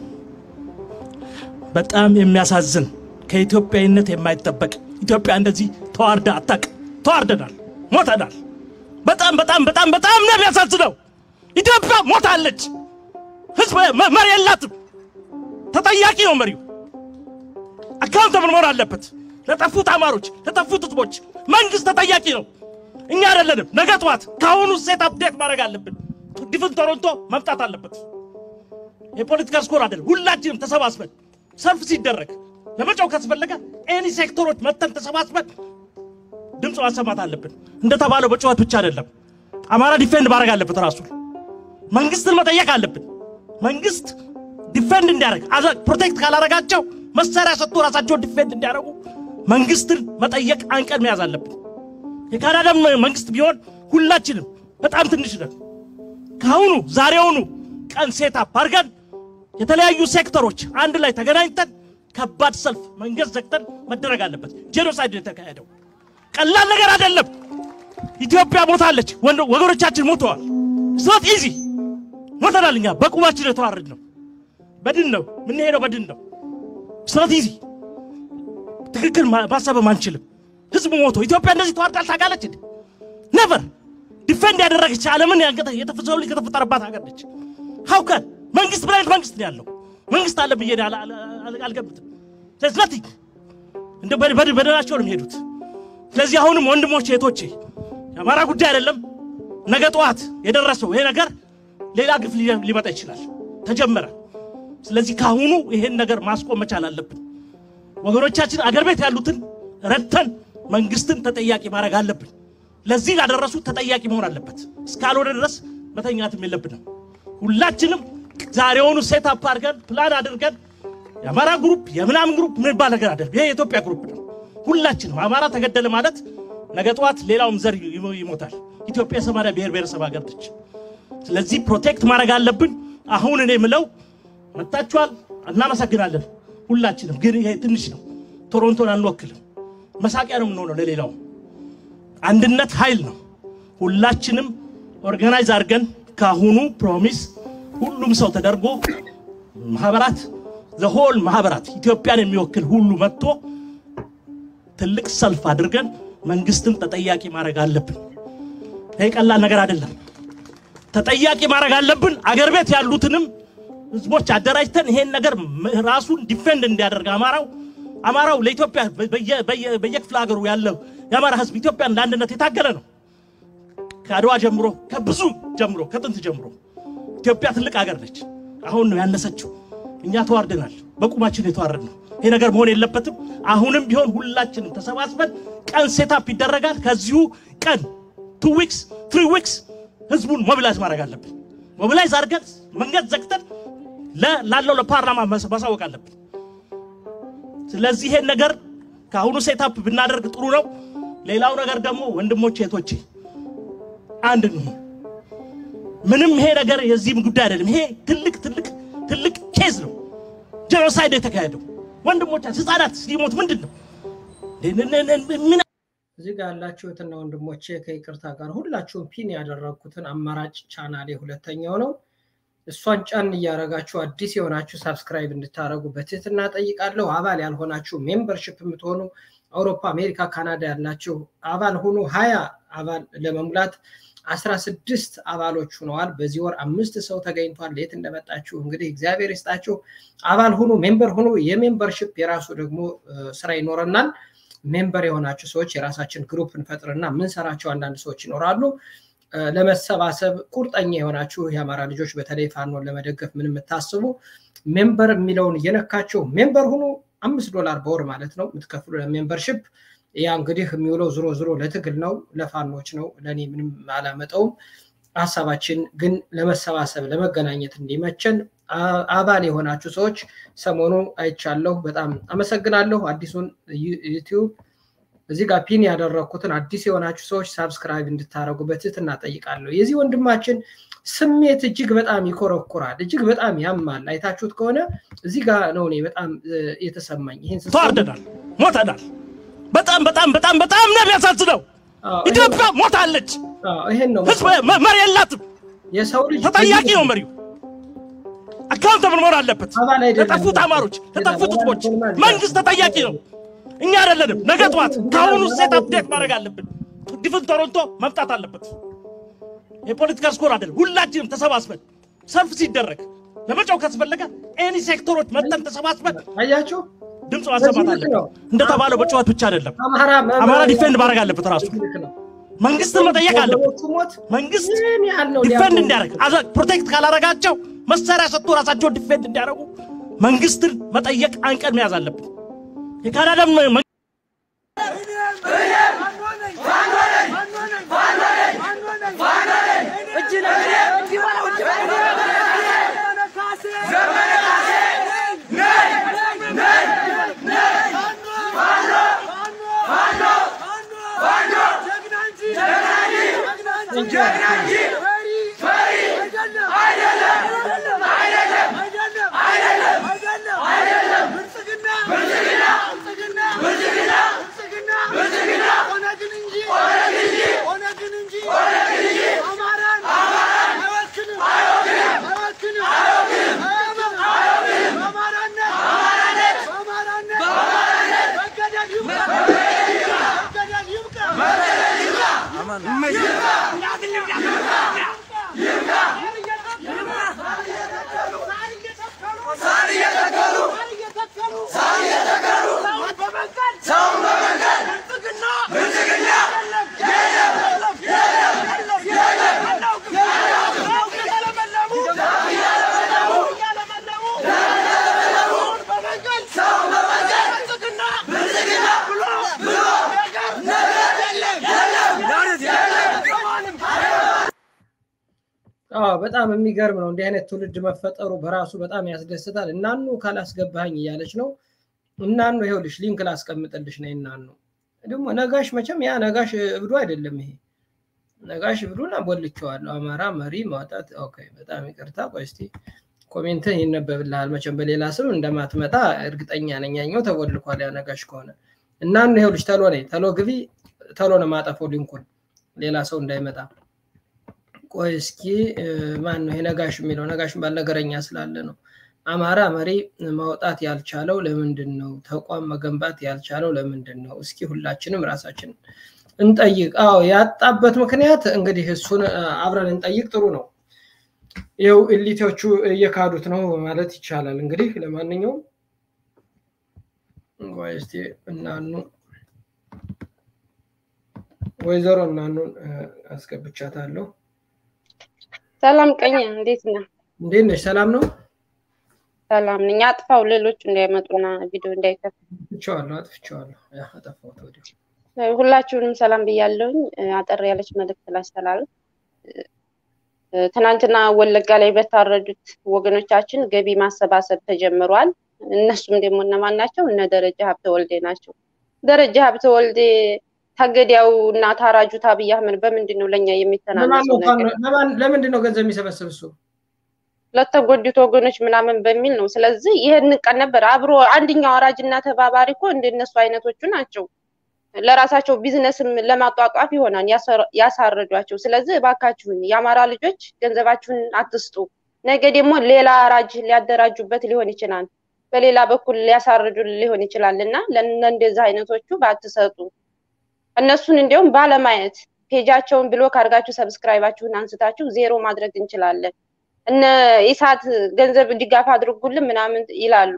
S10: በጣም የሚያሳዝን ከኢትዮጵያዊነት የማይጠበቅ ኢትዮጵያ እንደዚህ ተዋርዳ አታውቅም። ተዋርደናል፣ ሞተናል። በጣም በጣም በጣም በጣም ነው የሚያሳዝነው። ኢትዮጵያ ሞታለች። ህዝብ መ- መሪ የላትም። ተጠያቂ ነው መሪው። አካውንተብል መሆን አለበት። ለጠፉት አማሮች፣ ለጠፉት ህዝቦች መንግስት ተጠያቂ ነው። እኛ አይደለንም። ነገ ጠዋት ከአሁኑ ሴት አፕዴት ማድረግ አለብን። ድፍን ቶሮንቶ መምጣት አለበት። የፖለቲካ ስኮር አይደለም። ሁላችንም ተሰባስበን ሰልፍ ሲደረግ ለመጫው ካስፈለገ ኤኒ ሴክተሮች መተን ተሰባስበን ድምፅ ማሰማት አለብን። እንደተባለው በጩኸት ብቻ አይደለም። አማራ ዲፌንድ ማድረግ አለበት ራሱን። መንግስትን መጠየቅ አለብን። መንግስት ዲፌንድ እንዲያደርግ አዘ- ፕሮቴክት ካላረጋቸው መሳሪያ ሰጥቶ ራሳቸውን ዲፌንድ እንዲያደርጉ መንግስትን መጠየቅ አንቀን መያዝ አለብን። የካናዳ መንግስት ቢሆን ሁላችንም በጣም ትንሽ ነን። ከአሁኑ ዛሬውኑ ቀን ሴት አፕ አድርገን የተለያዩ ሴክተሮች አንድ ላይ ተገናኝተን ከባድ ሰልፍ መንገድ ዘግተን መደረግ አለበት። ጄኖሳይድ ነው የተካሄደው። ቀላል ነገር አይደለም። ኢትዮጵያ ሞታለች። ወንድ- ወገኖቻችን ሞተዋል። ስኖት ኢዚ ሞተናል። እኛ በቁማችን የተዋረድ ነው። በድን ነው የምንሄደው፣ በድን ነው። ስትራቴጂ ትክክል ማ- ማሰብም አንችልም። ህዝቡ ሞቶ ኢትዮጵያ እንደዚህ ተዋርዳል ታውቃለች እንዴ? ነቨር ዲፌንድ ያደረገች ዓለምን ያንገተ- የተፈሰው ልጅ ከተፈጠረባት ሀገር ነች። ሀውከን መንግስት ምን አይነት መንግስት ነው ያለው? መንግስት አለ ብዬ አል- አል- አል- አልገምትም። ስለዚህ nothing እንደ በድ- በድ- በደላቸው ነው የሚሄዱት። ስለዚህ አሁንም ወንድሞቼ እህቶቼ፣ የአማራ ጉዳይ አይደለም። ነገ ጠዋት የደረሰው ይሄ ነገር ሌላ ግፍ ሊ- ሊመጣ ይችላል። ተጀመረ። ስለዚህ ካሁኑ ይሄን ነገር ማስቆም መቻል አለብን። ወገኖቻችን አገር ቤት ያሉትን ረድተን መንግስትን ተጠያቂ ማድረግ አለብን። ለዚህ ላደረሱት ተጠያቂ መሆን አለበት። እስካልሆነ ድረስ መተኛትም የለብንም። ሁላችንም ዛሬውኑ ሴት አፕ አድርገን ፕላን አድርገን የአማራ ግሩፕ የምናምን ግሩፕ ምንባል ነገር አደርግ ይሄ የኢትዮጵያ ግሩፕ ነው። ሁላችንም አማራ ተገደለ ማለት ነገ ጠዋት ሌላውም ዘር ይሞ- ይሞታል። ኢትዮጵያ የሰማንያ ብሔር ብሔረሰብ ሀገር ነች። ስለዚህ ፕሮቴክት ማድረግ አለብን። አሁን እኔ ምለው መጣችኋል፣ እናመሰግናለን ሁላችንም። ግን ይሄ ትንሽ ነው። ቶሮንቶን አንወክልም። መሳቂያ ነው የምንሆነው ለሌላው። አንድነት ኃይል ነው። ሁላችንም ኦርጋናይዝ አድርገን ካሁኑ ፕሮሚስ ሁሉም ሰው ተደርጎ ማህበራት ዘሆል ማህበራት ኢትዮጵያን የሚወክል ሁሉ መጥቶ ትልቅ ሰልፍ አድርገን መንግስትን ተጠያቂ ማድረግ አለብን። ይሄ ቀላል ነገር አይደለም። ተጠያቂ ማድረግ አለብን። አገር ቤት ያሉትንም ህዝቦች አደራጅተን ይሄን ነገር ም- ራሱን ዲፌንድ እንዲያደርግ አማራው አማራው ለኢትዮጵያ በየ- በየ- በየክፍለ ሀገሩ ያለው የአማራ ህዝብ ኢትዮጵያን ለአንድነት የታገለ ነው። ከአድዋ ጀምሮ ከብዙ ጀምሮ ከጥንት ጀምሮ ኢትዮጵያ ትልቅ ሀገር ነች። አሁን ነው ያነሰችው። እኛ ተዋርደናል። በቁማችን የተዋረድ ነው። ይሄ ነገር መሆን የለበትም። አሁንም ቢሆን ሁላችንም ተሰባስበን ቀን ሴታፕ ይደረጋል። ከዚሁ ቀን ቱ ዊክስ ትሪ ዊክስ ህዝቡን ሞቢላይዝ ማድረግ አለብን። ሞቢላይዝ አድርገን መንገድ ዘግተን ለ- ላለው ለፓርላማ መስ- ማሳወቅ አለብን። ስለዚህ ይሄን ነገር ከአሁኑ ሴታፕ ብናደርግ ጥሩ ነው። ሌላው ነገር ደግሞ ወንድሞቼ እህቶቼ አንድ እንሁን። ምንም ይሄ ነገር የዚህም ጉዳይ አይደለም። ይሄ ትልቅ ትልቅ ትልቅ ኬዝ ነው። ጄኖሳይድ የተካሄደው ወንድሞቻችን ህፃናት ሲሞት ምንድን ነው ምን
S2: እዚህ ጋር ያላችሁትና ወንድሞቼ ከይቅርታ ጋር ሁላችሁም ፒን ያደረግኩትን አማራጭ ቻናሌ ሁለተኛው ነው። እሷን ጫን እያደረጋችሁ አዲስ የሆናችሁ ሳብስክራይብ እንድታደረጉ በትህትና ጠይቃለሁ። አባል ያልሆናችሁ ሜምበርሽፕ የምትሆኑ አውሮፓ፣ አሜሪካ፣ ካናዳ ያላችሁ አባል ሁኑ። ሀያ አባል ለመሙላት አስራ ስድስት አባሎች ሁነዋል። በዚህ ወር አምስት ሰው ተገኝቷል። የት እንደመጣችሁ እንግዲህ እግዚአብሔር ይስጣችሁ። አባል ሁኑ፣ ሜምበር ሁኑ። የሜምበርሽፕ የራሱ ደግሞ እ፣ ስራ ይኖረናል። ሜምበር የሆናችሁ ሰዎች የራሳችን ግሩፕ እንፈጥርና የምንሰራቸው አንዳንድ ሰዎች ይኖራሉ። እ፣ ለመሰባሰብ ቁርጠኛ የሆናችሁ የአማራ ልጆች በተለይ ፋኖን ለመደገፍ ምን የምታስቡ ሜምበር የሚለውን እየነካቸው ሜምበር ሁኑ። አምስት ዶላር በወር ማለት ነው የምትከፍሉ ለሜምበርሽፕ። ያ እንግዲህ የሚውለው ዝሮ ዝሮ ለትግል ነው፣ ለፋኖች ነው። ለእኔ ምንም አላመጠውም። ሀሳባችን ግን ለመሰባሰብ ለመገናኘት እንዲመቸን አ- አባል የሆናችሁ ሰዎች ሰሞኑ አይቻለሁ። በጣም አመሰግናለሁ። አዲሱን ዩ- ዩቲዩብ እዚህ ጋር ፒን ያደረግኩትን አዲስ የሆናችሁ ሰዎች ሳብስክራይብ እንድታደረጉ በትህትና ጠይቃለሁ። የዚህ ወንድማችን ስሜት እጅግ በጣም ይኮረኩራል፣ እጅግ በጣም ያማል። አይታችሁት ከሆነ እዚህ ጋር ነው እኔ በጣም እ፣ የተሰማኝ ይህን ስሰማ-
S10: ተዋርደናል፣ ሞተናል። በጣም በጣም በጣም በጣም ነው የሚያሳዝነው።
S2: አዎ፣
S10: ኢትዮጵያ ሞታለች።
S2: አዎ፣ ይሄን ነው
S10: ህዝብ መ- መሪ የላትም።
S2: የሰው ልጅ
S10: ተጠያቂ ነው መሪው። አካውንተብል መሆን አለበት።
S2: አባል አይደለም።
S10: ለጠፉት አማሮች፣ ለጠፉት
S2: አባል
S10: ህዝቦች
S2: አይደለም።
S10: መንግስት ተጠያቂ ነው። እኛ አይደለንም። ነገ ጠዋት ከአሁኑ ሴት አፕዴት ማድረግ አለብን። ዲፍን ቶሮንቶ መምጣት አለበት። የፖለቲካ ስኮር አይደለም። ሁላችንም ተሰባስበን ሰልፍ ሲደረግ ለመጫው ካስፈለገ ኤኒ ሴክተሮች መጠን ተሰባስበን
S2: አያችሁ
S10: ድምፅ ማሰማት
S2: በዚህ ልክ
S10: አለብን።
S2: ነው።
S10: እንደተባለው በጨዋት ብቻ አይደለም።
S2: አማራ
S10: አማራ ዲፌንድ ማድረግ አለበት ራሱ መንግስትን መጠየቅ አለበት።
S2: ወገኖቹ ሞት
S10: መንግስት
S2: ምን ያህል ነው
S10: ዲፌንድ
S2: ሊያቆሙ?
S10: እንዲያደርግ አዛ- ፕሮቴክት ካላረጋቸው መሳሪያ ሰጥቶ ራሳቸውን ዲፌንድ እንዲያደርጉ መንግስትን መጠየቅ አንቀን መያዝ አለብን። የካናዳም መ-
S11: ኦነግን እንጂ አማራን አይወክልም። ማን ነው?
S2: አዎ በጣም የሚገርም ነው። እንዲህ አይነት ትውልድ መፈጠሩ በራሱ በጣም ያስደስታል። እናኑ ካላስገባኝ እያለች ነው። እናኑ ይኸውልሽ ሊንክ ላስቀምጥልሽ ነው። እናኑ ደግሞ ነጋሽ መቼም ያ ነጋሽ እብዱ አይደለም። ይሄ ነጋሽ እብዱን አቦልቼዋለሁ። አማራ መሪ ማውጣት። ኦኬ በጣም ይቅርታ። ቆይ እስኪ ኮሜንትን ይነበብልሃል። መቼም በሌላ ስም እንደማትመጣ እርግጠኛ ነኝ። ያኛው ተቦልኳል። ያ ነጋሽ ከሆነ እናኑ ይኸውልሽ ተሎ ነይ፣ ተሎ ግቢ፣ ተሎ ነው ማጠፈው ሊንኩን ሌላ ሰው እንዳይመጣ ቆይ እስኪ ማን ነው ነጋሽ የሚለው? ነጋሽ ባልነገረኛ ስላለ ነው። አማራ መሪ ማውጣት ያልቻለው ለምንድን ነው? ተቋም መገንባት ያልቻለው ለምንድን ነው? እስኪ ሁላችንም ራሳችን እንጠይቅ። አዎ ያጣበት ምክንያት እንግዲህ እሱን አብረን እንጠይቅ። ጥሩ ነው። ይኸው ኢሊቶቹ እየካዱት ነው ማለት ይቻላል። እንግዲህ ለማንኛውም ቆይ እስኪ እናኑ ወይዘሮ እናኑን አስገብቻታለሁ።
S12: ሰላም ቀኝ፣ እንዴት ነህ?
S2: እንዴት ነሽ? ሰላም ነው?
S12: ሰላም ነኝ። አጥፋው፣ ሌሎቹ እንዳይመጡና ቪዲዮ እንዳይከፍት።
S2: አጥፍቼዋለሁ፣ አጥፍቼዋለሁ። ያ አጠፋሁት ወዲያው።
S12: ሁላችሁንም ሰላም ብያለሁኝ። አጠር ያለች መልእክት ላስተላልፍ። ትናንትና ወለጋ ላይ በታረዱት ወገኖቻችን ገቢ ማሰባሰብ ተጀምሯል። እነሱም ደግሞ እነማን ናቸው? እነ ደረጃ ሀብተ ወልዴ ናቸው። ደረጃ ሀብተ ወልዴ ታገዲያው እና ታራጁ አብይ አህመድ በምንድን ነው ለእኛ የሚተናነሰው ነገር?
S2: ለምንድን ነው ገንዘብ የሚሰበስብ እሱ?
S12: ለተጎዱት ወገኖች ምናምን በሚል ነው። ስለዚህ ይህን ቀን ነበር አብሮ አንደኛው አራጅ እና ተባባሪ እኮ እንደነሱ አይነቶቹ ናቸው። ለራሳቸው ቢዝነስም ለማጧጧፍ ይሆናል ያሳረዷቸው። ስለዚህ እባካችሁን የአማራ ልጆች ገንዘባችሁን አትስጡ። ነገ ደግሞ ሌላ አራጅ ሊያደራጁበት ሊሆን ይችላል፣ በሌላ በኩል ሊያሳርዱ ሊሆን ይችላል እና ለእንደዚህ አይነቶቹ ባትሰጡ እነሱን እንዲያውም ባለማየት ፔጃቸውን ብሎክ አድርጋችሁ ሰብስክራይባችሁን አንስታችሁ ዜሮ ማድረግ እንችላለን። እነ ኢሳት ገንዘብ ድጋፍ አድርጉልን ምናምን ይላሉ።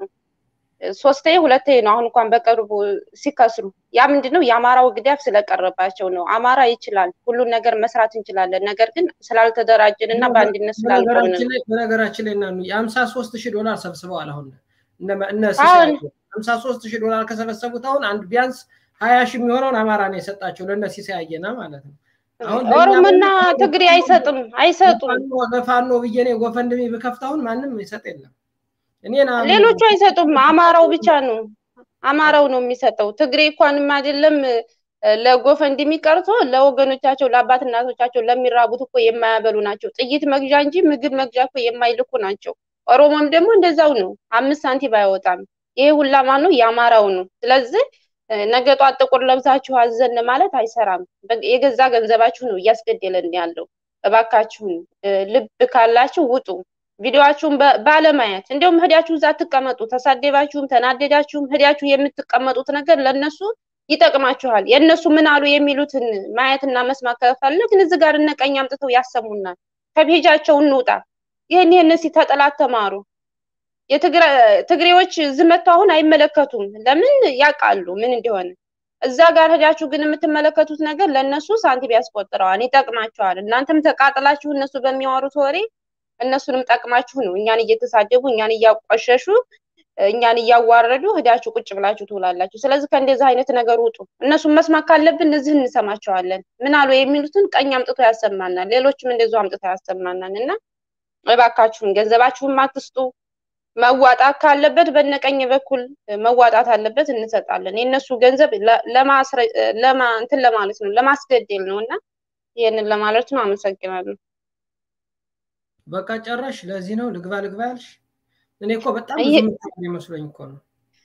S12: ሶስቴ ሁለቴ ነው አሁን እንኳን በቅርቡ ሲከስሩ። ያ ምንድን ነው የአማራው ግዳፍ ስለቀረባቸው ነው። አማራ ይችላል፣ ሁሉን ነገር መስራት እንችላለን። ነገር ግን ስላልተደራጀን እና በአንድነት ስላልቆምን ነው።
S2: በነገራችን ላይ እና የሀምሳ ሶስት ሺህ ዶላር ሰብስበዋል። አሁን እነ ሀምሳ ሶስት ሺህ ዶላር ከሰበሰቡት አሁን አንድ ቢያንስ ሀያ ሺህ የሚሆነውን አማራ ነው የሰጣቸው ለእነ ሲሳይ አየና ማለት ነው።
S12: ኦሮሞና ትግሬ አይሰጥም አይሰጡም።
S2: ለፋኖ ብዬ እኔ ጎፈንድሚ ብከፍት አሁን ማንም ይሰጥ የለም። እኔን
S12: ሌሎቹ አይሰጡም። አማራው ብቻ ነው አማራው ነው የሚሰጠው። ትግሬ እንኳንም አይደለም ለጎፈንድሚ ቀርቶ ለወገኖቻቸው ለአባት እናቶቻቸው ለሚራቡት እኮ የማያበሉ ናቸው። ጥይት መግዣ እንጂ ምግብ መግዣ እኮ የማይልኩ ናቸው። ኦሮሞም ደግሞ እንደዛው ነው። አምስት ሳንቲም አይወጣም። ይሄ ሁላ ማን ነው? የአማራው ነው። ስለዚህ ነገ ጧት ጥቁር ለብሳችሁ አዘን ማለት አይሰራም። የገዛ ገንዘባችሁ ነው እያስገደለን ያለው። እባካችሁን ልብ ካላችሁ ውጡ። ቪዲዮአችሁን ባለማየት እንዲሁም ህዳችሁ እዛ አትቀመጡ። ተሳደባችሁም ተናደዳችሁም ህዳችሁ የምትቀመጡት ነገር ለነሱ ይጠቅማችኋል። የእነሱ ምን አሉ የሚሉትን ማየትና መስማት ከፈለግን እዚህ ጋር እነቀኝ አምጥተው ያሰሙናል። ከፔጃቸው እንውጣ። ይህን ይህን እስኪ ተጠላት ተማሩ። የትግሬዎች ዝመቱ አሁን አይመለከቱም። ለምን ያውቃሉ ምን እንደሆነ። እዛ ጋር ሄዳችሁ ግን የምትመለከቱት ነገር ለእነሱ ሳንቲም ያስቆጥረዋል፣ ይጠቅማቸዋል። እናንተም ተቃጥላችሁ እነሱ በሚያወሩት ወሬ እነሱንም ጠቅማችሁ ነው እኛን እየተሳደቡ እኛን እያቋሸሹ እኛን እያዋረዱ ሄዳችሁ ቁጭ ብላችሁ ትውላላችሁ። ስለዚህ ከእንደዚህ አይነት ነገር ውጡ። እነሱን መስማት ካለብን እዚህ እንሰማቸዋለን። ምን አሉ የሚሉትን ቀኝ አምጥቶ ያሰማናል፣ ሌሎችም እንደዚሁ አምጥቶ ያሰማናል። እና እባካችሁን ገንዘባችሁን አትስጡ። መዋጣት ካለበት በነቀኝ በኩል መዋጣት አለበት፣ እንሰጣለን። የእነሱ ገንዘብ ለማ እንትን ለማለት ነው ለማስገደል ነው እና ይህንን ለማለት ነው። አመሰግናለሁ።
S2: በቃ ጨረሽ? ለዚህ ነው ልግባ ልግባ ያልሽ? እኔ እኮ በጣም ይመስለኝ እኮ ነው።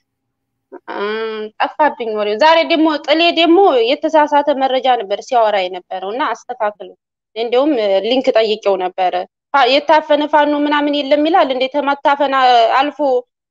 S12: ጠፋብኝ ወሬው። ዛሬ ደግሞ ጥሌ ደግሞ የተሳሳተ መረጃ ነበር ሲያወራ የነበረው እና አስተካክሉ። እንዲሁም ሊንክ ጠይቄው ነበረ የታፈነ ፋኖ ምናምን የለም ይላል። እንደ ከመታፈን አልፎ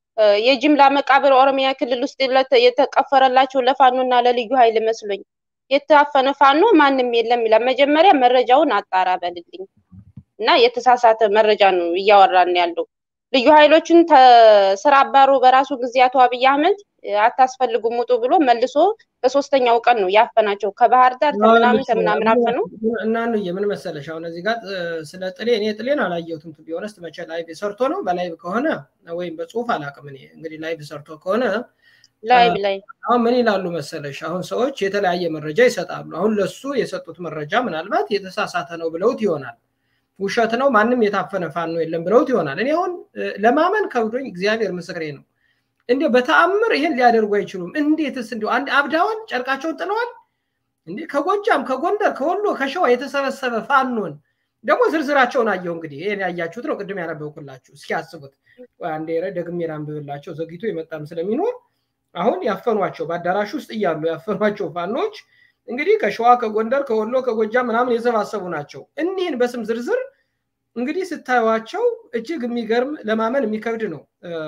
S12: የጅምላ መቃብር ኦሮሚያ ክልል ውስጥ የተቀፈረላቸው ለፋኖ እና ለልዩ ኃይል መስሎኝ የታፈነ ፋኖ ማንም የለም ይላል። መጀመሪያ መረጃውን አጣራ በልልኝ እና የተሳሳተ መረጃ ነው እያወራን ያለው። ልዩ ኃይሎችን ስራ አባሮ በራሱ ጊዜ አቶ አብይ አህመድ አታስፈልጉም ውጡ ብሎ መልሶ በሶስተኛው ቀን ነው ያፈናቸው። ከባህር ዳር ከምናምን ከምናምን አፈነው
S2: እና ምን መሰለሽ አሁን እዚህ ጋር ስለ ጥሌ እኔ ጥሌን አላየሁትም። ቱ ቢሆነስት መቼ ላይቭ ሰርቶ ነው በላይቭ ከሆነ ወይም በጽሁፍ አላውቅም። እኔ እንግዲህ ላይቭ ሰርቶ ከሆነ
S12: ላይቭ ላይ
S2: አሁን ምን ይላሉ መሰለሽ፣ አሁን ሰዎች የተለያየ መረጃ ይሰጣሉ። አሁን ለሱ የሰጡት መረጃ ምናልባት የተሳሳተ ነው ብለውት ይሆናል። ውሸት ነው፣ ማንም የታፈነ ፋኖ የለም ብለውት ይሆናል። እኔ አሁን ለማመን ከብዶኝ እግዚአብሔር ምስክሬ ነው። እንዲ በተአምር ይሄን ሊያደርጉ አይችሉም። እንዴትስ እንዲ አንድ አብዳዋል፣ ጨርቃቸውን ጥለዋል። እንዲ ከጎጃም ከጎንደር ከወሎ ከሸዋ የተሰበሰበ ፋኖን ደግሞ ዝርዝራቸውን አየው። እንግዲህ ይሄን ያያችሁት ነው፣ ቅድም ያነበብኩላችሁ። እስኪ አስቡት። አንዴ ደግሜ ላንብብላቸው፣ ዘግይቶ የመጣም ስለሚኖር አሁን ያፈኗቸው በአዳራሽ ውስጥ እያሉ ያፈኗቸው ፋኖች እንግዲህ ከሸዋ ከጎንደር ከወሎ ከጎጃም ምናምን የሰባሰቡ ናቸው። እኒህን በስም ዝርዝር እንግዲህ ስታዩቸው እጅግ የሚገርም ለማመን የሚከብድ ነው።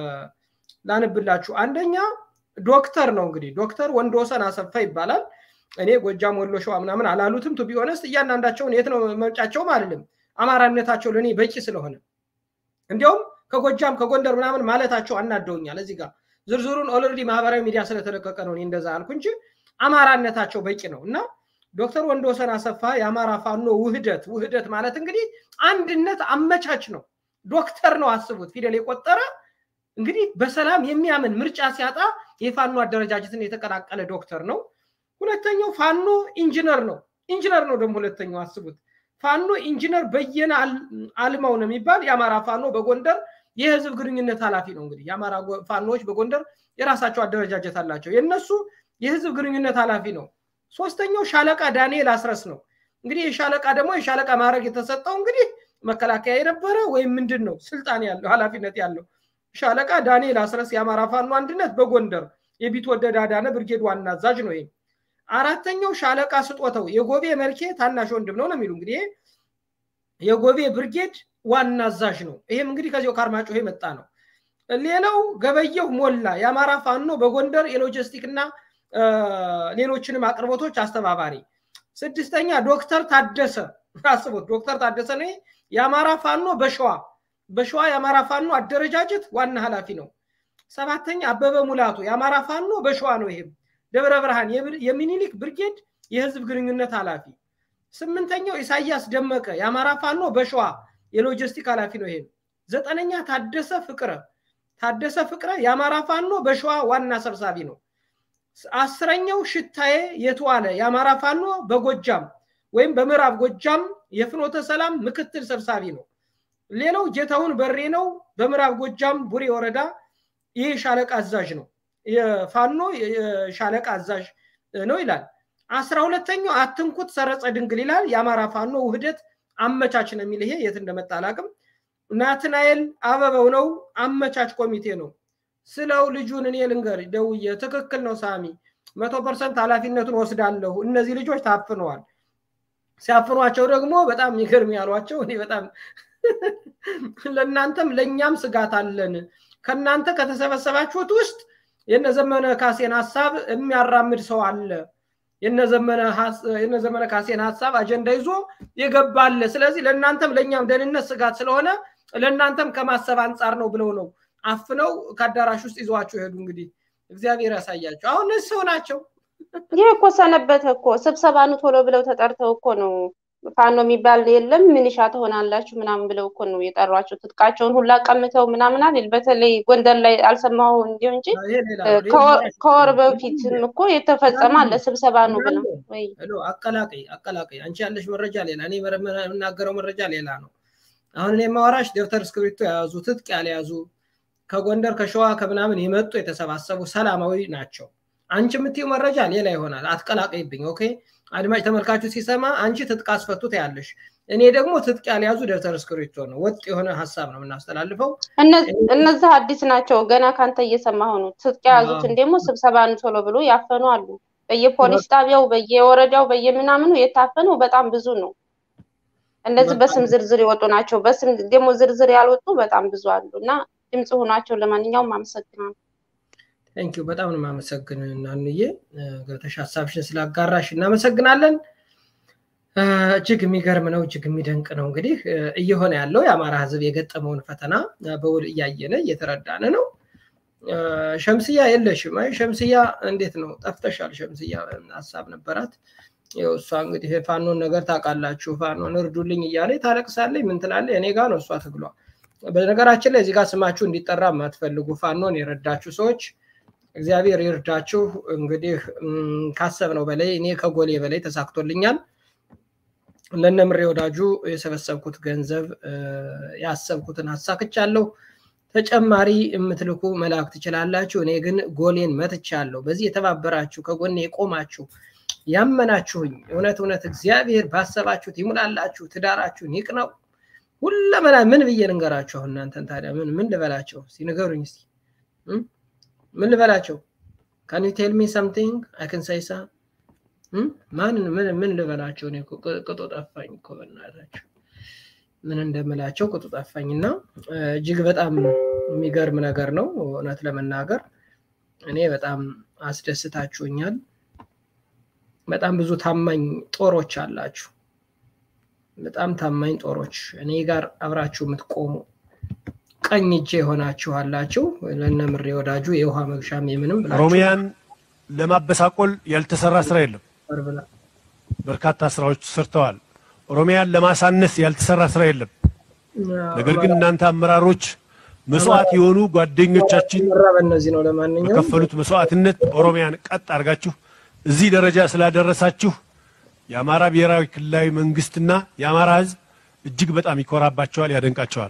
S2: ላንብላችሁ። አንደኛ ዶክተር ነው እንግዲህ ዶክተር ወንድወሰን አሰፋ ይባላል። እኔ ጎጃም፣ ወሎ፣ ሸዋ ምናምን አላሉትም። ቱ ቢሆነስት እያንዳንዳቸውን የት ነው መምጫቸውም አይደለም። አማራነታቸው ለእኔ በቂ ስለሆነ እንዲያውም ከጎጃም ከጎንደር ምናምን ማለታቸው አናደውኛል። እዚህ ጋር ዝርዝሩን ኦልሬዲ ማህበራዊ ሚዲያ ስለተለቀቀ ነው እኔ እንደዛ አልኩ እንጂ አማራነታቸው በቂ ነው እና ዶክተር ወንድወሰን አሰፋ የአማራ ፋኖ ውህደት ውህደት ማለት እንግዲህ አንድነት አመቻች ነው። ዶክተር ነው አስቡት፣ ፊደል የቆጠረ እንግዲህ በሰላም የሚያምን ምርጫ ሲያጣ የፋኖ አደረጃጀትን የተቀላቀለ ዶክተር ነው። ሁለተኛው ፋኖ ኢንጂነር ነው። ኢንጂነር ነው ደግሞ ሁለተኛው አስቡት። ፋኖ ኢንጂነር በየነ አልማው ነው የሚባል የአማራ ፋኖ በጎንደር የህዝብ ግንኙነት ኃላፊ ነው። እንግዲህ የአማራ ፋኖዎች በጎንደር የራሳቸው አደረጃጀት አላቸው። የእነሱ የህዝብ ግንኙነት ኃላፊ ነው። ሶስተኛው ሻለቃ ዳንኤል አስረስ ነው። እንግዲህ የሻለቃ ደግሞ የሻለቃ ማዕረግ የተሰጠው እንግዲህ መከላከያ የነበረ ወይም ምንድን ነው ስልጣን ያለው ኃላፊነት ያለው ሻለቃ ዳንኤል አስረስ የአማራ ፋኖ አንድነት በጎንደር የቢትወደድ አዳነ ብርጌድ ዋና አዛዥ ነው። ይሄ አራተኛው ሻለቃ ስጦተው የጎቤ መልኬ ታናሽ ወንድም ነው ነው የሚሉ እንግዲህ የጎቤ ብርጌድ ዋና አዛዥ ነው። ይሄም እንግዲህ ከዚያው ከአርማጭሆ የመጣ ነው። ሌላው ገበየሁ ሞላ የአማራ ፋኖ በጎንደር የሎጂስቲክ እና ሌሎችንም አቅርቦቶች አስተባባሪ። ስድስተኛ ዶክተር ታደሰ አስቡት፣ ዶክተር ታደሰ ነው የአማራ ፋኖ በሸዋ በሸዋ የአማራ ፋኖ አደረጃጀት ዋና ኃላፊ ነው። ሰባተኛ አበበ ሙላቱ የአማራ ፋኖ በሸዋ ነው። ይሄም ደብረ ብርሃን የሚኒሊክ ብርጌድ የህዝብ ግንኙነት ኃላፊ። ስምንተኛው ኢሳያስ ደመቀ የአማራ ፋኖ በሸዋ የሎጂስቲክ ኃላፊ ነው። ይሄም ዘጠነኛ ታደሰ ፍቅረ ታደሰ ፍቅረ የአማራ ፋኖ በሸዋ ዋና ሰብሳቢ ነው። አስረኛው ሽታዬ የተዋለ የአማራ ፋኖ በጎጃም ወይም በምዕራብ ጎጃም የፍኖተ ሰላም ምክትል ሰብሳቢ ነው። ሌላው ጌታሁን በሬ ነው። በምዕራብ ጎጃም ቡሬ ወረዳ ይህ ሻለቃ አዛዥ ነው። የፋኖ ሻለቃ አዛዥ ነው ይላል። አስራ ሁለተኛው አትንኩት ሰረጸ ድንግል ይላል። የአማራ ፋኖ ውህደት አመቻች ነው የሚል ይሄ የት እንደመጣ አላውቅም። ናትናኤል አበበው ነው አመቻች ኮሚቴ ነው። ስለው ልጁን እኔ ልንገር ደውዬ ትክክል ነው ሳሚ፣ መቶ ፐርሰንት ኃላፊነቱን ወስዳለሁ። እነዚህ ልጆች ታፍነዋል። ሲያፍኗቸው ደግሞ በጣም የሚገርም ያሏቸው እኔ በጣም ለእናንተም ለእኛም ስጋት አለን። ከእናንተ ከተሰበሰባችሁት ውስጥ የነዘመነ ካሴን ሀሳብ የሚያራምድ ሰው አለ። የነዘመነ ካሴን ሀሳብ አጀንዳ ይዞ የገባለ። ስለዚህ ለእናንተም ለእኛም ደህንነት ስጋት ስለሆነ ለእናንተም ከማሰብ አንጻር ነው ብለው ነው አፍነው ከአዳራሽ ውስጥ ይዘዋቸው ሄዱ። እንግዲህ እግዚአብሔር ያሳያቸው። አሁን እነዚህ ሰው ናቸው።
S12: ይህ እኮ ሰነበተ እኮ ስብሰባ ኑ ቶሎ ብለው ተጠርተው እኮ ነው ፋኖ የሚባል የለም ምንሻ ትሆናላችሁ ምናምን ብለው እኮ ነው የጠሯቸው። ትጥቃቸውን ሁላ ቀምተው ምናምን አይደል? በተለይ ጎንደር ላይ አልሰማሁ እንዲሁ እንጂ ከወር በፊትም እኮ የተፈጸመ አለ ስብሰባ ነው ብለው ወይ
S2: አቀላቀይ አቀላቀይ። አንቺ ያለሽ መረጃ ሌላ፣ እኔ የምናገረው መረጃ ሌላ ነው። አሁን እኔ የማወራሽ ደብተር እስክሪብቶ የያዙ ትጥቅ ያልያዙ ከጎንደር ከሸዋ ከምናምን የመጡ የተሰባሰቡ ሰላማዊ ናቸው። አንቺ የምትይው መረጃ ሌላ ይሆናል። አትቀላቀይብኝ። ኦኬ አድማጭ ተመልካቹ ሲሰማ አንቺ ትጥቅ አስፈቱት ያለሽ፣ እኔ ደግሞ ትጥቅ ያልያዙ ደብተር እስክሪብቶ ነው። ወጥ የሆነ ሀሳብ ነው የምናስተላልፈው።
S12: እነዚህ አዲስ ናቸው። ገና ካንተ እየሰማሁ ነው። ትጥቅ የያዙትን ደግሞ ስብሰባን ቶሎ ብሎ ያፈኑ አሉ። በየፖሊስ ጣቢያው፣ በየወረዳው፣ በየምናምኑ የታፈነው በጣም ብዙ ነው። እነዚህ በስም ዝርዝር የወጡ ናቸው። በስም ደግሞ ዝርዝር ያልወጡ በጣም ብዙ አሉ እና ድምፅ ሆኗቸው። ለማንኛውም አመሰግናለሁ።
S2: ቴንኪው በጣም ነው የማመሰግን እናንዬ ገብተሽ ሀሳብሽን ስላጋራሽ እናመሰግናለን። እጅግ የሚገርም ነው፣ እጅግ የሚደንቅ ነው። እንግዲህ እየሆነ ያለው የአማራ ህዝብ የገጠመውን ፈተና በውል እያየነ እየተረዳን ነው። ሸምስያ የለሽም? አይ ሸምስያ እንዴት ነው ጠፍተሻል? ሸምስያ ሀሳብ ነበራት። ይኸው እሷ እንግዲህ ፋኖን ነገር ታውቃላችሁ፣ ፋኖን እርዱልኝ እያለ ታለቅሳለች። ምን ትላለች? እኔ ጋ ነው እሷ ትግሏ። በነገራችን ላይ እዚህ ጋር ስማችሁ እንዲጠራ የማትፈልጉ ፋኖን የረዳችሁ ሰዎች እግዚአብሔር ይርዳችሁ። እንግዲህ ካሰብነው በላይ እኔ ከጎሌ በላይ ተሳክቶልኛል። ለነምሬ ወዳጁ የሰበሰብኩት ገንዘብ ያሰብኩትን አሳክቻለሁ። ተጨማሪ የምትልኩ መላክ ትችላላችሁ። እኔ ግን ጎሌን መትቻለሁ። በዚህ የተባበራችሁ ከጎኔ የቆማችሁ ያመናችሁኝ እውነት እውነት እግዚአብሔር ባሰባችሁት ይሙላላችሁ፣ ትዳራችሁን ይቅነው። ሁለመና ምን ብዬ ልንገራችሁ? አሁን እናንተን ታዲያ ምን ምን ልበላቸው? ሲንገሩኝ እስኪ ምን ልበላቸው? ካን ዩ ቴል ሚ ሰምቲንግ አይ ካን ሳይ ሳ ማን ምን ምን ልበላቸው? እኔ ቅጡ ጠፋኝ እኮ በእናታችሁ ምን እንደምላቸው ቅጡ ጠፋኝ። እና እጅግ በጣም የሚገርም ነገር ነው እውነት ለመናገር እኔ በጣም አስደስታችሁኛል። በጣም ብዙ ታማኝ ጦሮች አላችሁ። በጣም ታማኝ ጦሮች እኔ ጋር አብራችሁ የምትቆሙ ቀኝ እጄ የሆናችሁ አላችሁ። ለነምሬ ወዳጁ የውሃ መግሻም የምንም
S11: ኦሮሚያን ለማበሳቆል ያልተሰራ ስራ የለም። በርካታ ስራዎች ሰርተዋል። ኦሮሚያን ለማሳነስ ያልተሰራ ስራ የለም። ነገር ግን እናንተ አመራሮች መስዋዕት የሆኑ ጓደኞቻችን
S2: በእነዚህ ነው። ለማንኛውም
S11: በከፈሉት መስዋዕትነት ኦሮሚያን ቀጥ አድርጋችሁ እዚህ ደረጃ ስላደረሳችሁ የአማራ ብሔራዊ ክልላዊ መንግስትና የአማራ ሕዝብ እጅግ በጣም ይኮራባቸዋል፣ ያደንቃቸዋል።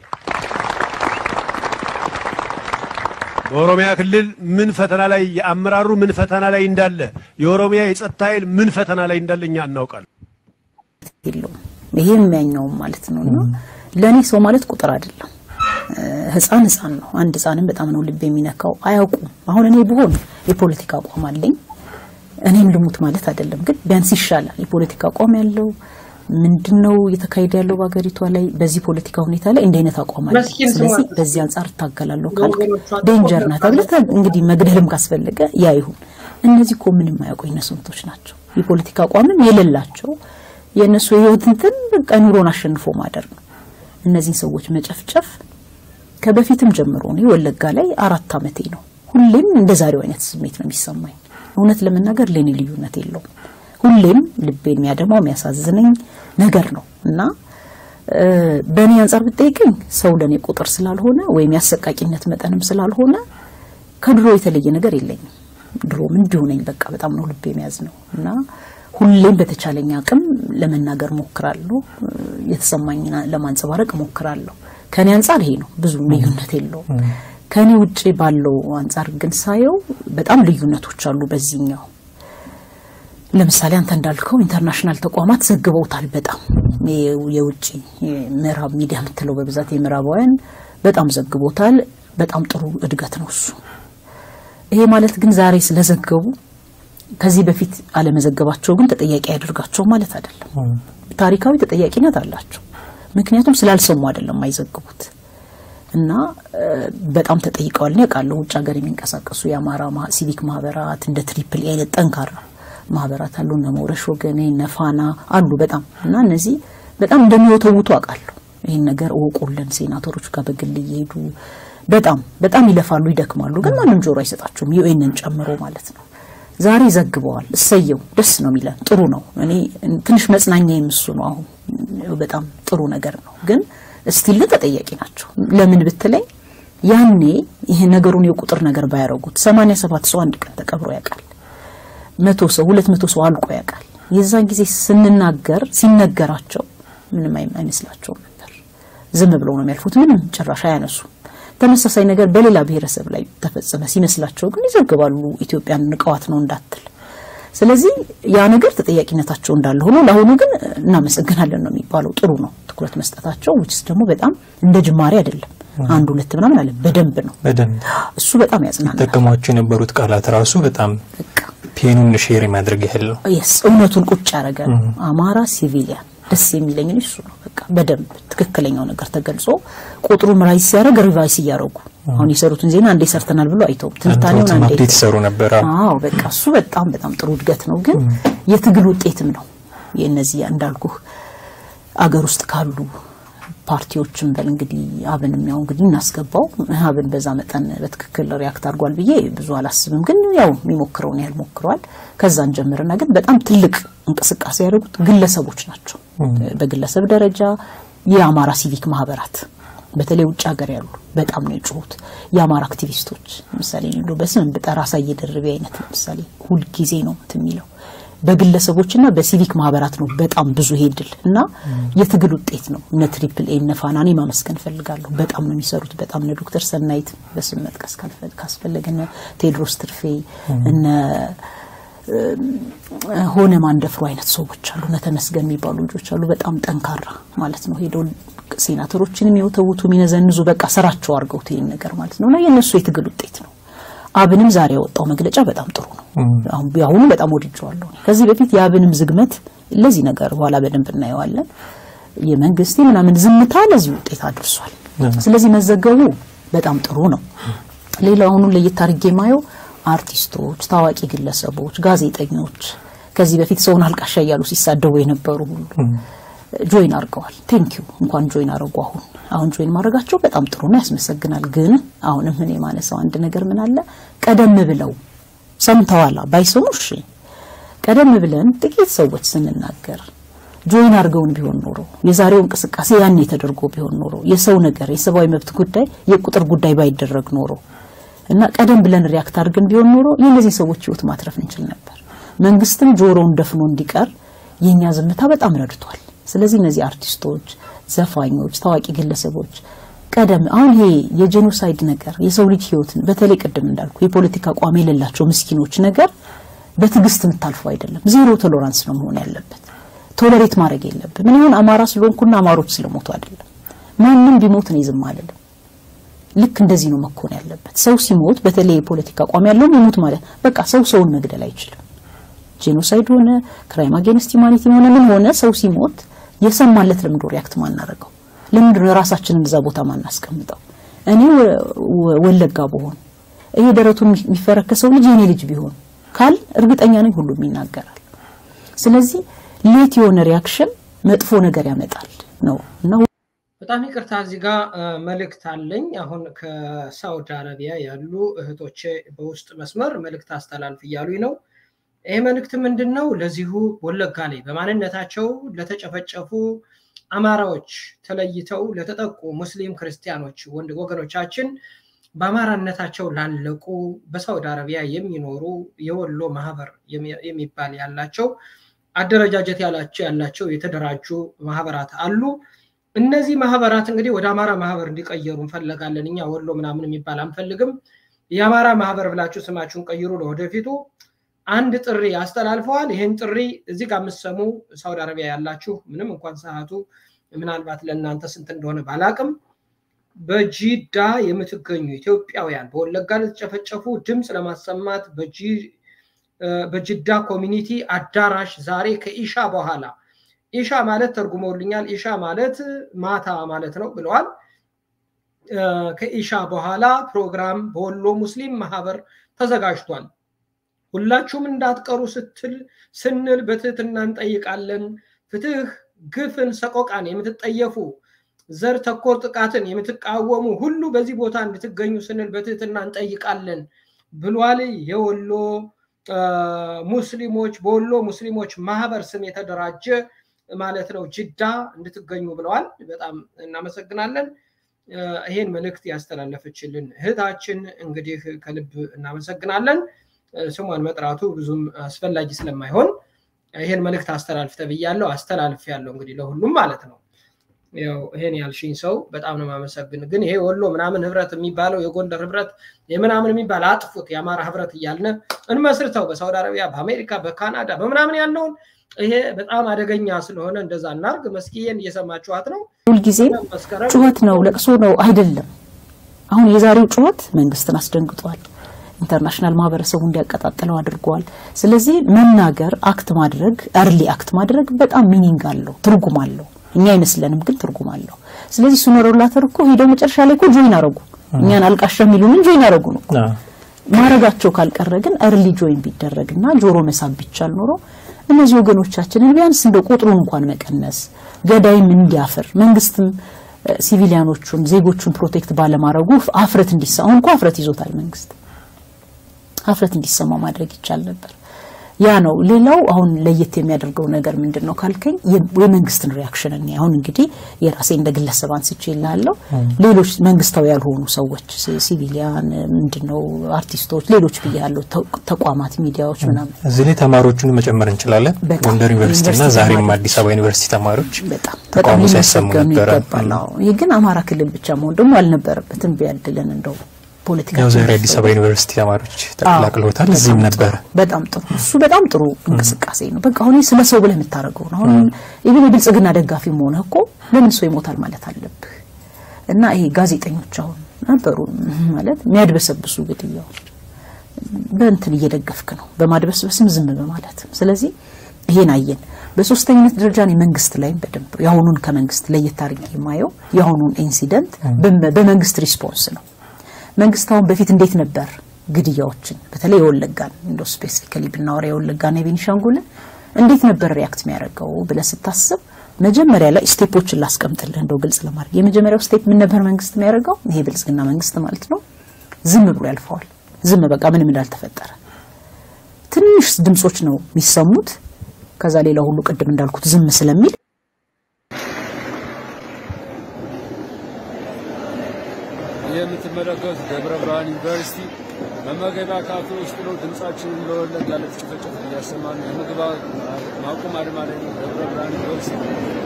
S11: በኦሮሚያ ክልል ምን ፈተና ላይ የአመራሩ ምን ፈተና ላይ እንዳለ የኦሮሚያ የጸጥታ ኃይል ምን ፈተና ላይ እንዳለ እኛ እናውቃለን።
S13: የለውም ይሄ የሚያኛውም ማለት ነው። እና ለእኔ ሰው ማለት ቁጥር አይደለም። ህፃን ህፃን ነው። አንድ ህፃንም በጣም ነው ልብ የሚነካው። አያውቁም። አሁን እኔ ብሆን የፖለቲካ አቋም አለኝ እኔም ልሙት ማለት አይደለም፣ ግን ቢያንስ ይሻላል። የፖለቲካ አቋም ያለው ምንድን ነው እየተካሄደ ያለው በሀገሪቷ ላይ በዚህ ፖለቲካ ሁኔታ ላይ እንዲህ አይነት አቋም አለ። ስለዚህ በዚህ አንጻር እታገላለሁ ካልክ ዴንጀር ናት ተብለህ እንግዲህ መግደልም ካስፈለገ ያ ይሁን። እነዚህ እኮ ምንም አያውቁ ነስምቶች ናቸው። የፖለቲካ አቋምም የሌላቸው የእነሱ የህይወት እንትን በቃ ኑሮን አሸንፎ ማደር ነው። እነዚህን ሰዎች መጨፍጨፍ ከበፊትም ጀምሮ እኔ ወለጋ ላይ አራት ዓመቴ ነው። ሁሌም እንደ ዛሬው አይነት ስሜት ነው የሚሰማኝ። እውነት ለመናገር ለኔ ልዩነት የለውም። ሁሌም ልቤን የሚያደማው የሚያሳዝነኝ ነገር ነው እና በእኔ አንጻር ብጠይቀኝ ሰው ለእኔ ቁጥር ስላልሆነ ወይም የአሰቃቂነት መጠንም ስላልሆነ ከድሮ የተለየ ነገር የለኝም። ድሮም እንዲሁ ነኝ። በቃ በጣም ነው ልቤ የሚያዝ ነው እና ሁሌም በተቻለኝ አቅም ለመናገር ሞክራለሁ፣ የተሰማኝ ለማንጸባረቅ ሞክራለሁ። ከኔ አንጻር ይሄ ነው፣ ብዙ ልዩነት የለውም። ከኔ ውጭ ባለው አንጻር ግን ሳየው በጣም ልዩነቶች አሉ። በዚህኛው ለምሳሌ አንተ እንዳልከው ኢንተርናሽናል ተቋማት ዘግበውታል። በጣም የውጭ ምዕራብ ሚዲያ የምትለው በብዛት የምዕራባውያን በጣም ዘግቦታል። በጣም ጥሩ እድገት ነው እሱ። ይሄ ማለት ግን ዛሬ ስለዘገቡ ከዚህ በፊት አለመዘገባቸው ግን ተጠያቂ ያደርጋቸው ማለት አይደለም። ታሪካዊ ተጠያቂነት አላቸው። ምክንያቱም ስላልሰሙ አይደለም አይዘግቡት እና በጣም ተጠይቀዋል። ያውቃለሁ ውጭ ሀገር የሚንቀሳቀሱ የአማራ ሲቪክ ማህበራት እንደ ትሪፕል አይነት ጠንካራ ማህበራት አሉ። እነ መውረሽ ወገኔ እነ ፋና አሉ በጣም እና እነዚህ በጣም እንደሚወተውቱ አውቃለሁ። ይህን ነገር እወቁልን። ሴናተሮች ጋር በግል እየሄዱ በጣም በጣም ይለፋሉ፣ ይደክማሉ፣ ግን ማንም ጆሮ አይሰጣቸውም። ዩኤንን ጨምሮ ማለት ነው። ዛሬ ዘግበዋል። እሰየው፣ ደስ ነው የሚለን ጥሩ ነው። እኔ ትንሽ መጽናኛ የምሱ ነው። አሁን በጣም ጥሩ ነገር ነው ግን ስቲል ተጠያቂ ናቸው። ለምን ብትለኝ ያኔ ይሄ ነገሩን የቁጥር ነገር ባያረጉት ሰማንያ ሰባት ሰው አንድ ቀን ተቀብሮ ያውቃል። መቶ ሰው ሁለት መቶ ሰው አልቆ ያውቃል። የዛን ጊዜ ስንናገር ሲነገራቸው ምንም አይመስላቸውም ነበር። ዝም ብለው ነው የሚያልፉት። ምንም ጭራሽ አያነሱ። ተመሳሳይ ነገር በሌላ ብሔረሰብ ላይ ተፈጸመ ሲመስላቸው ግን ይዘግባሉ። ኢትዮጵያን ንቀዋት ነው እንዳትል ስለዚህ ያ ነገር ተጠያቂነታቸው እንዳለ ሆኖ ለአሁኑ ግን እናመሰግናለን ነው የሚባለው። ጥሩ ነው ትኩረት መስጠታቸው። ውጭስ ደግሞ በጣም እንደ ጅማሬ አይደለም አንድ ሁለት ምናምን አለ በደንብ ነው
S14: በደንብ
S2: እሱ በጣም ያጽናናል።
S14: ጠቀሟቸው የነበሩት ቃላት ራሱ በጣም ፔኑን ሼር የማድረግ ያህል ነው።
S2: የስ እውነቱን ቁጭ ያደረገ ነው። አማራ ሲቪሊያን ደስ የሚለኝ እሱ ነው። በቃ በደንብ ትክክለኛው ነገር ተገልጾ ቁጥሩም ራይስ ሲያደርግ ሪቫይስ እያደረጉ
S13: አሁን የሰሩትን ዜና አንዴ ሰርተናል ብሎ አይተውም። ትንታኔውን
S14: አንተውትም
S13: አንዴ
S14: አፕዴት ይሰሩ ነበር። አዎ።
S13: አዎ በቃ እሱ በጣም በጣም ጥሩ እድገት ነው፣ ግን የትግል ውጤትም ነው። የእነዚህ እንዳልኩ አገር ውስጥ ካሉ ፓርቲዎችም በል እንግዲህ አብንም ያው እንግዲህ እናስገባው አብን በዛ መጠን በትክክል ሪያክት አድርጓል ብዬ ብዙ አላስብም፣ ግን ያው የሚሞክረውን ያህል ሞክረዋል። ከዛን ጀምርና ግን በጣም ትልቅ እንቅስቃሴ ያደረጉት ግለሰቦች ናቸው። በግለሰብ ደረጃ የአማራ ሲቪክ ማህበራት በተለይ ውጭ ሀገር ያሉ በጣም ነው የጮሁት። የአማራ አክቲቪስቶች ለምሳሌ እንደው በስም ብጠራ አሳየ ደርቤ አይነት ለምሳሌ ሁልጊዜ ነው እንትን የሚለው በግለሰቦችና በሲቪክ ማህበራት ነው በጣም ብዙ ይሄ ድል እና የትግል ውጤት ነው። እነ ትሪፕል ኤ እነ ፋናኔ ማመስገን ፈልጋለሁ። በጣም ነው የሚሰሩት። በጣም እነ ዶክተር ሰናይት በስም መጥቀስ ካልፈ- ካስፈለገ እነ ቴዎድሮስ ትርፌ እነ ሆነ ማንደፍሮ አይነት ሰዎች አሉ። እነ ተመስገን የሚባሉ ልጆች አሉ። በጣም ጠንካራ ማለት ነው። ሄደው ሴናተሮችን የሚወተውቱ የሚነዘንዙ በቃ ስራቸው አድርገውት ይህን ነገር ማለት ነው እና የእነሱ የትግል ውጤት ነው። አብንም ዛሬ ያወጣው መግለጫ በጣም ጥሩ ነው። አሁን የአሁኑ በጣም ወድጀዋለሁ። ከዚህ በፊት የአብንም ዝግመት ለዚህ ነገር በኋላ በደንብ እናየዋለን። የመንግስት ምናምን ዝምታ ለዚህ ውጤት አድርሷል። ስለዚህ መዘገቡ በጣም ጥሩ ነው። ሌላው አሁኑን ለየት አድርጌ የማየው አርቲስቶች፣ ታዋቂ ግለሰቦች፣ ጋዜጠኞች ከዚህ በፊት ሰውን አልቃሻ እያሉ ሲሳደቡ የነበሩ ሁሉ ጆይን አድርገዋል። ቴንኪዩ እንኳን ጆይን አድርጉ። አሁን አሁን ጆይን ማድረጋቸው በጣም ጥሩ ነው፣ ያስመሰግናል። ግን አሁንም እኔ የማነሳው አንድ ነገር ምን አለ ቀደም ብለው ሰምተዋላ ባይሰሙ እሺ፣ ቀደም ብለን ጥቂት ሰዎች ስንናገር ጆይን አድርገውን ቢሆን ኖሮ የዛሬው እንቅስቃሴ ያኔ ተደርጎ ቢሆን ኖሮ የሰው ነገር የሰብአዊ መብት ጉዳይ የቁጥር ጉዳይ ባይደረግ ኖሮ እና ቀደም ብለን ሪያክት አድርገን ቢሆን ኖሮ የእነዚህ ሰዎች ህይወት ማትረፍ እንችል ነበር። መንግስትም ጆሮውን ደፍኖ እንዲቀር የኛ ዝምታ በጣም ረድቷል። ስለዚህ እነዚህ አርቲስቶች፣ ዘፋኞች፣ ታዋቂ ግለሰቦች ቀደም አሁን ይሄ የጄኖሳይድ ነገር የሰው ልጅ ህይወትን በተለይ ቅድም እንዳልኩ የፖለቲካ አቋም የሌላቸው ምስኪኖች ነገር በትዕግስት የምታልፈው አይደለም። ዜሮ ቶሎራንስ ነው መሆን ያለበት። ቶለሬት ማድረግ የለብን። ምን ይሁን አማራ ስለሆንኩና አማሮች ስለሞቱ አይደለም። ማንም ቢሞት ነው ዝም አልልም። ልክ እንደዚህ ነው መኮን ያለበት። ሰው ሲሞት በተለይ የፖለቲካ አቋም ያለው ይሞት ማለት በቃ ሰው ሰውን መግደል አይችልም። ጄኖሳይድ ሆነ ክራይም አጌንስት ሂውማኒቲ ሆነ ምን ሆነ ሰው ሲሞት የሰማለት ለምንድን ሪያክት ማናደርገው? ለምንድን ነው የራሳችንን እዛ ቦታ ማናስቀምጠው? እኔ ወ- ወለጋ በሆን ይሄ ደረቱን የሚፈረከሰው ልጅ የኔ ልጅ ቢሆን ካል እርግጠኛ ነኝ ሁሉም ይናገራል። ስለዚህ ሌት የሆነ ሪያክሽን መጥፎ ነገር ያመጣል ነው እና
S2: በጣም ይቅርታ እዚህ ጋር መልእክት አለኝ። አሁን ከሳውዲ አረቢያ ያሉ እህቶቼ በውስጥ መስመር መልእክት አስተላልፍ እያሉኝ ነው። ይህ መልእክት ምንድን ነው? ለዚሁ ወለጋ ላይ በማንነታቸው ለተጨፈጨፉ አማራዎች ተለይተው ለተጠቁ ሙስሊም ክርስቲያኖች ወንድ ወገኖቻችን በአማራነታቸው ላለቁ በሳውዲ አረቢያ የሚኖሩ የወሎ ማህበር የሚባል ያላቸው አደረጃጀት ያላቸው ያላቸው የተደራጁ ማህበራት አሉ። እነዚህ ማህበራት እንግዲህ ወደ አማራ ማህበር እንዲቀየሩ እንፈለጋለን። እኛ ወሎ ምናምን የሚባል አንፈልግም። የአማራ ማህበር ብላችሁ ስማችሁን ቀይሩ ለወደፊቱ አንድ ጥሪ አስተላልፈዋል። ይህን ጥሪ እዚህ ጋር የምትሰሙ ሳውዲ አረቢያ ያላችሁ ምንም እንኳን ሰዓቱ ምናልባት ለእናንተ ስንት እንደሆነ ባላቅም በጂዳ የምትገኙ ኢትዮጵያውያን በወለጋ ለተጨፈጨፉ ድምፅ ለማሰማት በጅዳ ኮሚኒቲ አዳራሽ ዛሬ ከኢሻ በኋላ ኢሻ ማለት ተርጉመውልኛል። ኢሻ ማለት ማታ ማለት ነው ብለዋል። ከኢሻ በኋላ ፕሮግራም በወሎ ሙስሊም ማህበር ተዘጋጅቷል። ሁላችሁም እንዳትቀሩ ስትል ስንል በትህትና እንጠይቃለን። ፍትህ፣ ግፍን፣ ሰቆቃን የምትጠየፉ ዘር ተኮር ጥቃትን የምትቃወሙ ሁሉ በዚህ ቦታ እንድትገኙ ስንል በትህትና እንጠይቃለን ብሏል። የወሎ ሙስሊሞች በወሎ ሙስሊሞች ማህበር ስም የተደራጀ ማለት ነው ጅዳ እንድትገኙ ብለዋል። በጣም እናመሰግናለን። ይሄን መልእክት ያስተላለፈችልን እህታችን እንግዲህ ከልብ እናመሰግናለን። ስሟን መጥራቱ ብዙም አስፈላጊ ስለማይሆን ይሄን መልእክት አስተላልፍ ተብያለሁ። አስተላልፍ ያለው እንግዲህ ለሁሉም ማለት ነው። ያው ይሄን ያልሽኝ ሰው በጣም ነው የማመሰግን። ግን ይሄ ወሎ ምናምን ህብረት የሚባለው የጎንደር ህብረት የምናምን የሚባል አጥፉት፣ የአማራ ህብረት እያልን እንመስርተው በሳውዲ አረቢያ፣ በአሜሪካ፣ በካናዳ በምናምን ያለውን ይሄ በጣም አደገኛ ስለሆነ እንደዛ እናርግ። መስኪዬን እየሰማችኋት ነው።
S13: ሁልጊዜ ጩኸት ነው ለቅሶ ነው አይደለም። አሁን የዛሬው ጩኸት መንግስትን አስደንግጧል። ኢንተርናሽናል ማህበረሰቡ እንዲያቀጣጥለው አድርጓል። ስለዚህ መናገር፣ አክት ማድረግ፣ እርሊ አክት ማድረግ በጣም ሚኒንግ አለው፣ ትርጉም አለው። እኛ አይመስለንም፣ ግን ትርጉም አለው። ስለዚህ እሱ ኖሮላተር እኮ ሄደው መጨረሻ ላይ እኮ ጆይን አረጉ። እኛን አልቃሻ የሚሉንን ጆይን ያደረጉ ነው። ማረጋቸው ካልቀረ ግን እርሊ ጆይን ቢደረግና ጆሮ መሳብ ቢቻል ኖሮ እነዚህ ወገኖቻችንን ቢያንስ እንደ ቁጥሩን እንኳን መቀነስ ገዳይም እንዲያፍር መንግስትም ሲቪሊያኖቹን ዜጎቹን ፕሮቴክት ባለማድረጉ አፍረት እንዲሰማ አሁን እኮ አፍረት ይዞታል መንግስት አፍረት እንዲሰማው ማድረግ ይቻል ነበር። ያ ነው። ሌላው አሁን ለየት የሚያደርገው ነገር ምንድን ነው ካልከኝ የመንግስትን ሪያክሽን እኔ አሁን እንግዲህ የራሴ እንደ ግለሰብ አንስቼ ይላለሁ። ሌሎች መንግስታዊ ያልሆኑ ሰዎች ሲቪሊያን፣ ምንድን ነው አርቲስቶች፣ ሌሎች ብያለሁ፣ ተቋማት፣ ሚዲያዎች ምናምን
S14: እዚህ ላይ ተማሪዎቹን መጨመር እንችላለን። ጎንደር ዩኒቨርሲቲና ዛሬም አዲስ አበባ ዩኒቨርሲቲ ተማሪዎች
S13: በጣም
S14: ተቃውሞ ሲያሰሙ
S13: ሊመሰገኑ
S14: ነበረ።
S13: ይገባል። አዎ። ይህ ግን አማራ ክልል ብቻ መሆን ደግሞ አልነበረበትም። ቢያድለን እንደው ፖለቲካ
S14: ያው ዛሬ አዲስ አበባ ዩኒቨርሲቲ ተማሪዎች ተቀላቅለውታል። እዚህም ነበረ።
S13: በጣም ጥሩ እሱ በጣም ጥሩ እንቅስቃሴ ነው። በቃ አሁን ስለ ሰው ብለህ የምታደርገው ነው። አሁን ኢቭን የብልጽግና ደጋፊ መሆንህ እኮ ለምን ሰው ይሞታል ማለት አለብህ። እና ይሄ ጋዜጠኞች አሁን ነበሩ ማለት የሚያድበሰብሱ ግድያው በእንትን እየደገፍክ ነው፣ በማድበስበስም ዝም በማለት ስለዚህ ይሄን አየን። በሶስተኝነት ደረጃ ነው መንግስት ላይም በደንብ የአሁኑን ከመንግስት ለየት አድርጌ የማየው የአሁኑን ኢንሲደንት በመንግስት ሪስፖንስ ነው። መንግስት አሁን በፊት እንዴት ነበር ግድያዎችን በተለይ የወለጋን እንደው ስፔሲፊካሊ ብናወራ የወለጋና የቤኒሻንጉልን እንዴት ነበር ሪያክት የሚያደርገው ብለህ ስታስብ መጀመሪያ ላይ ስቴፖችን ላስቀምጥልህ እንደው ግልጽ ለማድረግ የመጀመሪያው ስቴፕ ምን ነበር መንግስት የሚያደርገው ይሄ ብልጽግና መንግስት ማለት ነው ዝም ብሎ ያልፈዋል ዝም በቃ ምንም እንዳልተፈጠረ ትንሽ ድምጾች ነው የሚሰሙት ከዛ ሌላ ሁሉ ቅድም እንዳልኩት ዝም ስለሚል
S15: ይህ የምትመለከቱት ደብረ ብርሃን ዩኒቨርሲቲ መመገቢያ ካፌ ውስጥ ነው። ድምጻችንን ለወለጋ ለተጨፈጨፉ እያሰማን የምግብ ማቆም አድማ ላይ ነው። ደብረ ብርሃን ዩኒቨርሲቲ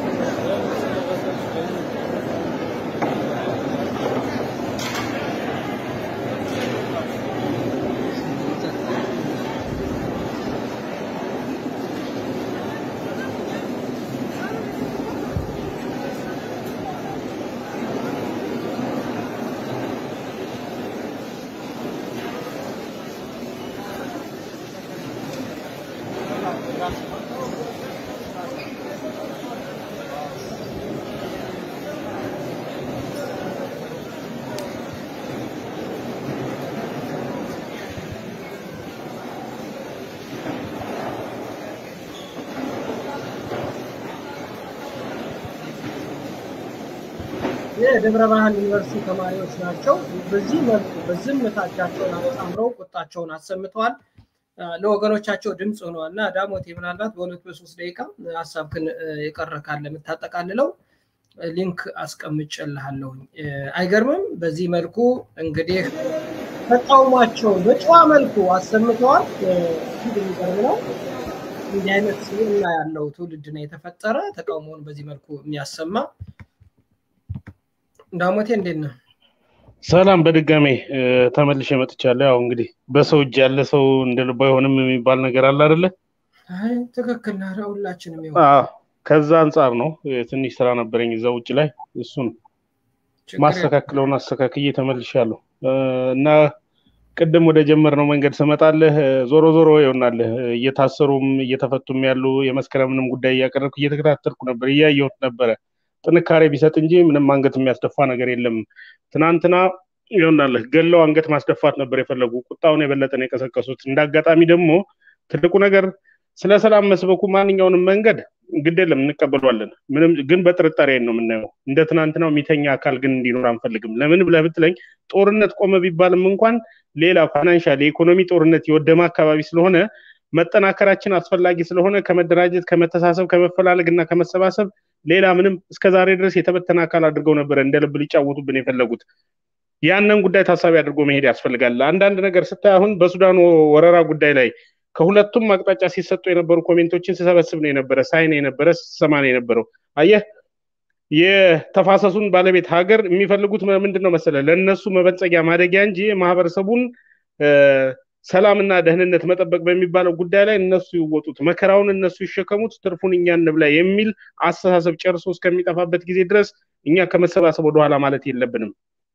S2: የደብረ ብርሃን ዩኒቨርሲቲ ተማሪዎች ናቸው። በዚህ መልኩ በዝምታ እጃቸውን አጣምረው ቁጣቸውን አሰምተዋል። ለወገኖቻቸው ድምፅ ሆነዋል እና ዳሞቴ ምናልባት በሁለት በሶስት ደቂቃ ሀሳብክን የቀረ ካለ የምታጠቃልለው ሊንክ አስቀምጬልሃለሁኝ። አይገርምም? በዚህ መልኩ እንግዲህ ተቃውሟቸውን በጨዋ መልኩ አሰምተዋል። እጅግ የሚገርም ነው። እንዲህ አይነት ስብዕና ያለው ትውልድ ነው የተፈጠረ ተቃውሞውን በዚህ መልኩ የሚያሰማ ዳሞቴ እንዴት ነው?
S5: ሰላም በድጋሜ ተመልሼ መጥቻለሁ። ያው እንግዲህ በሰው እጅ ያለ ሰው እንደ ልቡ አይሆንም የሚባል ነገር አለ አይደለ?
S2: አይ ትክክል ነህ። ሁላችንም ይሆን
S5: አዎ፣ ከዛ አንጻር ነው ትንሽ ስራ ነበረኝ እዛ ውጭ ላይ እሱን ማስተካክለውን አስተካክዬ ተመልሻለሁ እና ቅድም ወደ ጀመርነው መንገድ ስመጣልህ ዞሮ ዞሮ ይሆናልህ እየታሰሩም እየተፈቱም ያሉ የመስከረምንም ጉዳይ እያቀረብኩ እየተከታተልኩ ነበር፣ እያየሁት ነበረ። ጥንካሬ ቢሰጥ እንጂ ምንም አንገት የሚያስደፋ ነገር የለም። ትናንትና ይሆናልህ ገለው አንገት ማስደፋት ነበር የፈለጉ። ቁጣውን የበለጠ ነው የቀሰቀሱት። እንደ አጋጣሚ ደግሞ ትልቁ ነገር ስለ ሰላም መስበኩ ማንኛውንም መንገድ ግድ የለም እንቀበሏለን። ምንም ግን በጥርጣሬ ነው የምናየው። እንደ ትናንትናው የሚተኛ አካል ግን እንዲኖር አንፈልግም። ለምን ብለህ ብትለኝ ጦርነት ቆመ ቢባልም እንኳን ሌላ ፋይናንሻል የኢኮኖሚ ጦርነት የወደመ አካባቢ ስለሆነ መጠናከራችን አስፈላጊ ስለሆነ ከመደራጀት፣ ከመተሳሰብ፣ ከመፈላለግ እና ከመሰባሰብ ሌላ ምንም እስከ ዛሬ ድረስ የተበተነ አካል አድርገው ነበረ እንደ ልብ ሊጫወቱብን የፈለጉት። ያንን ጉዳይ ታሳቢ አድርጎ መሄድ ያስፈልጋል። አንዳንድ ነገር ስታይ አሁን በሱዳኑ ወረራ ጉዳይ ላይ ከሁለቱም አቅጣጫ ሲሰጡ የነበሩ ኮሜንቶችን ስሰበስብ ነው የነበረ፣ ሳይ ነው የነበረ፣ ስሰማ ነው የነበረው። አየህ የተፋሰሱን ባለቤት ሀገር የሚፈልጉት ምንድን ነው መሰለ ለእነሱ መበልጸጊያ ማደጊያ እንጂ ማህበረሰቡን ሰላምና ደህንነት መጠበቅ በሚባለው ጉዳይ ላይ እነሱ ይወጡት፣ መከራውን እነሱ ይሸከሙት፣ ትርፉን እኛ እንብላ የሚል አስተሳሰብ ጨርሶ እስከሚጠፋበት ጊዜ ድረስ እኛ ከመሰባሰብ ወደኋላ ማለት የለብንም።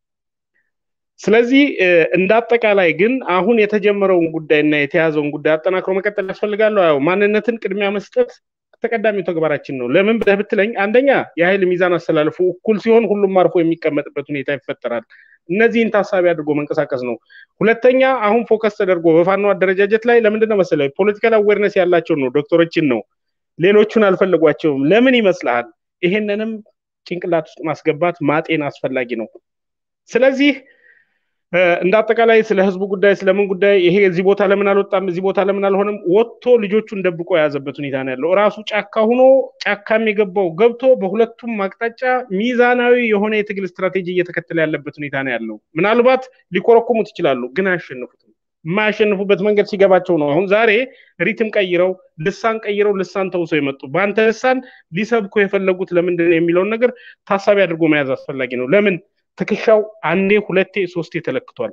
S5: ስለዚህ እንደ አጠቃላይ ግን አሁን የተጀመረውን ጉዳይና የተያዘውን ጉዳይ አጠናክሮ መቀጠል ያስፈልጋል። ያው ማንነትን ቅድሚያ መስጠት ተቀዳሚው ተግባራችን ነው። ለምን ብለህ ብትለኝ አንደኛ የኃይል ሚዛን አስተላልፉ እኩል ሲሆን ሁሉም አርፎ የሚቀመጥበት ሁኔታ ይፈጠራል። እነዚህን ታሳቢ አድርጎ መንቀሳቀስ ነው። ሁለተኛ አሁን ፎከስ ተደርጎ በፋኖ አደረጃጀት ላይ ለምንድን ነው መሰለህ ፖለቲካል አዌርነስ ያላቸው ነው ዶክተሮችን ነው ሌሎቹን አልፈለጓቸውም። ለምን ይመስልሃል? ይሄንንም ጭንቅላት ውስጥ ማስገባት ማጤን አስፈላጊ ነው። ስለዚህ እንደ አጠቃላይ ስለ ህዝቡ ጉዳይ ስለምን ጉዳይ ይሄ እዚህ ቦታ ለምን አልወጣም እዚህ ቦታ ለምን አልሆነም ወጥቶ ልጆቹን ደብቆ የያዘበት ሁኔታ ነው ያለው። ራሱ ጫካ ሆኖ ጫካም የገባው ገብቶ በሁለቱም አቅጣጫ ሚዛናዊ የሆነ የትግል ስትራቴጂ እየተከተለ ያለበት ሁኔታ ነው ያለው። ምናልባት ሊኮረኩሙት ይችላሉ፣ ግን አያሸንፉትም። የማያሸንፉበት መንገድ ሲገባቸው ነው። አሁን ዛሬ ሪትም ቀይረው ልሳን ቀይረው ልሳን ተውሰው የመጡ በአንተ ልሳን ሊሰብኩ የፈለጉት ለምንድን ነው የሚለውን ነገር ታሳቢ አድርጎ መያዝ አስፈላጊ ነው። ለምን ትከሻው አንዴ ሁለቴ ሶስቴ ተለክቷል።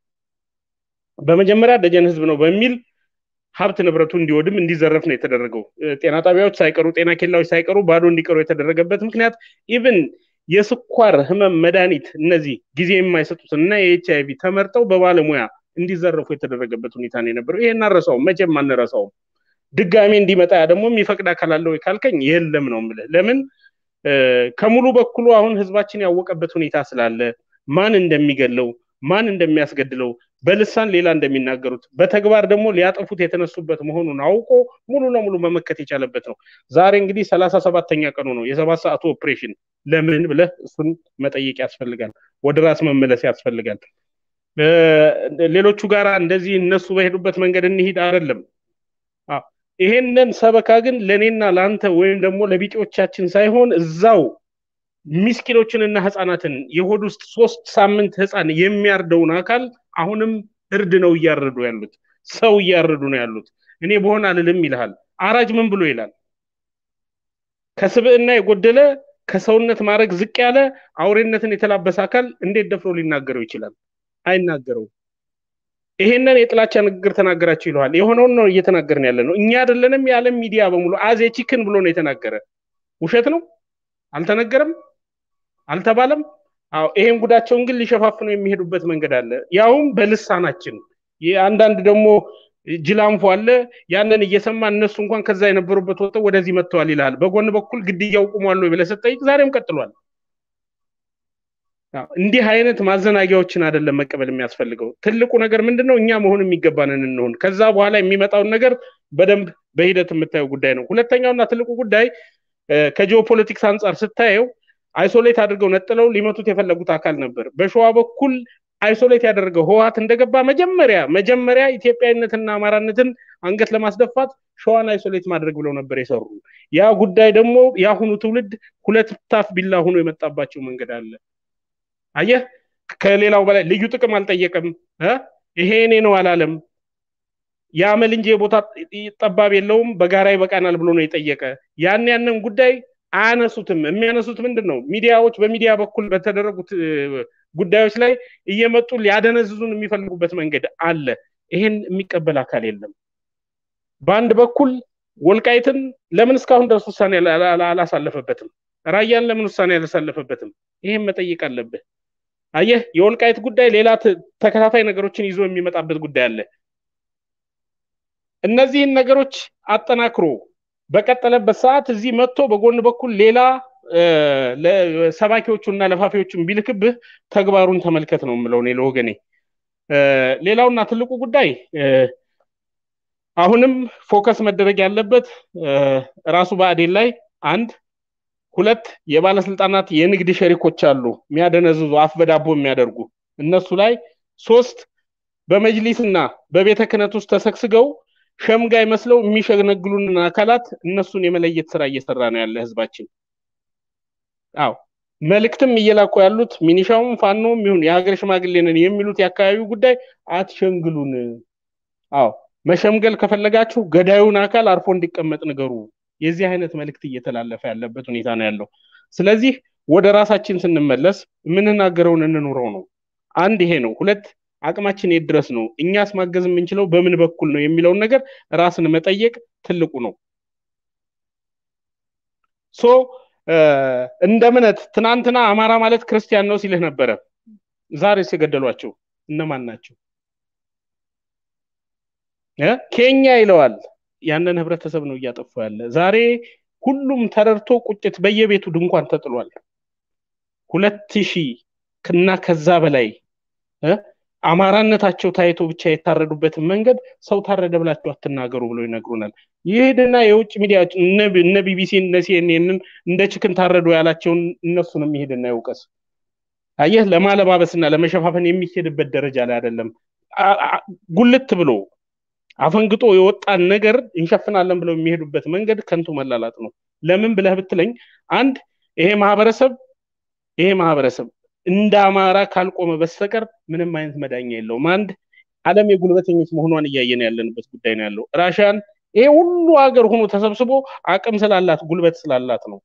S5: በመጀመሪያ ደጀን ህዝብ ነው በሚል ሀብት ንብረቱ እንዲወድም እንዲዘረፍ ነው የተደረገው። ጤና ጣቢያዎች ሳይቀሩ ጤና ኬላዎች ሳይቀሩ ባዶ እንዲቀሩ የተደረገበት ምክንያት ኢቭን የስኳር ህመም መድኃኒት እነዚህ ጊዜ የማይሰጡት እና የኤች አይቪ ተመርጠው በባለሙያ እንዲዘረፉ የተደረገበት ሁኔታ ነው የነበረው። ይሄን አንረሳውም፣ መቼም አንረሳውም። ድጋሜ እንዲመጣ ደግሞ የሚፈቅድ አካል አለ ወይ ካልከኝ የለም ነው የምልህ። ለምን ከሙሉ በኩሉ አሁን ህዝባችን ያወቀበት ሁኔታ ስላለ ማን እንደሚገለው ማን እንደሚያስገድለው በልሳን ሌላ እንደሚናገሩት በተግባር ደግሞ ሊያጠፉት የተነሱበት መሆኑን አውቆ ሙሉ ለሙሉ መመከት የቻለበት ነው። ዛሬ እንግዲህ ሰላሳ ሰባተኛ ቀኑ ነው የሰባት ሰዓቱ ኦፕሬሽን። ለምን ብለህ እሱን መጠየቅ ያስፈልጋል። ወደ ራስ መመለስ ያስፈልጋል። ሌሎቹ ጋራ እንደዚህ እነሱ በሄዱበት መንገድ እንሂድ አይደለም። ይሄንን ሰበካ ግን ለእኔና ለአንተ ወይም ደግሞ ለቢጤዎቻችን ሳይሆን እዛው ሚስኪኖችንና ህፃናትን የሆድ ውስጥ ሶስት ሳምንት ህፃን የሚያርደውን አካል አሁንም እርድ ነው እያረዱ ያሉት፣ ሰው እያረዱ ነው ያሉት። እኔ በሆን አልልም ይልሃል። አራጅ ምን ብሎ ይላል? ከስብዕና የጎደለ ከሰውነት ማድረግ ዝቅ ያለ አውሬነትን የተላበሰ አካል እንዴት ደፍሮ ሊናገረው ይችላል? አይናገረውም። ይሄንን የጥላቻ ንግግር ተናገራችሁ ይለዋል። የሆነውን ነው እየተናገርን ያለ ነው። እኛ አይደለንም የዓለም ሚዲያ በሙሉ አዜ ቺክን ብሎ ነው የተናገረ። ውሸት ነው? አልተነገረም? አልተባለም? አዎ ይሄን ጉዳቸውን ግን ሊሸፋፍኑ የሚሄዱበት መንገድ አለ። ያውም በልሳናችን አንዳንድ ደግሞ ጅላንፎ አለ። ያንን እየሰማ እነሱ እንኳን ከዛ የነበሩበት ወጥተው ወደዚህ መጥተዋል ይላል። በጎን በኩል ግድያው ቁሟል ወይ ብለህ ስትጠይቅ ዛሬም ቀጥሏል። እንዲህ አይነት ማዘናጊያዎችን አይደለም መቀበል የሚያስፈልገው። ትልቁ ነገር ምንድን ነው? እኛ መሆን የሚገባንን እንሆን። ከዛ በኋላ የሚመጣውን ነገር በደንብ በሂደት የምታየው ጉዳይ ነው። ሁለተኛውና ትልቁ ጉዳይ ከጂኦፖለቲክስ አንጻር ስታየው አይሶሌት አድርገው ነጥለው ሊመቱት የፈለጉት አካል ነበር። በሸዋ በኩል አይሶሌት ያደረገው ህወሓት እንደገባ መጀመሪያ መጀመሪያ ኢትዮጵያዊነትና አማራነትን አንገት ለማስደፋት ሸዋን አይሶሌት ማድረግ ብለው ነበር የሰሩ። ያ ጉዳይ ደግሞ የአሁኑ ትውልድ ሁለት ታፍ ቢላ ሆኖ የመጣባቸው መንገድ አለ። አየህ፣ ከሌላው በላይ ልዩ ጥቅም አልጠየቀም። ይሄ እኔ ነው አላለም። የአመል እንጂ የቦታ ጠባብ የለውም፣ በጋራ ይበቃናል ብሎ ነው የጠየቀ። ያን ያንን ጉዳይ አያነሱትም። የሚያነሱት ምንድን ነው? ሚዲያዎች በሚዲያ በኩል በተደረጉት ጉዳዮች ላይ እየመጡ ሊያደነዝዙን የሚፈልጉበት መንገድ አለ። ይሄን የሚቀበል አካል የለም። በአንድ በኩል ወልቃይትን ለምን እስካሁን ድረስ ውሳኔ አላሳለፈበትም? ራያን ለምን ውሳኔ አላሳለፈበትም? ይሄን መጠየቅ አለብህ። አየህ፣ የወልቃይት ጉዳይ ሌላ ተከታታይ ነገሮችን ይዞ የሚመጣበት ጉዳይ አለ። እነዚህን ነገሮች አጠናክሮ በቀጠለበት ሰዓት እዚህ መጥቶ በጎን በኩል ሌላ ሰባኪዎቹና ለፋፊዎቹን ቢልክብህ ተግባሩን ተመልከት ነው የምለው እኔ ለወገኔ። ሌላውና ትልቁ ጉዳይ አሁንም ፎከስ መደረግ ያለበት ራሱ ብአዴን ላይ አንድ ሁለት የባለስልጣናት የንግድ ሸሪኮች አሉ የሚያደነዝዙ አፍ በዳቦ የሚያደርጉ እነሱ ላይ ሶስት በመጅሊስና በቤተ ክህነት ውስጥ ተሰግስገው ሸምጋይ መስለው የሚሸነግሉንን አካላት እነሱን የመለየት ስራ እየሰራ ነው ያለ ህዝባችን። አዎ መልእክትም እየላኩ ያሉት ሚኒሻውም ፋኖም ይሁን የሀገር ሽማግሌ ነን የሚሉት የአካባቢው ጉዳይ አትሸንግሉን። አዎ መሸምገል ከፈለጋችሁ ገዳዩን አካል አርፎ እንዲቀመጥ ንገሩ። የዚህ አይነት መልእክት እየተላለፈ ያለበት ሁኔታ ነው ያለው። ስለዚህ ወደ ራሳችን ስንመለስ የምንናገረውን እንኑረው ነው። አንድ ይሄ ነው። ሁለት አቅማችን የት ድረስ ነው፣ እኛስ ማገዝ የምንችለው በምን በኩል ነው የሚለውን ነገር ራስን መጠየቅ ትልቁ ነው። ሶ እንደ እምነት ትናንትና አማራ ማለት ክርስቲያን ነው ሲልህ ነበረ። ዛሬስ የገደሏቸው እነማን ናቸው? ኬኛ ይለዋል። ያንን ህብረተሰብ ነው እያጠፉ ያለ። ዛሬ ሁሉም ተረድቶ ቁጭት በየቤቱ ድንኳን ተጥሏል። ሁለት ሺህ እና ከዛ በላይ እ አማራነታቸው ታይቶ ብቻ የታረዱበትን መንገድ ሰው ታረደ ብላችሁ አትናገሩ ብለው ይነግሩናል። ይሄድና የውጭ ሚዲያዎች እነ ቢቢሲ እነ ሲኤንኤንን እንደ ችክን ታረዱ ያላቸውን እነሱንም ይሄድና ይውቀስ። አየህ፣ ለማለባበስና ለመሸፋፈን የሚሄድበት ደረጃ ላይ አይደለም። ጉልት ብሎ አፈንግጦ የወጣን ነገር እንሸፍናለን ብለው የሚሄዱበት መንገድ ከንቱ መላላጥ ነው። ለምን ብለህ ብትለኝ አንድ ይሄ ማህበረሰብ ይሄ ማህበረሰብ እንደ አማራ ካልቆመ በስተቀር ምንም አይነት መዳኛ የለውም። አንድ ዓለም የጉልበተኞች መሆኗን እያየን ያለንበት ጉዳይ ነው ያለው። ራሽያን ይሄ ሁሉ ሀገር ሆኖ ተሰብስቦ አቅም ስላላት ጉልበት ስላላት ነው።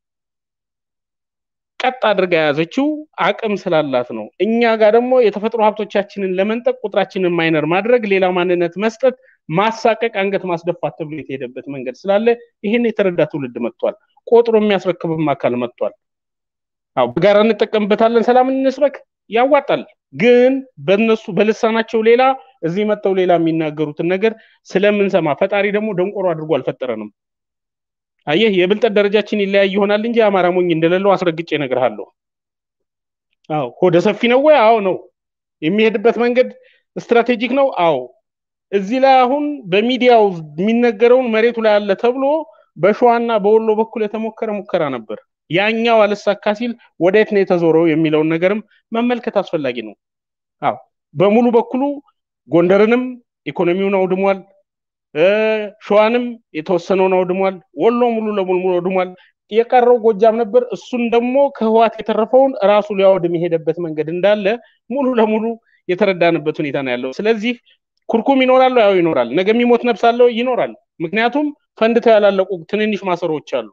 S5: ቀጥ አድርጋ የያዘችው አቅም ስላላት ነው። እኛ ጋር ደግሞ የተፈጥሮ ሀብቶቻችንን ለመንጠቅ ቁጥራችንን ማይነር ማድረግ፣ ሌላ ማንነት መስጠት፣ ማሳቀቅ፣ አንገት ማስደፋት ተብሎ የተሄደበት መንገድ ስላለ ይህን የተረዳ ትውልድ መጥቷል። ቆጥሮ የሚያስረክብም አካል መጥቷል። አዎ በጋራ እንጠቀምበታለን፣ ሰላም እንስበክ፣ ያዋጣል። ግን በእነሱ በልሳናቸው ሌላ እዚህ መጥተው ሌላ የሚናገሩትን ነገር ስለምንሰማ ፈጣሪ ደግሞ ደንቆሮ አድርጎ አልፈጠረንም። አየህ የብልጠት ደረጃችን ይለያይ ይሆናል እንጂ አማራ ሞኝ እንደሌለው አስረግጬ እነግርሃለሁ። አዎ ሆደ ሰፊ ነው ወይ? አዎ ነው። የሚሄድበት መንገድ ስትራቴጂክ ነው። አዎ እዚህ ላይ አሁን በሚዲያው የሚነገረውን መሬቱ ላይ አለ ተብሎ በሸዋና በወሎ በኩል የተሞከረ ሙከራ ነበር። ያኛው አልሳካ ሲል ወዴት ነው የተዞረው የሚለውን ነገርም መመልከት አስፈላጊ ነው። አዎ በሙሉ በኩሉ ጎንደርንም ኢኮኖሚውን አውድሟል። ሸዋንም የተወሰነውን አውድሟል። ወሎ ሙሉ ለሙሉ አውድሟል። የቀረው ጎጃም ነበር። እሱን ደግሞ ከህዋት የተረፈውን ራሱ ሊያወድም የሄደበት መንገድ እንዳለ ሙሉ ለሙሉ የተረዳንበት ሁኔታ ነው ያለው። ስለዚህ ኩርኩም ይኖራል፣ ያው ይኖራል። ነገ የሚሞት ነፍስ አለው ይኖራል። ምክንያቱም ፈንድተው ያላለቁ ትንንሽ ማሰሮዎች አሉ።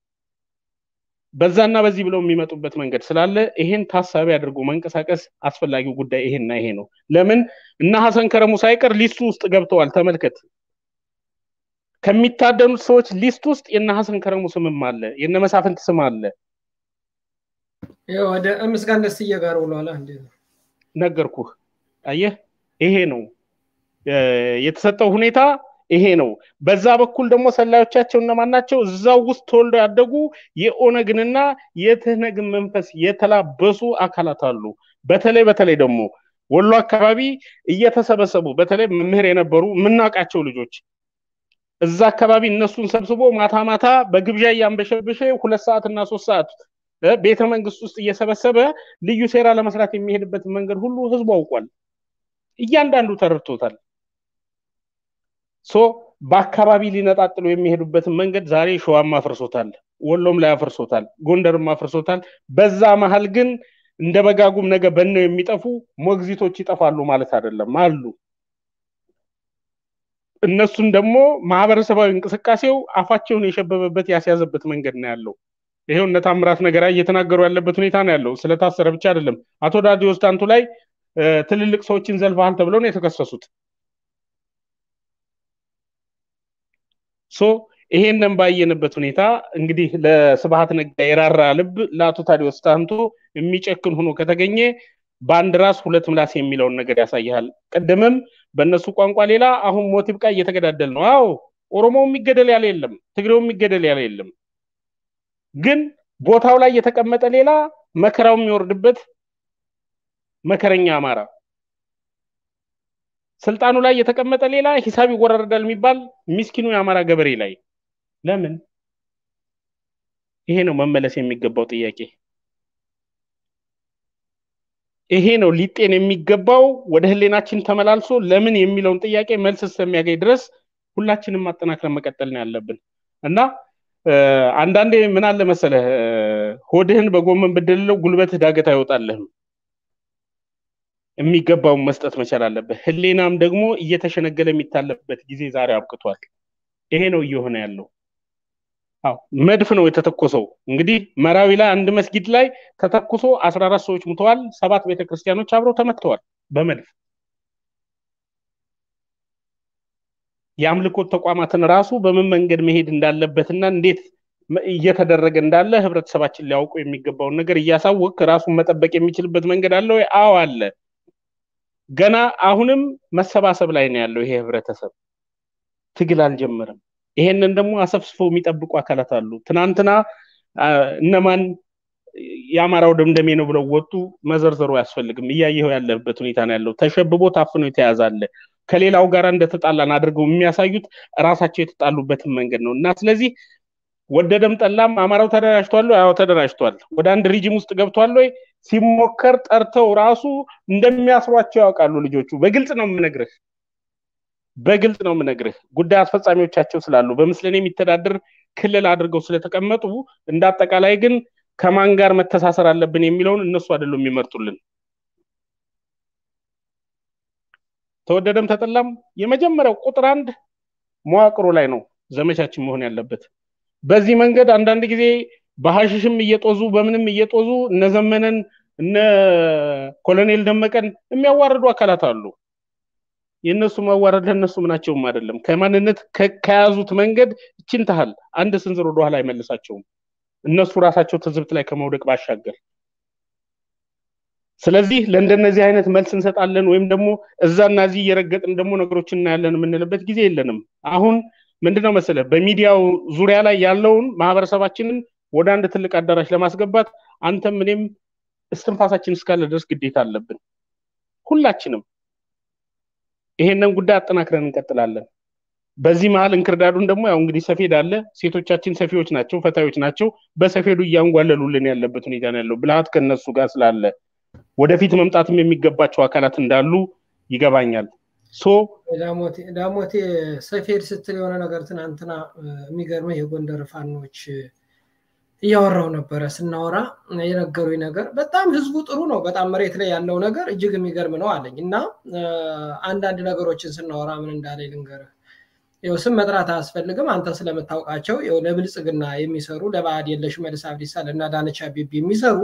S5: በዛና በዚህ ብለው የሚመጡበት መንገድ ስላለ ይሄን ታሳቢ አድርጎ መንቀሳቀስ አስፈላጊው ጉዳይ ይሄና ይሄ ነው። ለምን እነ ሀሰን ከረሙ ሳይቀር ሊስቱ ውስጥ ገብተዋል። ተመልከት። ከሚታደኑት ሰዎች ሊስት ውስጥ የነ ሀሰን ከረሙ ስምም አለ፣ የነ መሳፍንት ስም አለ።
S2: ወደ ምስጋን ደስዬ ጋር ውሏላ እንዴ?
S5: ነገርኩህ። አየህ፣ ይሄ ነው የተሰጠው ሁኔታ ይሄ ነው። በዛ በኩል ደግሞ ሰላዮቻቸው እነማን ናቸው? እዛው ውስጥ ተወልደው ያደጉ የኦነግንና የትህነግን መንፈስ የተላበሱ አካላት አሉ። በተለይ በተለይ ደግሞ ወሎ አካባቢ እየተሰበሰቡ በተለይ መምህር የነበሩ የምናውቃቸው ልጆች እዛ አካባቢ እነሱን ሰብስቦ ማታ ማታ በግብዣ እያንበሸበሸ ሁለት ሰዓት እና ሶስት ሰዓት ቤተ መንግስት ውስጥ እየሰበሰበ ልዩ ሴራ ለመስራት የሚሄድበት መንገድ ሁሉ ህዝቡ አውቋል። እያንዳንዱ ተረድቶታል። ሶ በአካባቢ ሊነጣጥሉ የሚሄዱበትን መንገድ ዛሬ ሸዋም አፍርሶታል፣ ወሎም ላይ አፍርሶታል፣ ጎንደርም አፍርሶታል። በዛ መሀል ግን እንደ በጋጉም ነገ በነው የሚጠፉ ሞግዚቶች ይጠፋሉ ማለት አይደለም፣ አሉ። እነሱን ደግሞ ማህበረሰባዊ እንቅስቃሴው አፋቸውን የሸበበበት ያስያዘበት መንገድ ነው ያለው። ይሄው እነ ታምራት ነገራ እየተናገሩ ያለበት ሁኔታ ነው ያለው። ስለታሰረ ብቻ አይደለም። አቶ ዳዲዮስ ዳንቱ ላይ ትልልቅ ሰዎችን ዘልፈሃል ተብለው ነው የተከሰሱት። ሶ ይሄንን ባየንበት ሁኔታ እንግዲህ ለስብሃት ነጋ የራራ ልብ ለአቶ ታዲዮስ ታንቶ የሚጨክን ሆኖ ከተገኘ በአንድ ራስ ሁለት ምላስ የሚለውን ነገር ያሳያል። ቅድምም በእነሱ ቋንቋ ሌላ፣ አሁን ሞት ይብቃ እየተገዳደል ነው። አዎ ኦሮሞው የሚገደል ያለ የለም፣ ትግሬው የሚገደል ያለ የለም። ግን ቦታው ላይ የተቀመጠ ሌላ፣ መከራው የሚወርድበት መከረኛ አማራ ስልጣኑ ላይ የተቀመጠ ሌላ ሂሳብ ይወራረዳል የሚባል ሚስኪኑ የአማራ ገበሬ ላይ ለምን? ይሄ ነው መመለስ የሚገባው ጥያቄ። ይሄ ነው ሊጤን የሚገባው ወደ ህሌናችን ተመላልሶ ለምን የሚለውን ጥያቄ መልስ እስከሚያገኝ ድረስ ሁላችንም ማጠናክረን መቀጠል ነው ያለብን እና አንዳንዴ ምን አለ መሰለህ ሆድህን በጎመን ብድልለው ጉልበትህ ዳገት አይወጣልህም። የሚገባውን መስጠት መቻል አለብህ። ህሌናም ደግሞ እየተሸነገለ የሚታለፍበት ጊዜ ዛሬ አብቅቷል። ይሄ ነው እየሆነ ያለው። አዎ መድፍ ነው የተተኮሰው። እንግዲህ መራዊ ላይ አንድ መስጊድ ላይ ተተኩሶ አስራ አራት ሰዎች ሙተዋል። ሰባት ቤተክርስቲያኖች አብረው ተመትተዋል በመድፍ የአምልኮት ተቋማትን ራሱ በምን መንገድ መሄድ እንዳለበትና እንዴት እየተደረገ እንዳለ ህብረተሰባችን ሊያውቁ የሚገባውን ነገር እያሳወቅ ራሱን መጠበቅ የሚችልበት መንገድ አለ ወይ? አዎ አለ። ገና አሁንም መሰባሰብ ላይ ነው ያለው ይሄ ህብረተሰብ። ትግል አልጀመረም። ይሄንን ደግሞ አሰፍስፈው የሚጠብቁ አካላት አሉ። ትናንትና እነማን የአማራው ደምደሜ ነው ብለው ወጡ። መዘርዘሩ አያስፈልግም። እያየኸው ያለበት ሁኔታ ነው ያለው። ተሸብቦ ታፍኖ የተያዘ አለ። ከሌላው ጋር እንደተጣላን አድርገው የሚያሳዩት ራሳቸው የተጣሉበትን መንገድ ነው እና ስለዚህ ወደደም ጠላም አማራው ተደራጅቷል ወይ? አዎ ተደራጅቷል። ወደ አንድ ሪጅም ውስጥ ገብቷል ወይ? ሲሞከር ጠርተው ራሱ እንደሚያስሯቸው ያውቃሉ ልጆቹ። በግልጽ ነው የምነግርህ፣ በግልጽ ነው የምነግርህ። ጉዳይ አስፈጻሚዎቻቸው ስላሉ በምስለኔ የሚተዳደር ክልል አድርገው ስለተቀመጡ እንደ አጠቃላይ ግን ከማን ጋር መተሳሰር አለብን የሚለውን እነሱ አይደሉም የሚመርጡልን። ተወደደም ተጠላም የመጀመሪያው ቁጥር አንድ መዋቅሩ ላይ ነው ዘመቻችን መሆን ያለበት። በዚህ መንገድ አንዳንድ ጊዜ በሀሽሽም እየጦዙ በምንም እየጦዙ እነ ዘመነን እነ ኮሎኔል ደመቀን የሚያዋርዱ አካላት አሉ። የእነሱ ማዋረድ ለእነሱ ምናቸውም አይደለም። ከማንነት ከያዙት መንገድ እችን ታህል አንድ ስንዝር ወደኋላ አይመልሳቸውም። እነሱ ራሳቸው ትዝብት ላይ ከመውደቅ ባሻገር ስለዚህ ለእንደነዚህ አይነት መልስ እንሰጣለን ወይም ደግሞ እዛና እዚህ እየረገጥን ደግሞ ነገሮችን እናያለን የምንልበት ጊዜ የለንም። አሁን ምንድነው መሰለ በሚዲያው ዙሪያ ላይ ያለውን ማህበረሰባችንን ወደ አንድ ትልቅ አዳራሽ ለማስገባት አንተም እኔም እስትንፋሳችን እስካለ ድረስ ግዴታ አለብን። ሁላችንም ይሄንን ጉዳይ አጠናክረን እንቀጥላለን። በዚህ መሀል እንክርዳዱን ደግሞ ያው እንግዲህ ሰፌድ አለ። ሴቶቻችን ሰፊዎች ናቸው፣ ፈታዮች ናቸው። በሰፌዱ እያንጓለሉልን ያለበት ሁኔታ ነው ያለው። ብልሃት ከነሱ ጋር ስላለ ወደፊት መምጣትም የሚገባቸው አካላት እንዳሉ ይገባኛል። ሶ
S2: ዳሞቴ ሰፌድ ስትል የሆነ ነገር ትናንትና የሚገርመህ የጎንደር ፋኖች እያወራው ነበረ ስናወራ የነገሩኝ ነገር በጣም ህዝቡ ጥሩ ነው። በጣም መሬት ላይ ያለው ነገር እጅግ የሚገርም ነው አለኝ እና አንዳንድ ነገሮችን ስናወራ ምን እንዳለ ልንገርህ። ይኸው ስም መጥራት አያስፈልግም። አንተ ስለምታውቃቸው ይኸው ለብልጽግና የሚሰሩ ለባዕድ የለሽ መልስ አብዲሳ ለእነ አዳነች አቤቤ የሚሰሩ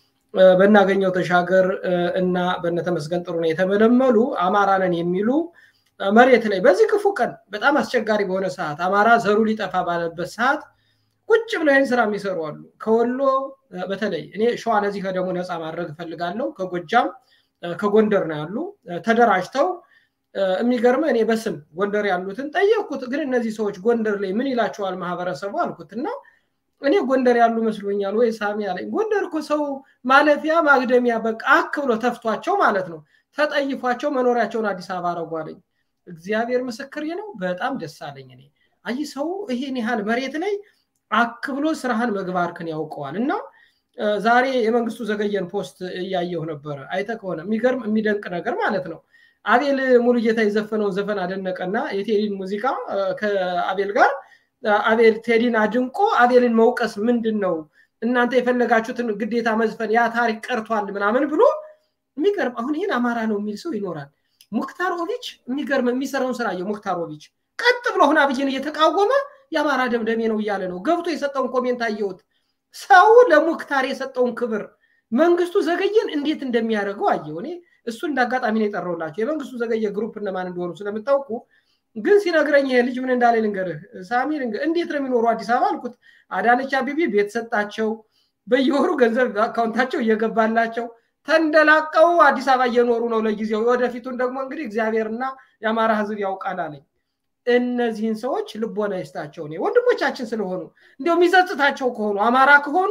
S2: በናገኘው ተሻገር እና በነተመስገን ጥሩነህ የተመለመሉ አማራንን የሚሉ መሬት ላይ በዚህ ክፉ ቀን በጣም አስቸጋሪ በሆነ ሰዓት አማራ ዘሩ ሊጠፋ ባለበት ሰዓት ቁጭ ብለው ይህን ስራ የሚሰሩ አሉ። ከወሎ በተለይ እኔ ሸዋ ለዚህ ከደሞ ነፃ ማድረግ እፈልጋለሁ። ከጎጃም ከጎንደር ነው ያሉ ተደራጅተው የሚገርመ እኔ በስም ጎንደር ያሉትን ጠየቅኩት። ግን እነዚህ ሰዎች ጎንደር ላይ ምን ይላቸዋል ማህበረሰቡ አልኩት እና እኔ ጎንደር ያሉ መስሎኛል ወይ ሳሚ አለኝ። ጎንደር እኮ ሰው ማለፊያ ማግደሚያ በቃ አክ ብሎ ተፍቷቸው ማለት ነው ተጠይፏቸው መኖሪያቸውን አዲስ አበባ አረጉ አለኝ። እግዚአብሔር ምስክር ነው። በጣም ደስ አለኝ። እኔ አይ ሰው ይሄን ያህል መሬት ላይ አክ ብሎ ስራህን መግባርክን ያውቀዋል እና ዛሬ የመንግስቱ ዘገየን ፖስት እያየሁ ነበረ። አይተ ከሆነ የሚገርም የሚደንቅ ነገር ማለት ነው። አቤል ሙሉጌታ የዘፈነውን ዘፈን አደነቀና የቴዲን ሙዚቃ ከአቤል ጋር አቤል ቴዲን አድንቆ አቤልን መውቀስ ምንድን ነው እናንተ የፈለጋችሁትን ግዴታ መዝፈን ያ ታሪክ ቀርቷል ምናምን ብሎ የሚገርም አሁን ይህን አማራ ነው የሚል ሰው ይኖራል። ሙክታር ኦቪች የሚገርም የሚሰራውን ስራ አየው። ሙክታር ኦቪች ቀጥ ብሎ አሁን አብይን እየተቃወመ የአማራ ደምደሜ ነው እያለ ነው። ገብቶ የሰጠውን ኮሜንት አየሁት። ሰው ለሙክታር የሰጠውን ክብር መንግስቱ ዘገየን እንዴት እንደሚያደርገው አየው። እኔ እሱ እንደ አጋጣሚ ነው የጠራውላቸው። የመንግስቱ ዘገየ ግሩፕ እነማን እንደሆኑ ስለምታውቁ ግን ሲነግረኝ ይሄ ልጅ ምን እንዳለ ልንገርህ ሳሚ፣ እንዴት ነው የሚኖሩ አዲስ አበባ አልኩት። አዳነች አቤቤ ቤት ሰጣቸው፣ በየወሩ ገንዘብ አካውንታቸው እየገባላቸው ተንደላቀው አዲስ አበባ እየኖሩ ነው ለጊዜው። ወደፊቱን ደግሞ እንግዲህ እግዚአብሔርና የአማራ ህዝብ ያውቃል አለኝ። እነዚህን ሰዎች ልቦና ይስጣቸው። እኔ ወንድሞቻችን ስለሆኑ እንዲያው የሚጸጽታቸው ከሆኑ አማራ ከሆኑ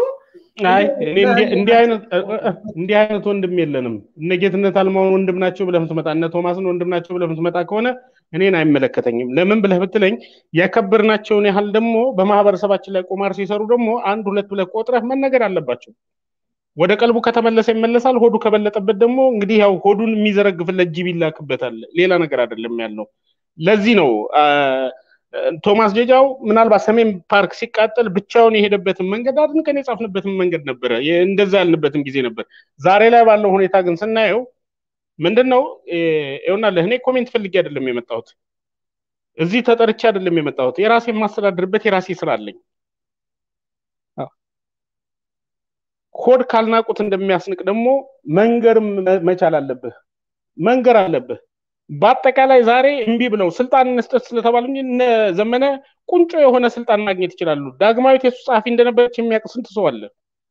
S5: እንዲህ አይነት ወንድም የለንም። እነ ጌትነት አልማውን ወንድም ናቸው ብለህ ምትመጣ እነ ቶማስን ወንድም ናቸው ብለህ ምትመጣ ከሆነ እኔን አይመለከተኝም። ለምን ብለህ ብትለኝ ያከበርናቸውን ያህል ደግሞ በማህበረሰባችን ላይ ቁማር ሲሰሩ ደግሞ አንድ ሁለት ብለህ ቆጥረህ መነገር አለባቸው። ወደ ቀልቡ ከተመለሰ ይመለሳል። ሆዱ ከበለጠበት ደግሞ እንግዲህ ያው ሆዱን የሚዘረግፍለት ጅብ ይላክበታል። ሌላ ነገር አይደለም ያለው። ለዚህ ነው ቶማስ ጀጃው ምናልባት ሰሜን ፓርክ ሲቃጠል ብቻውን የሄደበትን መንገድ አድንቀን የጻፍንበትን መንገድ ነበረ። እንደዛ ያልንበትም ጊዜ ነበር። ዛሬ ላይ ባለው ሁኔታ ግን ስናየው ምንድን ነው ይሆናለህ። እኔ ኮሜንት ፈልጌ አይደለም የመጣሁት፣ እዚህ ተጠርቼ አይደለም የመጣሁት። የራሴ የማስተዳድርበት የራሴ ስራ አለኝ። ሆድ ካልናቁት እንደሚያስንቅ ደግሞ መንገርም መቻል አለብህ፣ መንገር አለብህ። በአጠቃላይ ዛሬ እምቢ ብለው ስልጣን እንስጠት ስለተባሉ እንጂ እነ ዘመነ ቁንጮ የሆነ ስልጣን ማግኘት ይችላሉ። ዳግማዊት የሱ ጸሐፊ እንደነበረች የሚያውቅ ስንት ሰው አለ?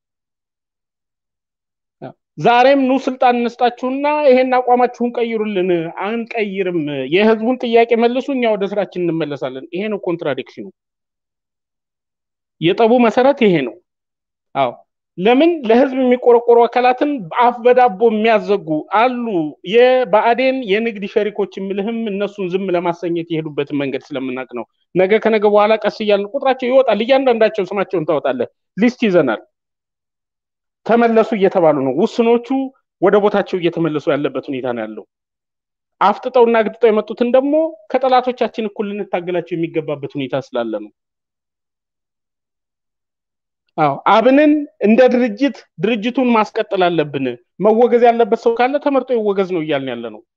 S5: ዛሬም ኑ ስልጣን እንስጣችሁና ይሄን አቋማችሁን ቀይሩልን። አንቀይርም፣ የህዝቡን ጥያቄ መልሱ፣ እኛ ወደ ስራችን እንመለሳለን። ይሄ ነው ኮንትራዲክሽኑ። የጠቡ መሰረት ይሄ ነው። አዎ ለምን ለህዝብ የሚቆረቆሩ አካላትን አፍ በዳቦ የሚያዘጉ አሉ። የብአዴን የንግድ ሸሪኮች የምልህም እነሱን ዝም ለማሰኘት የሄዱበትን መንገድ ስለምናውቅ ነው። ነገ ከነገ በኋላ ቀስ እያልን ቁጥራቸው ይወጣል። እያንዳንዳቸው ስማቸውን ታወጣለህ። ሊስት ይዘናል። ተመለሱ እየተባሉ ነው። ውስኖቹ ወደ ቦታቸው እየተመለሱ ያለበት ሁኔታ ነው ያለው። አፍጥጠውና ግጥጠው የመጡትን ደግሞ ከጠላቶቻችን እኩል ልንታገላቸው የሚገባበት ሁኔታ ስላለ ነው። አዎ አብንን እንደ ድርጅት ድርጅቱን ማስቀጠል አለብን። መወገዝ ያለበት ሰው ካለ ተመርጦ ይወገዝ ነው እያልን ያለ ነው።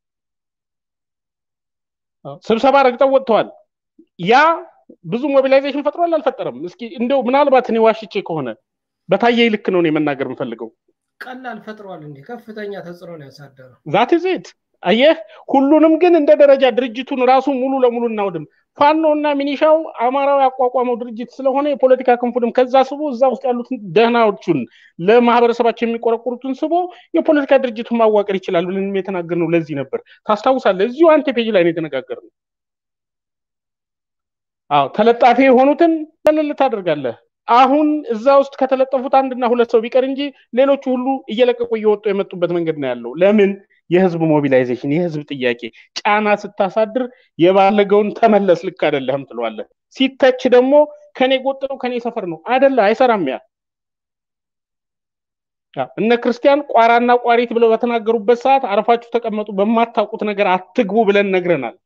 S5: ስብሰባ ረግጠው ወጥተዋል። ያ ብዙ ሞቢላይዜሽን ፈጥሯል አልፈጠረም? እስኪ እንደው ምናልባት እኔ ዋሽቼ ከሆነ በታየ ልክ ነው እኔ መናገር የምፈልገው።
S2: ቀላል ፈጥሯል እንዴ? ከፍተኛ ተጽዕኖ ነው ያሳደረው።
S5: ዛት ዜት አየህ፣ ሁሉንም ግን እንደ ደረጃ ድርጅቱን ራሱ ሙሉ ለሙሉ እናውድም። ፋኖ እና ሚኒሻው አማራው ያቋቋመው ድርጅት ስለሆነ የፖለቲካ ክንፉንም ከዛ ስቦ እዛ ውስጥ ያሉትን ደህናዎቹን ለማህበረሰባቸው የሚቆረቁሩትን ስቦ የፖለቲካ ድርጅቱን ማዋቀር ይችላል ብለን የተናገርነው ለዚህ ነበር። ታስታውሳለህ? እዚሁ አንተ ፔጅ ላይ ነው የተነጋገርነው። አዎ ተለጣፊ የሆኑትን ለልል ታደርጋለህ። አሁን እዛ ውስጥ ከተለጠፉት አንድና ሁለት ሰው ቢቀር እንጂ ሌሎቹ ሁሉ እየለቀቁ እየወጡ የመጡበት መንገድ ነው ያለው። ለምን? የህዝብ ሞቢላይዜሽን፣ የህዝብ ጥያቄ ጫና ስታሳድር የባለገውን ተመለስ ልክ አይደለህም ትለዋለህ። ሲተች ደግሞ ከኔ ጎጥ ነው ከኔ ሰፈር ነው አይደለ፣ አይሰራም። ያ እነ ክርስቲያን ቋራና ቋሪት ብለው በተናገሩበት ሰዓት አርፋችሁ ተቀመጡ፣ በማታውቁት ነገር አትግቡ ብለን ነግረናል።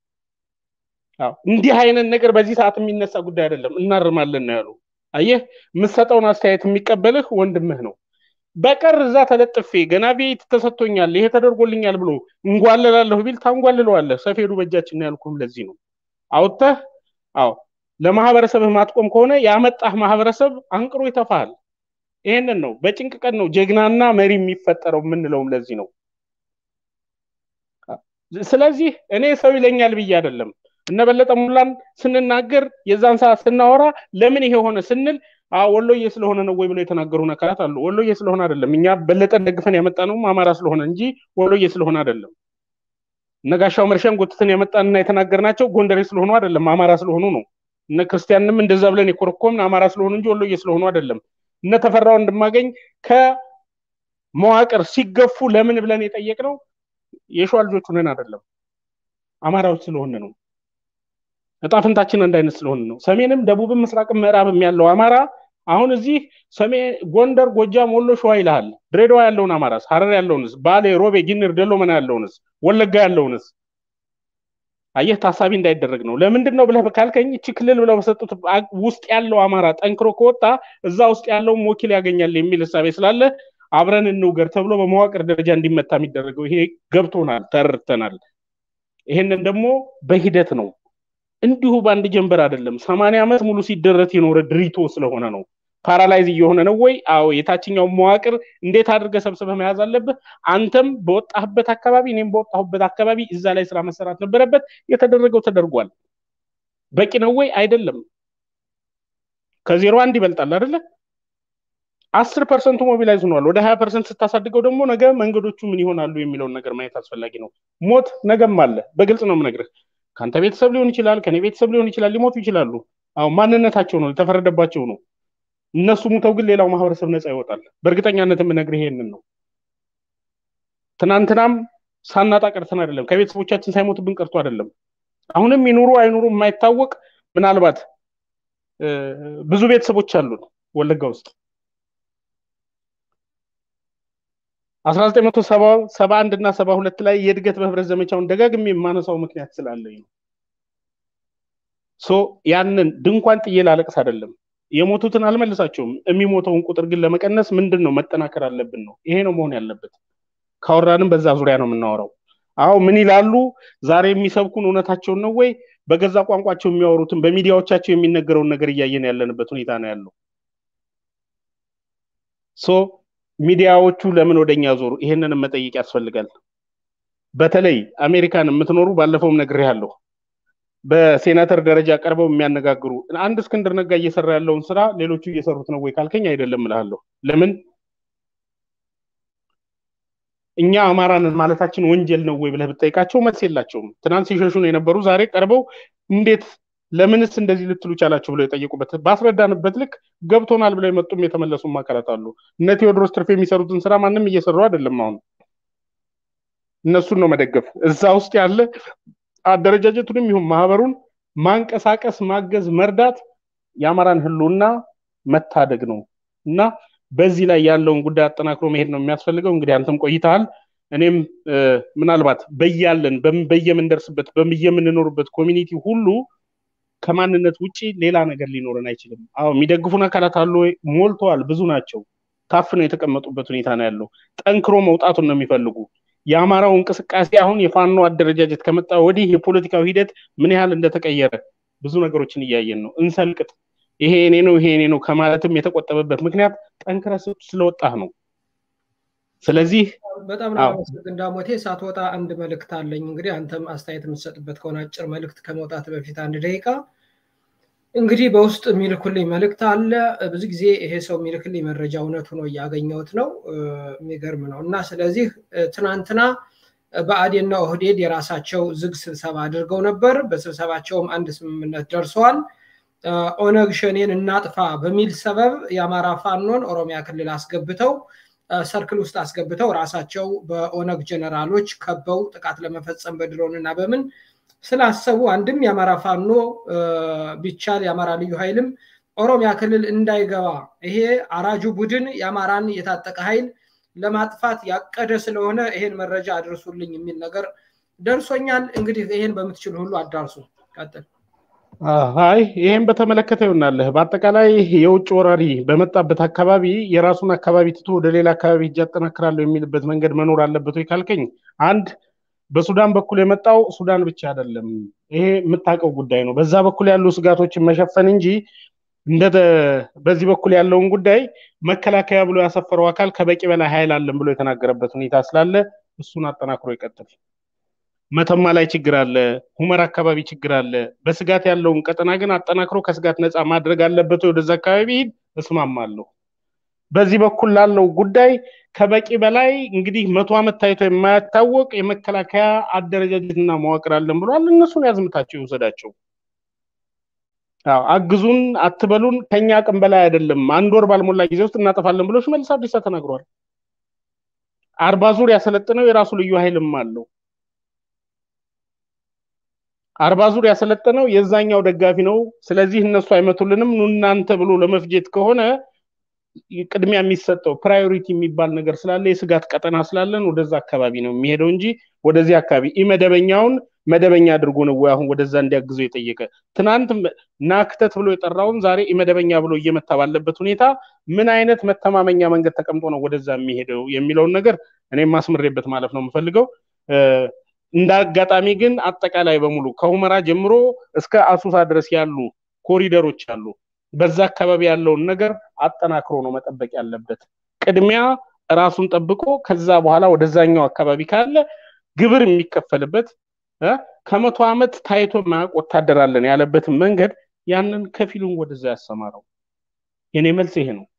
S5: እንዲህ አይነት ነገር በዚህ ሰዓት የሚነሳ ጉዳይ አይደለም፣ እናርማለን ነው ያሉ። አየህ፣ የምትሰጠውን አስተያየት የሚቀበልህ ወንድምህ ነው። በቀር እዛ ተለጥፌ ገና ቤት ተሰጥቶኛል ይሄ ተደርጎልኛል ብሎ እንጓለላለሁ ቢል ታንጓልለዋለህ። ሰፌዱ በእጃችን ነው ያልኩህም ለዚህ ነው። አውጥተህ አዎ ለማህበረሰብህ ማጥቆም ከሆነ ያመጣህ ማህበረሰብ አንቅሮ ይተፋሃል። ይሄንን ነው በጭንቅ ቀን ነው ጀግናና መሪ የሚፈጠረው የምንለውም ለዚህ ነው። ስለዚህ እኔ ሰው ይለኛል ብዬ አይደለም እነ በለጠ ሙላን ስንናገር የዛን ሰዓት ስናወራ ለምን ይሄ ሆነ ስንል ወሎዬ ስለሆነ ነው ወይ ብለው የተናገሩን አካላት አሉ። ወሎዬ ስለሆነ አይደለም። እኛ በለጠን ደግፈን ያመጣ ነውም አማራ ስለሆነ እንጂ ወሎዬ ስለሆነ አይደለም። እነጋሻው መርሻን ጎትተን ያመጣንና የተናገርናቸው ጎንደሬ ስለሆኑ አይደለም፣ አማራ ስለሆኑ ነው። እነ ክርስቲያንም እንደዛ ብለን የኮረኮምን አማራ ስለሆኑ እንጂ ወሎዬ ስለሆኑ አይደለም። እነ ተፈራ ወንድማገኝ ከመዋቅር ሲገፉ ለምን ብለን የጠየቅነው የሸዋ ልጆች ሆነን አይደለም፣ አማራዎች ስለሆነ ነው። እጣ ፈንታችን አንድ አይነት ስለሆነ ነው። ሰሜንም፣ ደቡብም፣ ምስራቅም ምዕራብም ያለው አማራ አሁን እዚህ ሰሜን ጎንደር፣ ጎጃም፣ ወሎ፣ ሸዋ ይልሃል። ድሬዳዋ ያለውን አማራስ፣ ሀረር ያለውንስ፣ ባሌ፣ ሮቤ፣ ጊንር፣ ደሎመና ያለውንስ፣ ወለጋ ያለውንስ አየህ ታሳቢ እንዳይደረግ ነው። ለምንድን ነው ብለህ ካልከኝ እቺ ክልል ብለው በሰጡት ውስጥ ያለው አማራ ጠንክሮ ከወጣ እዛ ውስጥ ያለውን ወኪል ያገኛል የሚል እሳቤ ስላለ አብረን እንውገር ተብሎ በመዋቅር ደረጃ እንዲመታ የሚደረገው ይሄ ገብቶናል፣ ተረድተናል። ይሄንን ደግሞ በሂደት ነው እንዲሁ በአንድ ጀንበር አይደለም። ሰማንያ ዓመት ሙሉ ሲደረት የኖረ ድሪቶ ስለሆነ ነው። ፓራላይዝ እየሆነ ነው ወይ? አዎ። የታችኛው መዋቅር እንዴት አድርገህ ሰብስበህ መያዝ አለብህ። አንተም በወጣህበት አካባቢ፣ እኔም በወጣሁበት አካባቢ እዛ ላይ ስራ መሰራት ነበረበት። የተደረገው ተደርጓል። በቂ ነው ወይ? አይደለም። ከዜሮ አንድ ይበልጣል አይደለ? አስር ፐርሰንቱ ሞቢላይዝ ሆኗል። ወደ ሀያ ፐርሰንት ስታሳድገው ደግሞ ነገ መንገዶቹ ምን ይሆናሉ የሚለውን ነገር ማየት አስፈላጊ ነው። ሞት ነገም አለ። በግልጽ ነው የምነግርህ። ከአንተ ቤተሰብ ሊሆን ይችላል፣ ከኔ ቤተሰብ ሊሆን ይችላል። ሊሞቱ ይችላሉ። አሁን ማንነታቸው ነው፣ የተፈረደባቸው ነው። እነሱ ሙተው ግን ሌላው ማህበረሰብ ነፃ ይወጣል። በእርግጠኛነት የምነግርህ ይሄንን ነው። ትናንትናም ሳናጣ ቀርተን አይደለም፣ ከቤተሰቦቻችን ሳይሞትብን ቀርቶ አይደለም። አሁንም ይኑሩ አይኑሩ የማይታወቅ ምናልባት ብዙ ቤተሰቦች አሉን ወለጋ ውስጥ አስራ ዘጠኝ መቶ ሰባ አንድ እና ሰባ ሁለት ላይ የእድገት በህብረት ዘመቻውን ደጋግሜ የማነሳው ምክንያት ስላለኝ ነው። ሶ ያንን ድንኳን ጥዬ ላለቅስ አይደለም። የሞቱትን አልመልሳቸውም። የሚሞተውን ቁጥር ግን ለመቀነስ ምንድን ነው መጠናከር አለብን ነው። ይሄ ነው መሆን ያለበት። ካወራንም በዛ ዙሪያ ነው የምናወራው። አዎ ምን ይላሉ ዛሬ የሚሰብኩን እውነታቸውን ነው ወይ? በገዛ ቋንቋቸው የሚያወሩትን በሚዲያዎቻቸው የሚነገረውን ነገር እያየን ያለንበት ሁኔታ ነው ያለው። ሶ ሚዲያዎቹ ለምን ወደኛ ዞሩ? ይሄንንም መጠየቅ ያስፈልጋል። በተለይ አሜሪካን የምትኖሩ ባለፈውም ነግሬሃለሁ። በሴናተር ደረጃ ቀርበው የሚያነጋግሩ አንድ እስክንድር ነጋ እየሰራ ያለውን ስራ ሌሎቹ እየሰሩት ነው ወይ ካልከኝ አይደለም እልሃለሁ። ለምን እኛ አማራንን ማለታችን ወንጀል ነው ወይ ብለህ ብጠይቃቸው መልስ የላቸውም። ትናንት ሲሸሹ ነው የነበሩ ዛሬ ቀርበው እንዴት ለምንስ እንደዚህ ልትሉ ቻላችሁ ብለው የጠየቁበት ባስረዳንበት ልክ ገብቶናል ብለው የመጡም የተመለሱም አካላት አሉ። እነ ቴዎድሮስ ትርፍ የሚሰሩትን ስራ ማንም እየሰሩ አይደለም። አሁን እነሱን ነው መደገፍ። እዛ ውስጥ ያለ አደረጃጀቱንም ይሁን ማህበሩን ማንቀሳቀስ፣ ማገዝ፣ መርዳት የአማራን ህልውና መታደግ ነው እና በዚህ ላይ ያለውን ጉዳይ አጠናክሮ መሄድ ነው የሚያስፈልገው። እንግዲህ አንተም ቆይተሃል። እኔም ምናልባት በያለን በየምንደርስበት በየምንኖርበት ኮሚኒቲ ሁሉ ከማንነት ውጪ ሌላ ነገር ሊኖረን አይችልም። አዎ የሚደግፉን አካላት አሉ ወይ? ሞልተዋል፣ ብዙ ናቸው። ታፍነው የተቀመጡበት ሁኔታ ነው ያለው። ጠንክሮ መውጣቱን ነው የሚፈልጉ። የአማራው እንቅስቃሴ አሁን የፋኖ አደረጃጀት ከመጣ ወዲህ የፖለቲካው ሂደት ምን ያህል እንደተቀየረ ብዙ ነገሮችን እያየን ነው። እንሰልቅጥ፣ ይሄ እኔ ነው ይሄ እኔ ነው ከማለትም የተቆጠበበት ምክንያት ጠንክረ ስለወጣህ ነው። ስለዚህ
S2: በጣም ለማመሰግን ዳሞቴ ሳትወጣ አንድ መልእክት አለኝ። እንግዲህ አንተም አስተያየት የምትሰጥበት ከሆነ አጭር መልእክት ከመውጣት በፊት አንድ ደቂቃ እንግዲህ በውስጥ የሚልኩልኝ መልእክት አለ። ብዙ ጊዜ ይሄ ሰው የሚልክልኝ መረጃ እውነቱ ነው እያገኘሁት ነው። የሚገርም ነው እና ስለዚህ ትናንትና ብአዴንና ኦህዴድ የራሳቸው ዝግ ስብሰባ አድርገው ነበር። በስብሰባቸውም አንድ ስምምነት ደርሰዋል። ኦነግ ሸኔን እናጥፋ በሚል ሰበብ የአማራ ፋኖን ኦሮሚያ ክልል አስገብተው ሰርክል ውስጥ አስገብተው ራሳቸው በኦነግ ጀነራሎች ከበው ጥቃት ለመፈጸም በድሮን እና በምን ስላሰቡ አንድም የአማራ ፋኖ ቢቻል የአማራ ልዩ ኃይልም ኦሮሚያ ክልል እንዳይገባ ይሄ አራጁ ቡድን የአማራን የታጠቀ ኃይል ለማጥፋት ያቀደ ስለሆነ ይሄን መረጃ አድርሱልኝ የሚል ነገር ደርሶኛል። እንግዲህ ይሄን በምትችል ሁሉ አዳርሱ። ቀጥል።
S5: አይ ይሄን በተመለከተ ይሆናለህ። በአጠቃላይ የውጭ ወራሪ በመጣበት አካባቢ የራሱን አካባቢ ትቶ ወደ ሌላ አካባቢ እጅ አጠናክራለሁ የሚልበት መንገድ መኖር አለበት ወይ ካልከኝ፣ አንድ በሱዳን በኩል የመጣው ሱዳን ብቻ አይደለም። ይሄ የምታውቀው ጉዳይ ነው። በዛ በኩል ያሉ ስጋቶችን መሸፈን እንጂ እንደ በዚህ በኩል ያለውን ጉዳይ መከላከያ ብሎ ያሰፈረው አካል ከበቂ በላይ ኃይል አለን ብሎ የተናገረበት ሁኔታ ስላለ እሱን አጠናክሮ ይቀጥል። መተማ ላይ ችግር አለ፣ ሁመር አካባቢ ችግር አለ። በስጋት ያለውን ቀጠና ግን አጠናክሮ ከስጋት ነፃ ማድረግ አለበት። ወደዛ አካባቢ ሂድ፣ እስማማለሁ። በዚህ በኩል ላለው ጉዳይ ከበቂ በላይ እንግዲህ መቶ ዓመት ታይቶ የማያታወቅ የመከላከያ አደረጃጀትና መዋቅር አለን ብሏል። እነሱን ያዝምታቸው ይውሰዳቸው። አዎ አግዙን አትበሉን፣ ከኛ አቅም በላይ አይደለም፣ አንድ ወር ባልሞላ ጊዜ ውስጥ እናጠፋለን ብሎ ሽመልስ አብዲሳ ተናግሯል። አርባ ዙር ያሰለጥነው የራሱ ልዩ ኃይልም አለው። አርባ ዙር ያሰለጠነው የዛኛው ደጋፊ ነው። ስለዚህ እነሱ አይመቱልንም ኑ እናንተ ብሎ ለመፍጀት ከሆነ ቅድሚያ የሚሰጠው ፕራዮሪቲ የሚባል ነገር ስላለ የስጋት ቀጠና ስላለን ወደዛ አካባቢ ነው የሚሄደው እንጂ ወደዚህ አካባቢ ኢመደበኛውን መደበኛ አድርጎ ነው ወይ አሁን ወደዛ እንዲያግዘው የጠየቀ? ትናንት ናክተት ብሎ የጠራውን ዛሬ ኢመደበኛ ብሎ እየመታ ባለበት ሁኔታ ምን አይነት መተማመኛ መንገድ ተቀምጦ ነው ወደዛ የሚሄደው የሚለውን ነገር እኔም ማስምሬበት ማለት ነው የምፈልገው። እንደ አጋጣሚ ግን አጠቃላይ በሙሉ ከሁመራ ጀምሮ እስከ አሱሳ ድረስ ያሉ ኮሪደሮች አሉ። በዛ አካባቢ ያለውን ነገር አጠናክሮ ነው መጠበቅ ያለበት። ቅድሚያ ራሱን ጠብቆ ከዛ በኋላ ወደዛኛው አካባቢ ካለ ግብር የሚከፈልበት ከመቶ ዓመት ታይቶ ማያውቅ ወታደር አለን ያለበትን መንገድ ያንን ከፊሉን ወደዛ ያሰማረው። የኔ መልስ ይሄ ነው።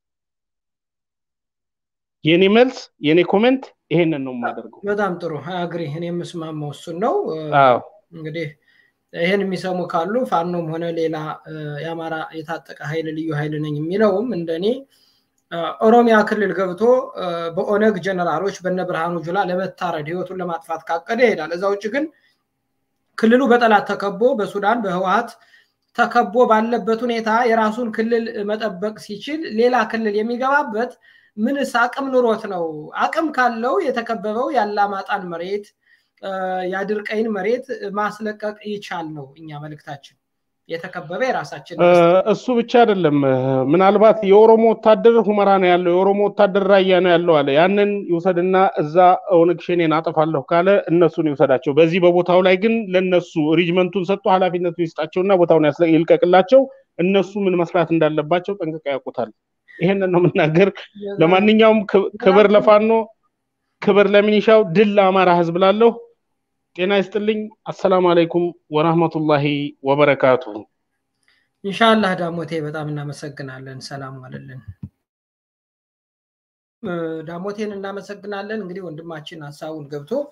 S5: የኔ መልስ የኔ ኮሜንት ይሄንን ነው የማደርገው።
S2: በጣም ጥሩ አግሪ። እኔ የምስማማው እሱን ነው።
S5: አዎ
S2: እንግዲህ ይህን የሚሰሙ ካሉ ፋኖም ሆነ ሌላ የአማራ የታጠቀ ኃይል ልዩ ኃይል ነኝ የሚለውም እንደኔ ኦሮሚያ ክልል ገብቶ በኦነግ ጀነራሎች በነ ብርሃኑ ጁላ ለመታረድ ህይወቱን ለማጥፋት ካቀደ ይሄዳል። እዛ ውጭ ግን ክልሉ በጠላት ተከቦ በሱዳን በህወሀት ተከቦ ባለበት ሁኔታ የራሱን ክልል መጠበቅ ሲችል ሌላ ክልል የሚገባበት ምንስ አቅም ኑሮት ነው? አቅም ካለው የተከበበው የአላማጣን መሬት የአድርቀይን መሬት ማስለቀቅ ይቻል ነው እኛ መልእክታችን። የተከበበ የራሳችን
S5: እሱ ብቻ አይደለም። ምናልባት የኦሮሞ ወታደር ሁመራ ነው ያለው፣ የኦሮሞ ወታደር ራያ ነው ያለው አለ። ያንን ይውሰድና እዛ ኦነግ ሸኔን አጠፋለሁ ካለ እነሱን ይውሰዳቸው። በዚህ በቦታው ላይ ግን ለነሱ ሪጅመንቱን ሰጥቶ ኃላፊነቱን ይስጣቸውና ቦታውን ይልቀቅላቸው። እነሱ ምን መስራት እንዳለባቸው ጠንቅቀው ያውቁታል። ይሄንን ነው የምናገር። ለማንኛውም ክብር ለፋኖ፣ ክብር ለሚኒሻው፣ ድል ለአማራ ህዝብ ላለሁ ጤና ይስጥልኝ። አሰላሙ አለይኩም ወራህመቱላሂ ወበረካቱ።
S2: ኢንሻአላህ ዳሞቴ በጣም እናመሰግናለን። ሰላም ዋለልን። ዳሞቴን እናመሰግናለን። እንግዲህ ወንድማችን ሀሳቡን ገብቶ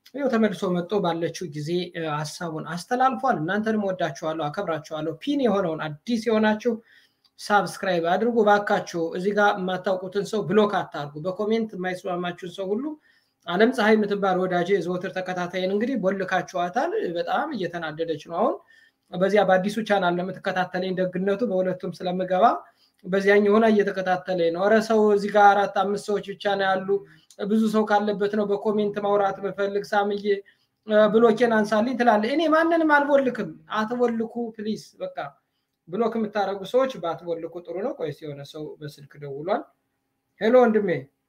S2: ይኸው ተመልሶ መጥቶ ባለችው ጊዜ ሀሳቡን አስተላልፏል። እናንተንም ወዳችኋለሁ፣ አከብራችኋለሁ። ፒን የሆነውን አዲስ የሆናችሁ ሳብስክራይብ አድርጉ ባካችሁ። እዚህ ጋር የማታውቁትን ሰው ብሎክ አታርጉ። በኮሜንት የማይስማማችሁን ሰው ሁሉ አለም ፀሐይ የምትባል ወዳጄ የዘወትር ተከታታይን እንግዲህ ቦልካችኋታል። በጣም እየተናደደች ነው አሁን በዚያ በአዲሱ ቻናል ለምትከታተለኝ ደግነቱ በሁለቱም ስለምገባ በዚያኛው ሆና እየተከታተለኝ ነው። ኧረ ሰው እዚህ ጋር አራት አምስት ሰዎች ብቻ ነው ያሉ። ብዙ ሰው ካለበት ነው በኮሜንት ማውራት ብፈልግ ሳምዬ ብሎኬን አንሳልኝ ትላለ። እኔ ማንንም አልቦልክም። አትቦልኩ ፕሊስ። በቃ ብሎክ የምታደርጉ ሰዎች ባትቦልኩ ጥሩ ነው። ቆይስ የሆነ ሰው በስልክ ደውሏል። ሄሎ ወንድሜ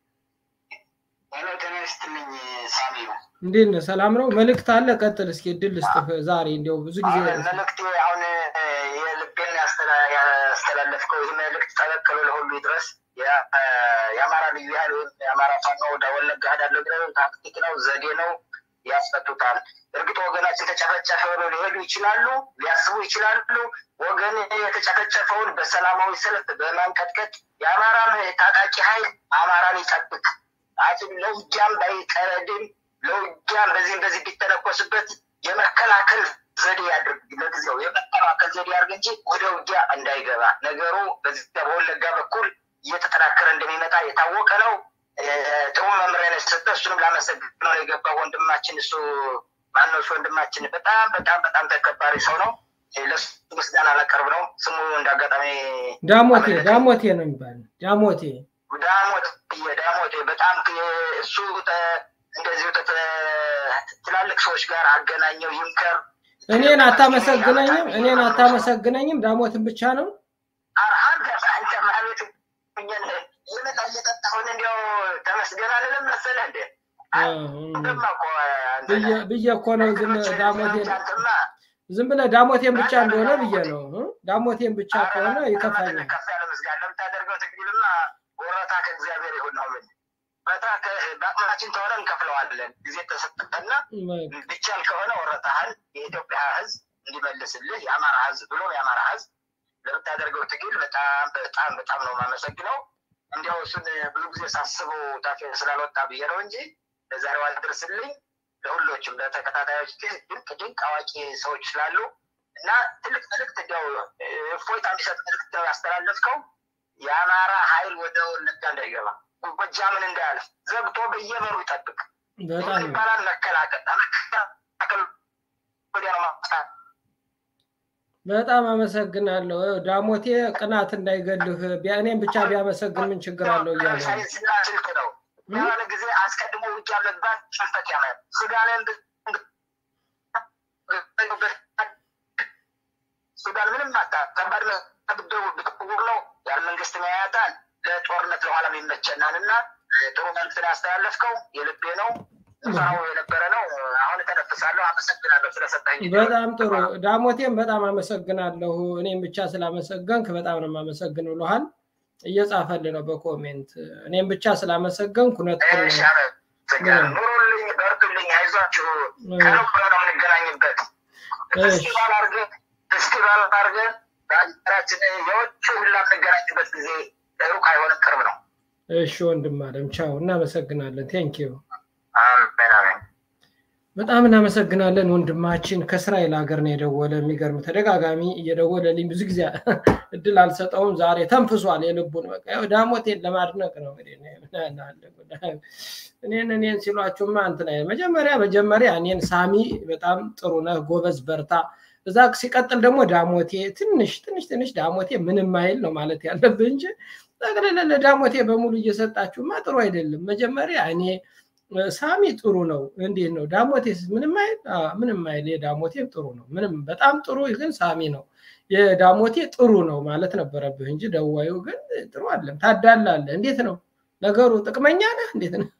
S2: እንዴት ነህ? ሰላም ነው? መልእክት አለ? ቀጥል እስኪ እድል ልስጥህ። ዛሬ እንዲያው ብዙ ጊዜ
S16: መልእክቴ አሁን የልቤን ያስተላለፍከው ይህ መልእክት ጠበቅ ብሎ ለሁሉ ይድረስ። የአማራ ልዩ ኃይል ወይም የአማራ ፋኖ ወደ ወለጋ ሄዳለሁ ብለው ታክቲክ ነው፣ ዘዴ ነው፣ ያስፈቱታል። እርግጥ ወገናችን ተጨፈጨፈ ብለው ሊሄዱ ይችላሉ፣ ሊያስቡ ይችላሉ። ወገን የተጨፈጨፈውን በሰላማዊ ሰልፍ በማንቀጥቀጥ የአማራ ታጣቂ ኃይል አማራን ይጠብቅ። አሁን ለውጊያም ባይቀረድም ለውጊያም በዚህም በዚህ ቢተለኮስበት የመከላከል ዘዴ ያድርግ። ለጊዜው የመከላከል ዘዴ ያድርግ እንጂ ወደ ውጊያ እንዳይገባ። ነገሩ በዚህ በወለጋ በኩል እየተጠናከረ እንደሚመጣ የታወቀ ነው። ጥሩ መምሪያ ነው የሰጠ። እሱንም ላመሰግነው የገባ ወንድማችን እሱ ማነው እሱ ወንድማችን በጣም በጣም በጣም ተከባሪ ሰው ነው። ለሱ ምስጋና ላቀርብ ነው። ስሙ እንዳጋጣሚ
S2: ዳሞቴ ዳሞቴ ነው የሚባለው ዳሞቴ
S16: ዳሞት ዳሞቴ በጣም እሱ እንደዚሁ ትላልቅ ሰዎች ጋር አገናኘው ይምከር።
S2: እኔን አታመሰግነኝም? እኔን አታመሰግነኝም? ዳሞትን ብቻ ነው
S16: አርሃን አንተ ማለት ይመጣ እየጠጣሁን እንዲያው ተመስገን አልልም መሰለህ እንዴ?
S2: ብዬ እኮ ነው ዝም ዳሞቴን ዝም ብለህ ዳሞቴን ብቻ እንደሆነ ብዬ ነው። ዳሞቴን ብቻ ከሆነ ይከፋኛል።
S16: ከፍ ያለ ምስጋና ለምታደርገው ትግልማ ወረታ ከእግዚአብሔር ይሁን ነው ምን ወረታ በአቅማችን ከሆነ እንከፍለዋለን። ጊዜ ተሰጠና ቢቻል ከሆነ ወረታህን የኢትዮጵያ ሕዝብ እንዲመልስልህ የአማራ ሕዝብ ብሎ የአማራ ሕዝብ ለምታደርገው ትግል በጣም በጣም በጣም ነው የማመሰግነው። እንዲያው እሱን ብዙ ጊዜ ሳስበው ታፌ ስላልወጣ ብዬ ነው እንጂ ለዛሬው አልደርስልኝ። ለሁሎችም ለተከታታዮች ድንቅ ድንቅ አዋቂ ሰዎች ስላሉ እና ትልቅ መልእክት እንዲያው እፎይታ የሚሰጥ መልእክት ነው ያስተላለፍከው። የአማራ ኃይል ወደ ወለጋ እንዳይገባ ጎጃምን እንዳያልፍ ዘግቶ በየበሩ ይጠብቅ
S2: በጣም
S16: ይባላል። መከላከል መከላከል ወዲያ ነው ማፍታት
S2: በጣም አመሰግናለሁ። ዳሞቴ ቅናት እንዳይገልህ እኔም ብቻ ቢያመሰግን ምን ችግር አለው እያለ ነው።
S16: ሳይንስና ስልክ ነው። የሆነ ጊዜ አስቀድሞ ውጊያ መግባት ሽንፈት ያመጣል። ሱዳንን ሱዳን ምንም አታ ከባድ ብድር ብትጉር ነው ያለ መንግስት ያያታል። ለጦርነት ለኋላም ይመቸናል እና ጥሩ መልዕክት ያስተላለፍከው የልቤ ነው። ሰራው የነበረ ነው። አሁን ተነፍሳለሁ። አመሰግናለሁ ስለሰጠኝ።
S2: በጣም ጥሩ ዳሞቴም በጣም አመሰግናለሁ። እኔም ብቻ ስላመሰገንክ በጣም ነው የማመሰግን ብሎሃል። እየጻፈልህ ነው በኮሜንት እኔም ብቻ ስላመሰገንኩ እውነት
S16: ኑሩልኝ፣ በርቱልኝ፣ አይዟችሁ። ከሩቅ ነው የምንገናኝበት። ፌስቲቫል አድርገን ፌስቲቫል አድርገን በሀገራችን የውጭ ሁላ የምንገናኝበት ጊዜ ሩቅ አይሆንም፣ ቅርብ ነው።
S2: እሺ ወንድም አለም ቻው፣ እናመሰግናለን። ቴንኪዩ
S16: አሜን አሜን።
S2: በጣም እናመሰግናለን ወንድማችን ከእስራኤል ሀገር ነው የደወለ። የሚገርም ተደጋጋሚ እየደወለልኝ ብዙ ጊዜ እድል አልሰጠውም። ዛሬ ተንፍሷል የልቡን። በቃ ያው ዳሞቴን ለማድነቅ ነው እኔን እኔን ሲሏችሁማ እንትን አይነት መጀመሪያ መጀመሪያ እኔን ሳሚ በጣም ጥሩ ነህ፣ ጎበዝ፣ በርታ። እዛ ሲቀጥል ደግሞ ዳሞቴ ትንሽ ትንሽ ትንሽ ዳሞቴ ምንም አይል ነው ማለት ያለብህ እንጂ ጠቅልለ ለዳሞቴ በሙሉ እየሰጣችሁማ ጥሩ አይደለም። መጀመሪያ እኔ ሳሚ ጥሩ ነው። እንዴት ነው ዳሞቴስ? ምንም አይል ምንም አይል። የዳሞቴም ጥሩ ነው። ምንም በጣም ጥሩ ግን ሳሚ ነው። የዳሞቴ ጥሩ ነው ማለት ነበረብህ እንጂ ደዋዩ ግን ጥሩ አለም። ታዳላለህ። እንዴት ነው ነገሩ? ጥቅመኛ ነህ? እንዴት ነው?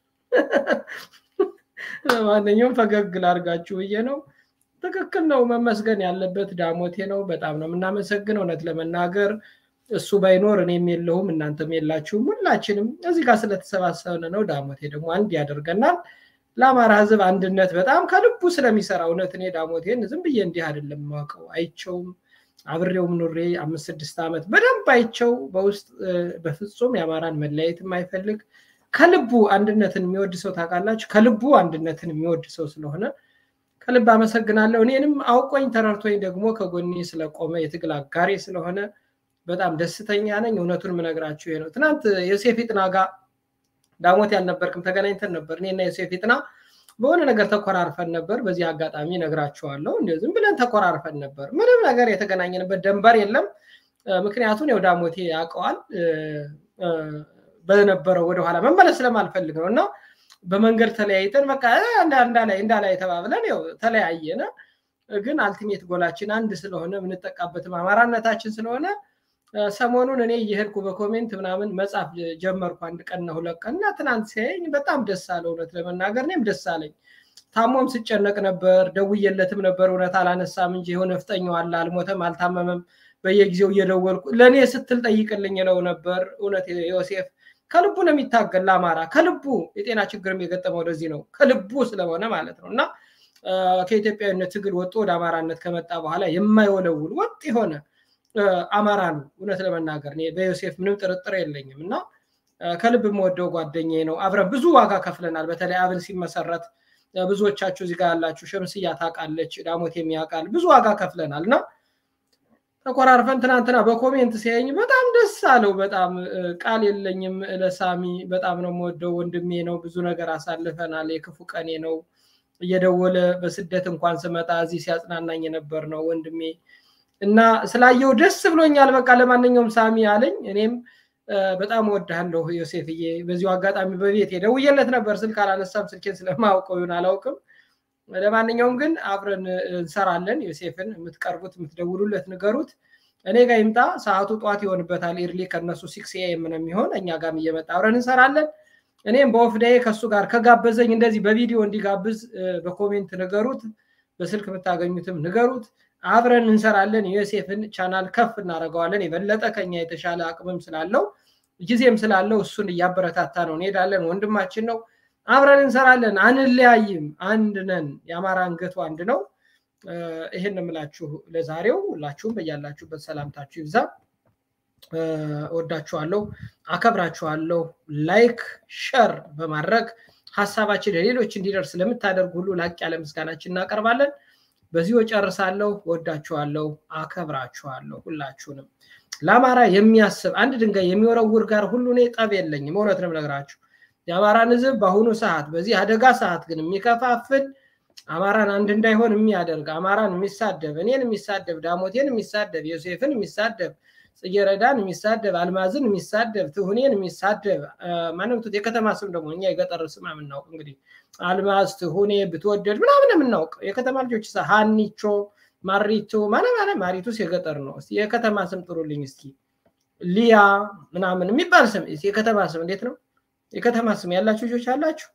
S2: ማንኛውም ፈገግ ላርጋችሁ ብዬ ነው። ትክክል ነው። መመስገን ያለበት ዳሞቴ ነው። በጣም ነው የምናመሰግነው እውነት ለመናገር እሱ ባይኖር እኔም የለሁም እናንተም የላችሁም። ሁላችንም እዚህ ጋር ስለተሰባሰብን ነው። ዳሞቴ ደግሞ አንድ ያደርገናል። ለአማራ ሕዝብ አንድነት በጣም ከልቡ ስለሚሰራ እውነት እኔ ዳሞቴን ዝም ብዬ እንዲህ አይደለም የማውቀው፣ አይቸውም፣ አብሬውም ኑሬ አምስት ስድስት ዓመት በደንብ አይቸው በውስጥ በፍጹም የአማራን መለያየት የማይፈልግ ከልቡ አንድነትን የሚወድ ሰው ታውቃላችሁ፣ ከልቡ አንድነትን የሚወድ ሰው ስለሆነ ከልብ አመሰግናለሁ። እኔንም አውቆኝ ተረድቶኝ ደግሞ ከጎኔ ስለቆመ የትግል አጋሬ ስለሆነ በጣም ደስተኛ ነኝ። እውነቱን የምነግራችሁ ይሄ ነው። ትናንት ዮሴፍ ይጥና ጋር ዳሞት ያልነበርክም ተገናኝተን ነበር። እኔና ዮሴፍ ይጥና በሆነ ነገር ተኮራርፈን ነበር። በዚህ አጋጣሚ ነግራችኋለሁ። እንዲ ዝም ብለን ተኮራርፈን ነበር። ምንም ነገር የተገናኘንበት ደንበር የለም። ምክንያቱም ያው ዳሞቴ ያውቀዋል። በነበረው ወደኋላ መመለስ ስለማልፈልግ ነው እና በመንገድ ተለያይተን በቃ እንዳላይ እንዳላይ ተባብለን ያው ተለያየነ። ግን አልቲሜት ጎላችን አንድ ስለሆነ የምንጠቃበትም አማራነታችን ስለሆነ ሰሞኑን እኔ እየሄድኩ በኮሜንት ምናምን መጻፍ ጀመርኩ። አንድ ቀንና ሁለት ቀን እና ትናንት ሲያየኝ በጣም ደስ አለ። እውነት ለመናገር እኔም ደስ አለኝ። ታሞም ስጨነቅ ነበር፣ ደውዬለትም ነበር። እውነት አላነሳም እንጂ የሆነ ፍጠኛው አለ፣ አልሞተም፣ አልታመመም። በየጊዜው እየደወልኩ ለእኔ ስትል ጠይቅልኝ ነው ነበር። እውነት ዮሴፍ ከልቡ ነው የሚታገል ለአማራ ከልቡ የጤና ችግርም የገጠመው ወደዚህ ነው ከልቡ ስለሆነ ማለት ነው እና ከኢትዮጵያዊነት ትግል ወጥቶ ወደ አማራነት ከመጣ በኋላ የማይወለውል ወጥ የሆነ አማራ ነው። እውነት ለመናገር እኔ በዮሴፍ ምንም ጥርጥር የለኝም እና ከልብ የምወደው ጓደኛዬ ነው። አብረን ብዙ ዋጋ ከፍለናል። በተለይ አብን ሲመሰረት ብዙዎቻችሁ እዚህ ጋር ያላችሁ ሸምስያ ታውቃለች፣ ዳሞት የሚያውቃል ብዙ ዋጋ ከፍለናል እና ተኮራርፈን ትናንትና በኮሜንት ሲያየኝ በጣም ደስ አለው። በጣም ቃል የለኝም ለሳሚ በጣም ነው የምወደው ወንድሜ ነው። ብዙ ነገር አሳልፈናል። የክፉ ቀኔ ነው። እየደወለ በስደት እንኳን ስመጣ እዚህ ሲያጽናናኝ የነበር ነው ወንድሜ እና ስላየው ደስ ብሎኛል። በቃ ለማንኛውም ሳሚ አለኝ። እኔም በጣም እወድሃለሁ ዮሴፍዬ። በዚሁ አጋጣሚ በቤት ደውዬለት ነበር፣ ስልክ አላነሳም። ስልኬን ስለማያውቀው ይሁን አላውቅም። ለማንኛውም ግን አብረን እንሰራለን። ዮሴፍን የምትቀርቡት የምትደውሉለት ንገሩት። እኔ ጋር ይምጣ። ሰዓቱ ጠዋት ይሆንበታል። ኢርሊ ከነሱ ሲክስ ኤም ነው የሚሆን። እኛ ጋርም እየመጣ አብረን እንሰራለን። እኔም በኦፍ ዴይ ከእሱ ጋር ከጋበዘኝ እንደዚህ በቪዲዮ እንዲጋብዝ በኮሜንት ንገሩት። በስልክ የምታገኙትም ንገሩት። አብረን እንሰራለን። ዮሴፍን ቻናል ከፍ እናደርገዋለን። የበለጠ ከኛ የተሻለ አቅምም ስላለው ጊዜም ስላለው እሱን እያበረታታ ነው እንሄዳለን። ወንድማችን ነው። አብረን እንሰራለን። አንለያይም። አንድ ነን። የአማራ አንገቱ አንድ ነው። ይህን የምላችሁ ለዛሬው። ሁላችሁም በያላችሁበት ሰላምታችሁ ይብዛ። እወዳችኋለሁ፣ አከብራችኋለሁ። ላይክ ሸር በማድረግ ሀሳባችን ለሌሎች እንዲደርስ ለምታደርጉ ሁሉ ላቅ ያለ ምስጋናችን እናቀርባለን። በዚሁ እጨርሳለሁ። ወዳችኋለሁ፣ አከብራችኋለሁ ሁላችሁንም። ለአማራ የሚያስብ አንድ ድንጋይ የሚወረውር ጋር ሁሉ እኔ ጠብ የለኝም። እውነት ነው የምነግራችሁ። የአማራን ሕዝብ በአሁኑ ሰዓት በዚህ አደጋ ሰዓት ግን የሚከፋፍል አማራን አንድ እንዳይሆን የሚያደርግ አማራን የሚሳደብ እኔን የሚሳደብ ዳሞቴን የሚሳደብ ዮሴፍን የሚሳደብ ጽጌረዳን የሚሳደብ አልማዝን የሚሳደብ ትሁኔን የሚሳደብ ማንም የከተማ ስም ደግሞ እኛ የገጠር ስም የምናውቅ እንግዲህ አልማዝ ትሁኔ ብትወደድ ምናምን የምናውቅ የከተማ ልጆች ሀኒቾ ማሪቶ ማለ ማለ ማሪቱስ የገጠር ነው። እስኪ የከተማ ስም ጥሩልኝ እስኪ ሊያ ምናምን የሚባል ስም የከተማ ስም እንዴት ነው? የከተማ ስም ያላችሁ ልጆች አላችሁ?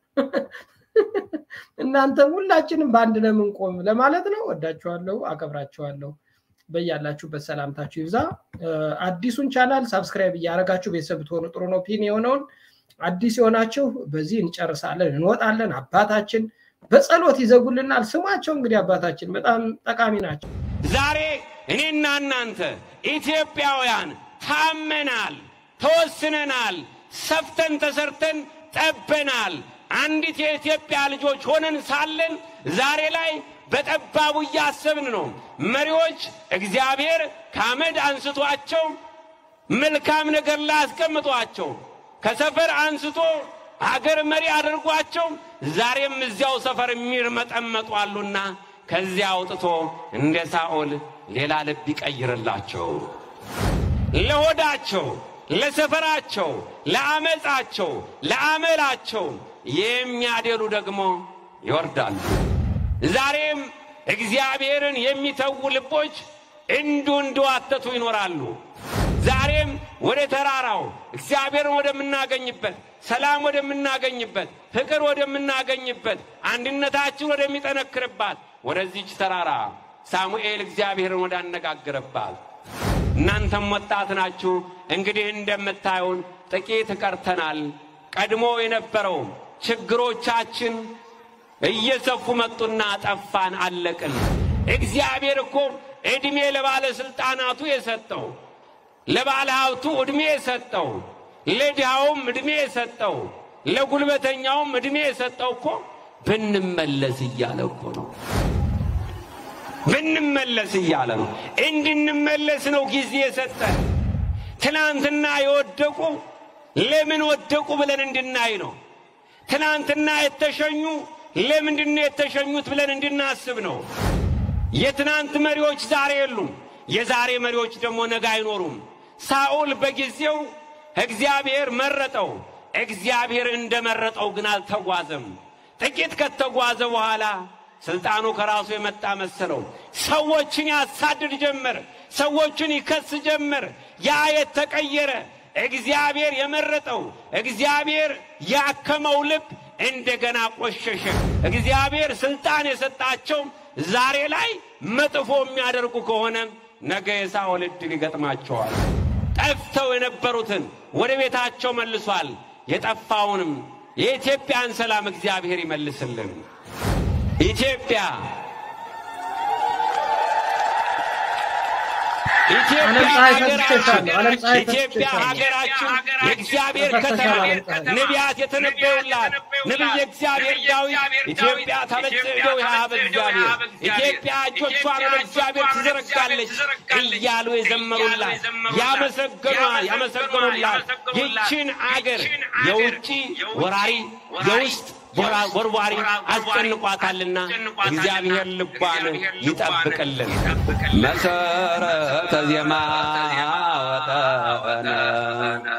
S2: እናንተም ሁላችንም በአንድ ነው የምንቆም ለማለት ነው። ወዳችኋለሁ፣ አከብራችኋለሁ። በያላችሁበት ሰላምታችሁ ይብዛ። አዲሱን ቻናል ሳብስክራይብ እያደረጋችሁ ቤተሰብ ብትሆኑ ጥሩ ነው። ፒን የሆነውን አዲስ የሆናችሁ በዚህ እንጨርሳለን፣ እንወጣለን። አባታችን በጸሎት ይዘጉልናል። ስማቸው እንግዲህ አባታችን በጣም ጠቃሚ ናቸው።
S1: ዛሬ እኔና እናንተ ኢትዮጵያውያን ታመናል፣ ተወስነናል፣ ሰፍተን ተሰርተን ጠበናል። አንዲት የኢትዮጵያ ልጆች ሆነን ሳለን ዛሬ ላይ በጠባቡ እያሰብን ነው። መሪዎች እግዚአብሔር ከአመድ አንስቷቸው መልካም ነገር ላይ አስቀምጧቸው ከሰፈር አንስቶ አገር መሪ አድርጓቸው ዛሬም እዚያው ሰፈር የሚርመጠመጡ አሉና ከዚያ አውጥቶ እንደ ሳኦል ሌላ ልብ ይቀይርላቸው። ለሆዳቸው፣ ለሰፈራቸው፣ ለአመፃቸው፣ ለአመላቸው የሚያደሉ ደግሞ ይወርዳሉ። ዛሬም እግዚአብሔርን የሚተዉ ልቦች እንዱ እንዲዋተቱ ይኖራሉ። ዛሬም ወደ ተራራው እግዚአብሔርን ወደምናገኝበት፣ ሰላም ወደምናገኝበት፣ ፍቅር ወደምናገኝበት፣ አንድነታችን ወደሚጠነክርባት ወደዚች ተራራ ሳሙኤል እግዚአብሔርን ወዳነጋገረባት እናንተም ወጣት ናችሁ። እንግዲህ እንደምታዩን ጥቂት ቀርተናል። ቀድሞ የነበረው ችግሮቻችን እየሰፉ መጡና ጠፋን፣ አለቅን። እግዚአብሔር እኮ ዕድሜ ለባለሥልጣናቱ የሰጠው ለባለ ሀብቱ ዕድሜ የሰጠው ለድሃውም ዕድሜ የሰጠው ለጉልበተኛውም እድሜ የሰጠው እኮ ብንመለስ እያለ እኮ ነው። ብንመለስ እያለ ነው። እንድንመለስ ነው ጊዜ የሰጠን። ትናንትና የወደቁ ለምን ወደቁ ብለን እንድናይ ነው። ትናንትና የተሸኙ ለምንድን ነው የተሸኙት ብለን እንድናስብ ነው። የትናንት መሪዎች ዛሬ የሉም። የዛሬ መሪዎች ደግሞ ነገ አይኖሩም። ሳኦል በጊዜው እግዚአብሔር መረጠው። እግዚአብሔር እንደመረጠው ግን አልተጓዘም። ጥቂት ከተጓዘ በኋላ ስልጣኑ ከራሱ የመጣ መሰለው። ሰዎችን ያሳድድ ጀመር። ሰዎችን ይከስ ጀመር። ያ የተቀየረ እግዚአብሔር የመረጠው እግዚአብሔር ያከመው ልብ እንደገና ቆሸሸ። እግዚአብሔር ስልጣን የሰጣቸው ዛሬ ላይ መጥፎ የሚያደርጉ ከሆነ ነገ የሳኦል ዕድል ይገጥማቸዋል። ጠፍተው የነበሩትን ወደ ቤታቸው መልሷል። የጠፋውንም የኢትዮጵያን ሰላም እግዚአብሔር ይመልስልን። ኢትዮጵያ ኢትዮጵያ ሀገራችን ኢትዮጵያ ሀገራችን የእግዚአብሔር ከተማ ነቢያት የተነበዩላት ነቢየ እግዚአብሔር ዳዊት ኢትዮጵያ ታበጽሕደው የሀበ እግዚአብሔር ኢትዮጵያ እጆቿን ወደ እግዚአብሔር ትዘረጋለች እያሉ የዘመሩላት ያመሰገኗ ያመሰገኑላት ይችን አገር የውጭ ወራሪ የውስጥ ወርዋሪ አስጨንቋታልና እግዚአብሔር ልቧን ይጠብቅልን። መሰረተ ዜማ ወጠነ